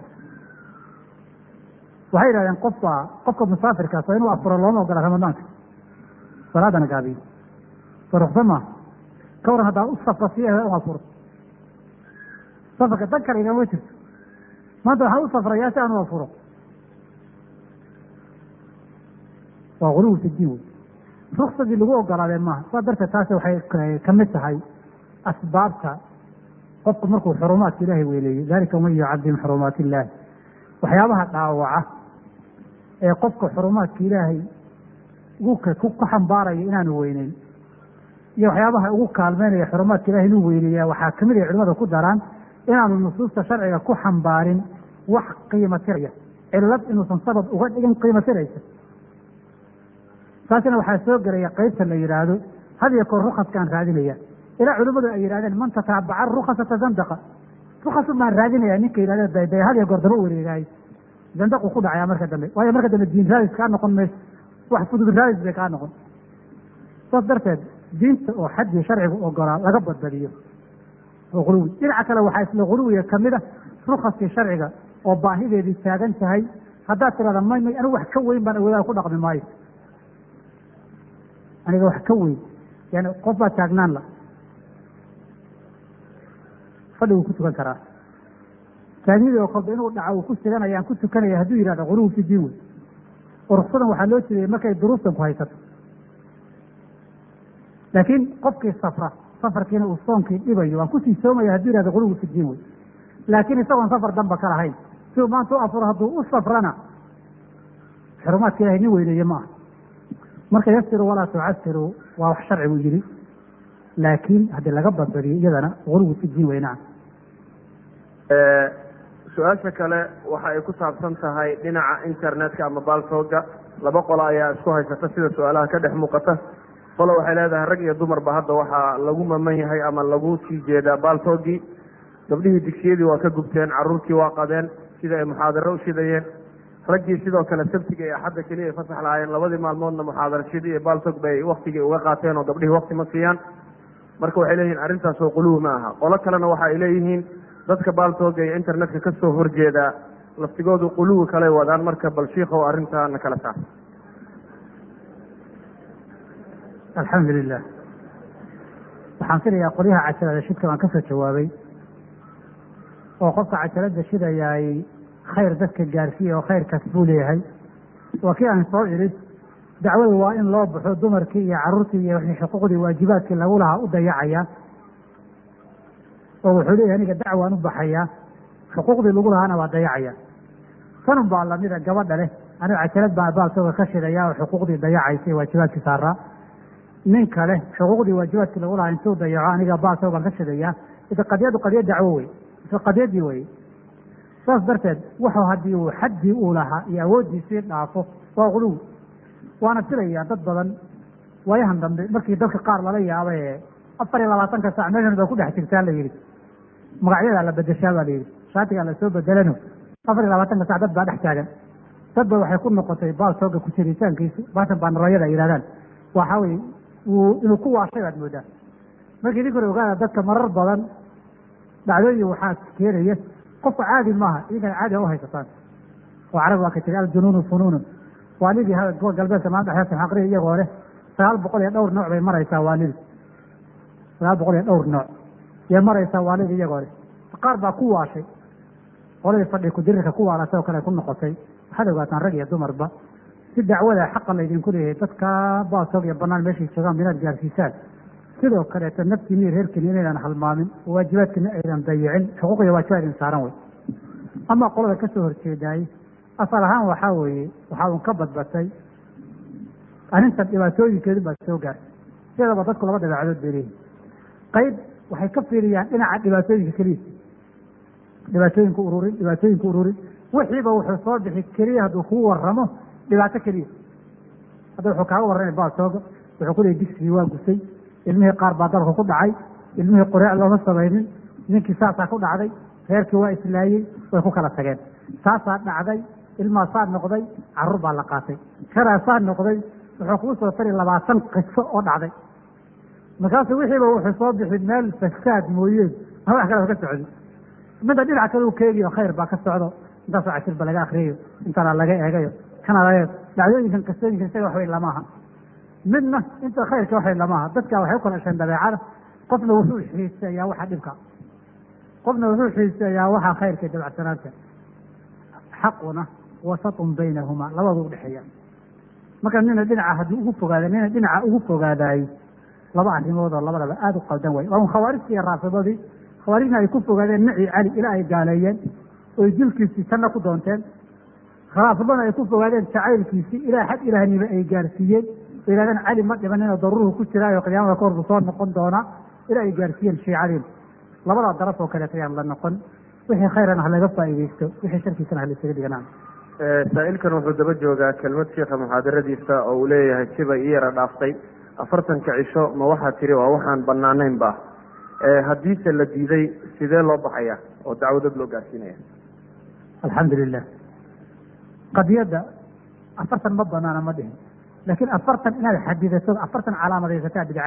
waxay yidhahdeen qofka qofka musaafirkaas waa inuu afuro looma ogola ramadaanka salaadana gaabiyo so ruksa maaha ka waran haddaa u safra si u afuro safarka dan kale igama jirto maanta waxaan u safrayaa si aan u afuro waa guluwi fi diin wey ruksadii lagu ogolaadee maaha saa darteed taasi waxay kamid tahay asbaabta qofku markuu xurumaadka ilaahay weyneeyo dalika waman yucadim xurumaat illaahi waxyaabaha dhaawaca ee qofka xurumaadka ilaahay ku xambaaraya inaanu weyneyn iyo waxyaabaha ugu kaalmeynaya xurumaadka ilahay inuu weyneeya waxaa kamid ay culimada ku daraan inaanu nusuusta sharciga ku xambaarin wax qiimo tiraya cilad inuusan sabab uga dhigin qiimo tiraysa taasina waxaa soo gelaya qeybta la yidhaahdo had iyo koor rukaskaan raadinaya ilaa culimmadu ay yidhahdeen man tataabaca rukasa tazandaqa rukasu maan raadinaya ninka yidhahde daydaya had iyo goor daba wareegaayo zandaqu ku dhacaya marka dambe waayo marka dambe diin raadis kaa noqon mayso wax fudud raadis bay kaa noqon saas darteed diinta oo xaddii sharcigu ogolaa laga badbadiyo oo guluwi dhinaca kale waxaa isla guluwiga kamid a rukaskii sharciga oo baahideedii taagan tahay haddaad tirahda may may anigu wax ka weyn baan awoodaha ku dhaqmi maayo aniga wax ka weyn yani qof baa taagnaan la fadhiguu ku tukan karaa taagnidii oo kolba inuu dhaco uu ku siganaya aan ku tukanaya hadduu yihahdo guluwi fi diin wey oo ruksadan waxaa loo jeedaya markay duruuftan ku haysato laakiin qofkii safra safarkiina uu soonkii dhibayo waan kusii soomaya hadduu yihahdo guluwi fi diin wey laakiin isagoon safar damba ka lahayn si uu maanta u afuro hadduu u safrana xurumaadka ilahay nin weyneeye ma aha marka yasiru walaa tucasiru waa wax sharcigu yidhi laakiin haddii laga badbadiyo iyadana guluwi fi diin weynaa su-aasha kale waxa ay ku saabsan tahay dhinaca internetka ama baaltooga laba qolo ayaa isku haysata sida su-aalaha ka dhex muuqata qolo waxay leedahay rag iyo dumarba hadda waxaa lagu maman yahay ama lagu sii jeedaa baaltoogii gabdhihii digsiyadii waa ka gubteen caruurtii waa qadeen sida ay muxaadaro u shidayeen raggii sidoo kale sabtiga iyo axadda keliya ay fasax lahaayeen labadii maalmoodna muxaadarashadii iyo baaltog bay waktigii uga qaateen oo gabdhihii wakti ma siiyaan marka waxay leeyihin arrintaas oo quluwi ma aha qolo kalena waxa ay leeyihiin dadka baaltooga iyo internetka kasoo horjeedaa laftigoodu quluwi kaley wadaan marka bal shiikow arrintaana kala saar alxamdu lilah waxaan filayaa qolyaha cajalada shidka baan kasoo jawaabay oo qofka cajalada shidayaay khayr dadka gaarsiiya oo khayrkaas buu leeyahay waa kii aan soo idhi dacwada waa in loo baxo dumarkii iyo caruurtii iyo wixii xuquuqdii waajibaadkii lagu lahaa u dayacaya oo wuxuu leeyahay aniga dacwaan u baxayaa xuquuqdii lagu lahaana waa dayacaya tanun baa lamida gabadha leh aniga cajalad baa baaltooga ka shidaya oo xuquuqdii dayacaysa ee waajibaadkii saaraa nin kale xuquuqdii waajibaadkii lagu lahaa intuu dayaco aniga baaltoogaan ka shidayaa ida qadiyadu qadiya dacwo wey isla qadiyadii wey saas darteed wuxuu haddii uu xaddii uu lahaa iyo awooddiisii dhaafo waa quluwi waana filayaa dad badan waayahan dambe markii dadka qaar lala yaaba ee afar iyo labaatanka saac meeshan ba ku dhex jirtaa la yidhi magacyadaa la bedeshaa baa la yidhi shaatigaa lasoo bedelano afar iyo labaatanka sac dad baa dhex taagan dad ba waxay ku noqotay baaltooga ku jiritaankiisu baashan baanarooyada ay yidhahdaan waxa weye wuu inuu ku waashay baad moodaa markii idin kore ogaada dadka marar badan dhacdooyin waxaa keenaya qofka caadi maaha idinkana caadi u haysataan oo carab waa ka tiri aljunuunu funuunun waalidii kuwa galbeedka maanta xeerta xaqriya iyagoo leh sagaal boqol iyo dhowr nooc bay maraysaa waalidi sagaal boqol iyo dhowr nooc yay maraysaa waalidi iyagoo leh qaar baa ku waashay qoladii fadhi kudirirka ku waalatay oo kale ku noqotay waxaad ogaataan rag iyo dumarba si dacwada xaqa laydinku leeyahay dadka baasoog iyo banaan meeshay joogaan inaad gaarsiisaan sidoo kaleeto naftiini iyo reerkiini inaydan halmaamin oo waajibaadkiina aydan dayicin xuquuq iyo waajibaad idin saaran wey ama qolada kasoo horjeedaayey asal ahaan waxaa weeye waxaa un ka badbatay arrintan dhibaatooyinkeedu baa soo gaartay sidaba dadku laba dabeecadood bay leeyihin qayb waxay ka fiiriyaan dhinaca dhibaatooyinka keliya dhibaatooyinka ururin dhibaatooyinka ururin wixiiba wuxuu soo bixi keliya hadduu kuu waramo dhibaato keliya hadda wuxuu kaaga warramay baasooga wuxuu ku leeyay digsigii waa gusay ilmihii qaar baa dalka ku dhacay ilmihii qureec looma samaynin ninkii saasaa ku dhacday reerkii waa islaayey way ku kala tageen saasaa dhacday ilmaasaa noqday carruur baa la qaatay karaasaa noqday wuxuu kuu soo tari labaatan qiso oo dhacday markaasu wixiiba wuxuu soo bixi meel fasaad mooyeen ma wax kale ka socdi midda dhinac kale uu keegiyo khayr baa ka socdo intaasoo cashirba laga akriyayo intana laga eegayo kana laga dhacdooyinkan qisooyinkan isaga waxway lamaaha midna inta khayrka waxay lamaaha dadka waxay u kala hesheen dabeecada qofna wuxuu xiiseeyaa waxa dhibka qofna wuxuu xiiseeyaa waxa khayrka dabacsanaanta xaquna wasatun baynahumaa labadu udhexeeya marka nina dhinaca haddii ugu fogaada nina dhinaca ugu fogaadaayey laba arrimood oo labadaba aada u qaldan way waa un khawaarijtii iyo raafidadii khawaarijna ay ku fogaadeen naci cali ilaa ay gaaleeyeen oy dilkiisii tanna ku doonteen raafidana ay ku fogaadeen jacaylkiisii ilaa xad ilaahnimo ay gaarsiiyeen oo yihahdeen cali ma dhimaninoo daruruhu ku jiraayo qiyaamada ka horbu soo noqon doonaa ilaa ay gaarsiiyeen shiicadiin labadaa daraf oo kaleet ayaan la noqon wixii khayran ha laga faa'iidaysto wixii sharkiisana ha la isaga dhiganaan saa-ilkan wuxuu daba joogaa kelmad sheikha muxaadaradiisa oo uu leeyahay sibay i yara dhaaftay afartanka cisho ma waxaa tiri waa waxaan banaanayn ba haddiise la diiday sidee loo baxaya oo dacwadad loo gaarsiinaya alxamdu lilah qadiyadda afartan ma banaana ma dhihin laakiin afartan inaad xadidato afartan calaamadaysataa bidca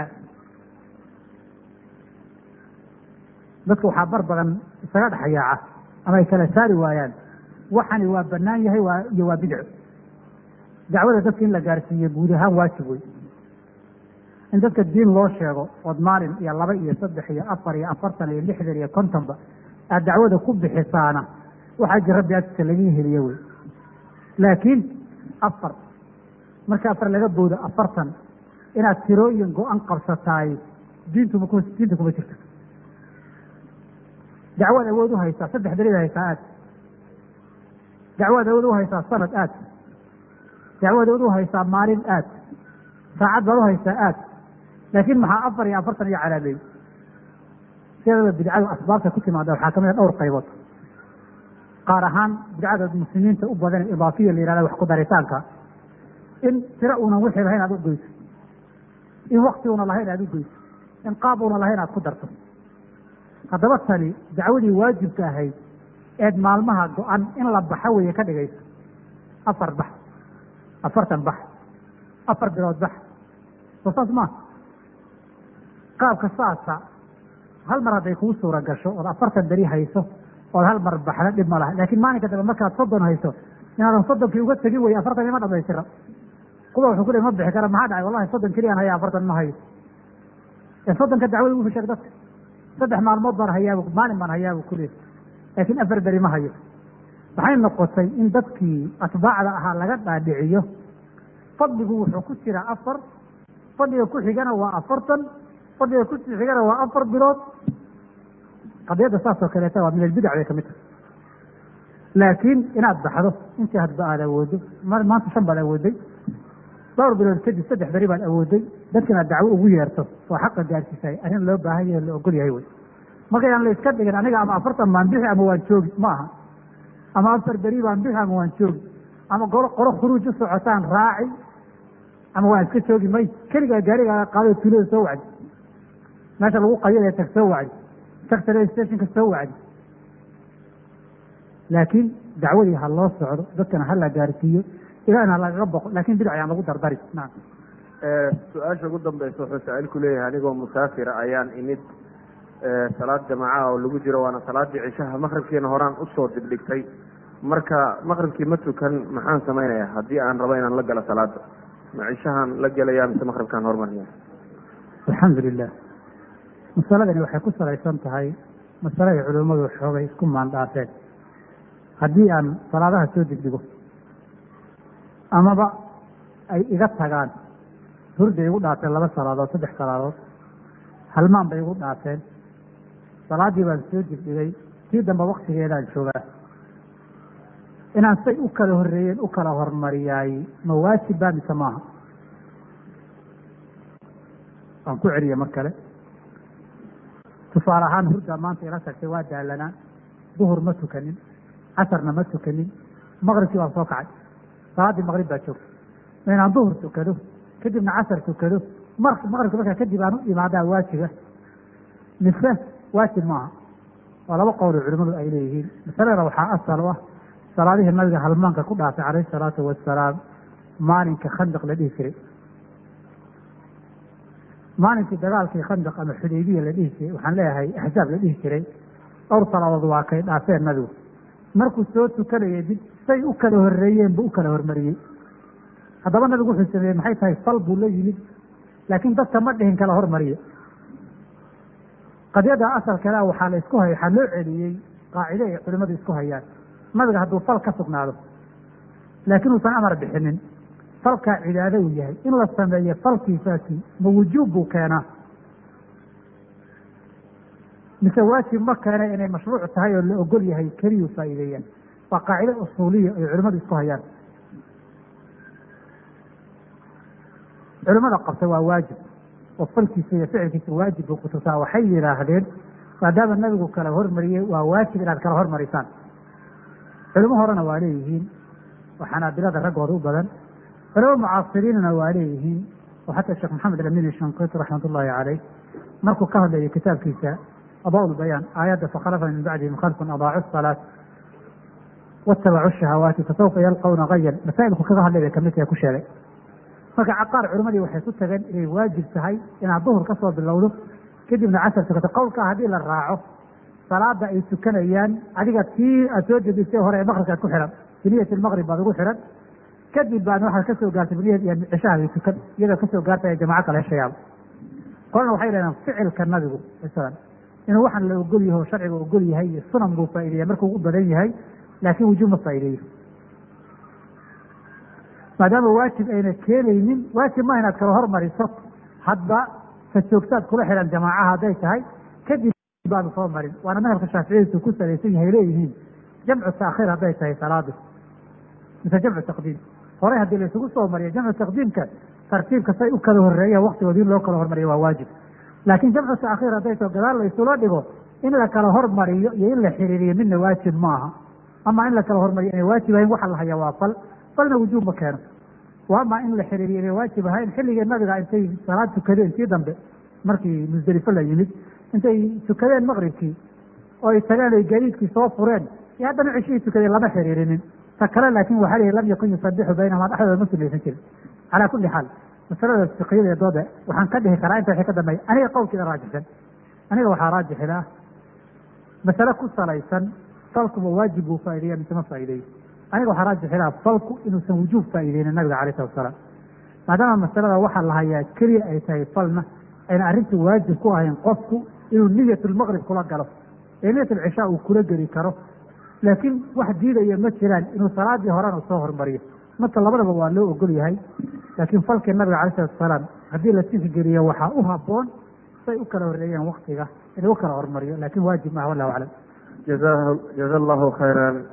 dadka waxaa bar badan isaga dhexyaaca ama ay kala saari waayaan waxani waa banaan yahay waa iyo waa bidco dacwada dadka in la gaarsiiyo guud ahaan waajib wey in dadka diin loo sheego ood maalin iyo laba iyo saddex iyo afar iyo afartan iyo lixdan iyo kontonba aad dacwada ku bixisaana waxaa jir rabbi agtiisa laga heliye wey laakiin afar marka afar laga boodo afartan inaad tirooyin go-an qabsataay diintuma diinta kuma jirto dacwaad awood u haysaa saddex beriad haysaa aad dacwaad awood u haysaa sanad aad dacwaad awood u haysaa maalin aad saacad baad u haysaa aad laakiin maxaa afar iyo afartan iyo calaameey sideedaba bidcadu asbaabta ku timaada waxaa kamid a dhowr qaybood qaar ahaan bidcada muslimiinta u badan idaafiya la yihahda wax ku daritaanka in tiro unan wixii lahayn aad u goyso in wakti una lahayn aad u goyso in qaab una lahayn aad ku darto haddaba tani dacwadii waajibka ahayd eed maalmaha go-an in la baxo weeye ka dhigayso afar bax afartan bax afar bilood bax soo saas maa qaabka saasa hal mar hadday kuu suura gasho ood afartan beri hayso ood hal mar baxda dhib ma laha laakiin maalinka dambe markaad soddon hayso inaadan soddonkii uga tegin wey afartan ima dhamaystira kuwa wuxuu ku le ma bixi kara maxaa dhacay wallahi soddon keliyaan haya afartan ma hayo ee soddonka dacwada wuxuu sheeg dadka saddex maalmood baan hayaabu maalin baan hayaabu kuleey laakiin afar beri ma hayo waxay noqotay in dadkii atbaacda ahaa laga dhaadhiciyo fadligu wuxuu ku jiraa afar fadliga ku xigana waa afartan fadliga ku xigana waa afar bilood qadiyadda saas oo kaleeta waa min albidac bay kamid tahay laakiin inaad baxdo intii hadba aad awoodo maanta shan baad awooday dhowr bilood kadib saddex beri baad awooday dadkana dacwo ugu yeerto oo xaqa gaarsiisay arrin loo baahan yahe la ogol yahay wey markayaan la iska dhigin aniga ama afartan baan bixi ama waan joogi ma aha ama afar beri baan bixi ama waan joogi ama qolo qolo khuruuj u socotaan raaci ama waan iska joogi may keligaa gaarigaaga qaado tuulada soo wacdi meesha lagu qayada tag soo wacdi tag tale stationka soo wacdi laakiin dacwadii ha loo socdo dadkana ha la gaarsiiyo ilaahna ha lagaga boqo lakin bidac ayaan lagu dardari nacam su-aasha ugu dambaysa wuxuu saa-iilku leeyahay anigoo musaafira ayaan imid salaad jamaacaha oo lagu jiro waana salaadii cishaha maqribkiina horaan usoo dibdhigtay marka maqribkii ma tukan maxaan samaynayaa haddii aan rabo inaan la galo salaada ma cishahaan la gelaya mise maqribkaan hormaraya alxamdu lilah masaladani waxay ku salaysan tahay masale ay culimmadu xoogay isku maandhaafeen haddii aan salaadaha soo degdego amaba ay iga tagaan hurday igu dhaafeen laba salaadood saddex salaadood halmaan bay igu dhaafeen salaaddii baan soo degdegay tii dambe waktigeedaan joogaa inaan say u kala horreeyeen u kala hormariyaay ma waajib baa mise maaha waan ku celiya mar kale tusaale ahaan hurdaa maanta ila tagtay waa daalanaa duhur ma tukanin casarna ma tukanin maqribkii baan soo kacay salaaddii maqrib baa joogta ma inaan duhur tukado kadibna casar tukado mar maqribka markaa kadib aan u imaadaa waajiba mise waajib maaha waa laba qowlo culimadu ay leeyihiin masaladana waxaa asal u ah salaadihii nabiga halmaanka ku dhaafay calayhi salaatu wasalaam maalinka khandaq la dhihi jiray maalinkii dagaalkii khandaq ama xudaybiya la dhihi jiray waxaan leeyahay axzaab la dhihi jiray dhowr salaadood waa kay dhaafeen nabigu markuu soo tukanayay mid say u kala horreeyeen buu u kala hormariyey haddaba nabigu wuxuu sameeyey maxay tahay fal buu la yimid laakiin dadka ma dhihin kala hormariyo qadiyada asalkeeda waxaa la isku hay waxaa loo celiyey qaacide ay culimadu isku hayaan nabiga hadduu fal ka sugnaado laakiin uusan amar bixinin falkaa cibaado uu yahay in la sameeyo falkiisaasi ma wujuub buu keenaa mise waajib ma keena inay mashruuc tahay oo la ogol yahay keliyuu faa'iideeyaan waa qaacide usuuliya ay culimadu isku hayaan culimada qabta waa waajib oo falkiisa iyo ficilkiisa waajib buu kutusaa waxay yidhaahdeen maadaama nabigu kala hormariyey waa waajib inaad kala hormarisaan culimo horena waa leeyihiin oo xanaabilada raggooda u badan culimo mucaasiriinna waa leeyihiin oo xataa sheekh maxamed alamin shanqiti raxmat ullaahi caleyh markuu ka hadlayo kitaabkiisa adaa bayaan aayadda fakhalafa min bacdihim khalfun adaacu salaat watabacu shahawaati fasawfa yalqawna gayan masaa'ilku kaga hadlay bay kamid tahay ku sheegay marka caqaar culimadii waxay ku tageen inay waajib tahay inaad duhur ka soo bilowdo kadibna casar tukato qowlkaa haddii la raaco salaada ay tukanayaan adiga tii aad soo jedisay hore ee maqribkaad ku xihan biniyat lmaqrib baad ugu xihan kadib baadna waxaad kasoo gaartay biniyat iyo cishahaagii tukan iyadoo kasoo gaartay jamaco kale heshayaaba kolna waxay dhahdeen ficilka nabigu masalan inuu waxaan la ogol yaho sharciga ogol yahay iyo sunan buu faa'ideeya markuu u badan yahay laakiin wujuub ma faa'ideeyo maadaama waajib ayna keenaynin waajib ma inaad kala hormariso hadba ka joogtaad kula xihan jamaacaha hadday tahay kadib baanu soo marin waana madhabka shaaficiyadiisu ku salaysan yahay leeyihiin jamcu taakhiir hadday tahay salaadu mise jamcu taqdiim horey haddii la isugu soo mariyo jamcu taqdiimka tartiibka say u kala horeeya waktigood in loo kala hormariyo waa waajib laakiin jamcu taakhiir hadday taho gadaal la isula dhigo in la kala hormariyo iyo in la xiriiriyo midna waajib maaha ama in la kala hormariyo inay waajib ahayn waxa la hayaa waa fal falna wujuub ma keeno wa ama in la xiriiriyo inay waajib ahayn xilligii nabiga intay salaad tukadeen tii dambe markii musdelifo la yimid intay tukadeen maqribkii oo ay tageen ay gadiidkii soo fureen iyo haddana ceshihii tukadeen lama xiriirinin ta kale laakin waxaa lihi lam yakun yusabixu baynahuma dhexdooda ma sunaysan jirin calaa kulli xaal masalada fiqiyada ee dooda waxaan ka dhihi karaa inta wixii ka dambeeya aniga qowlkiida raajixsan aniga waxaa raajixin ah masale ku salaysan falkuba waajib buu faa'ideeya mise ma faa'ideeyo aniga waxaa raajixin ah falku inuusan wujuub faa'iideynin nabiga alayh salatu wasalaam maadaama masalada waxaa la hayaa keliya ay tahay falna ayna arrintu waajib ku ahayn qofku inuu niyatulmaqrib kula galo ee niyatulcishaa uu kula geli karo laakiin wax diidaya ma jiraan inuu salaadii horena soo hormariyo marka labadaba waa loo ogol yahay laakiin falkii nabiga alay salatu wasalaam haddii la tixgeliyo waxaa u haboon say u kala horreeyeen waktiga inuu u kala hormariyo laakin waajib maaha wallahu aclam jaza allahu khayran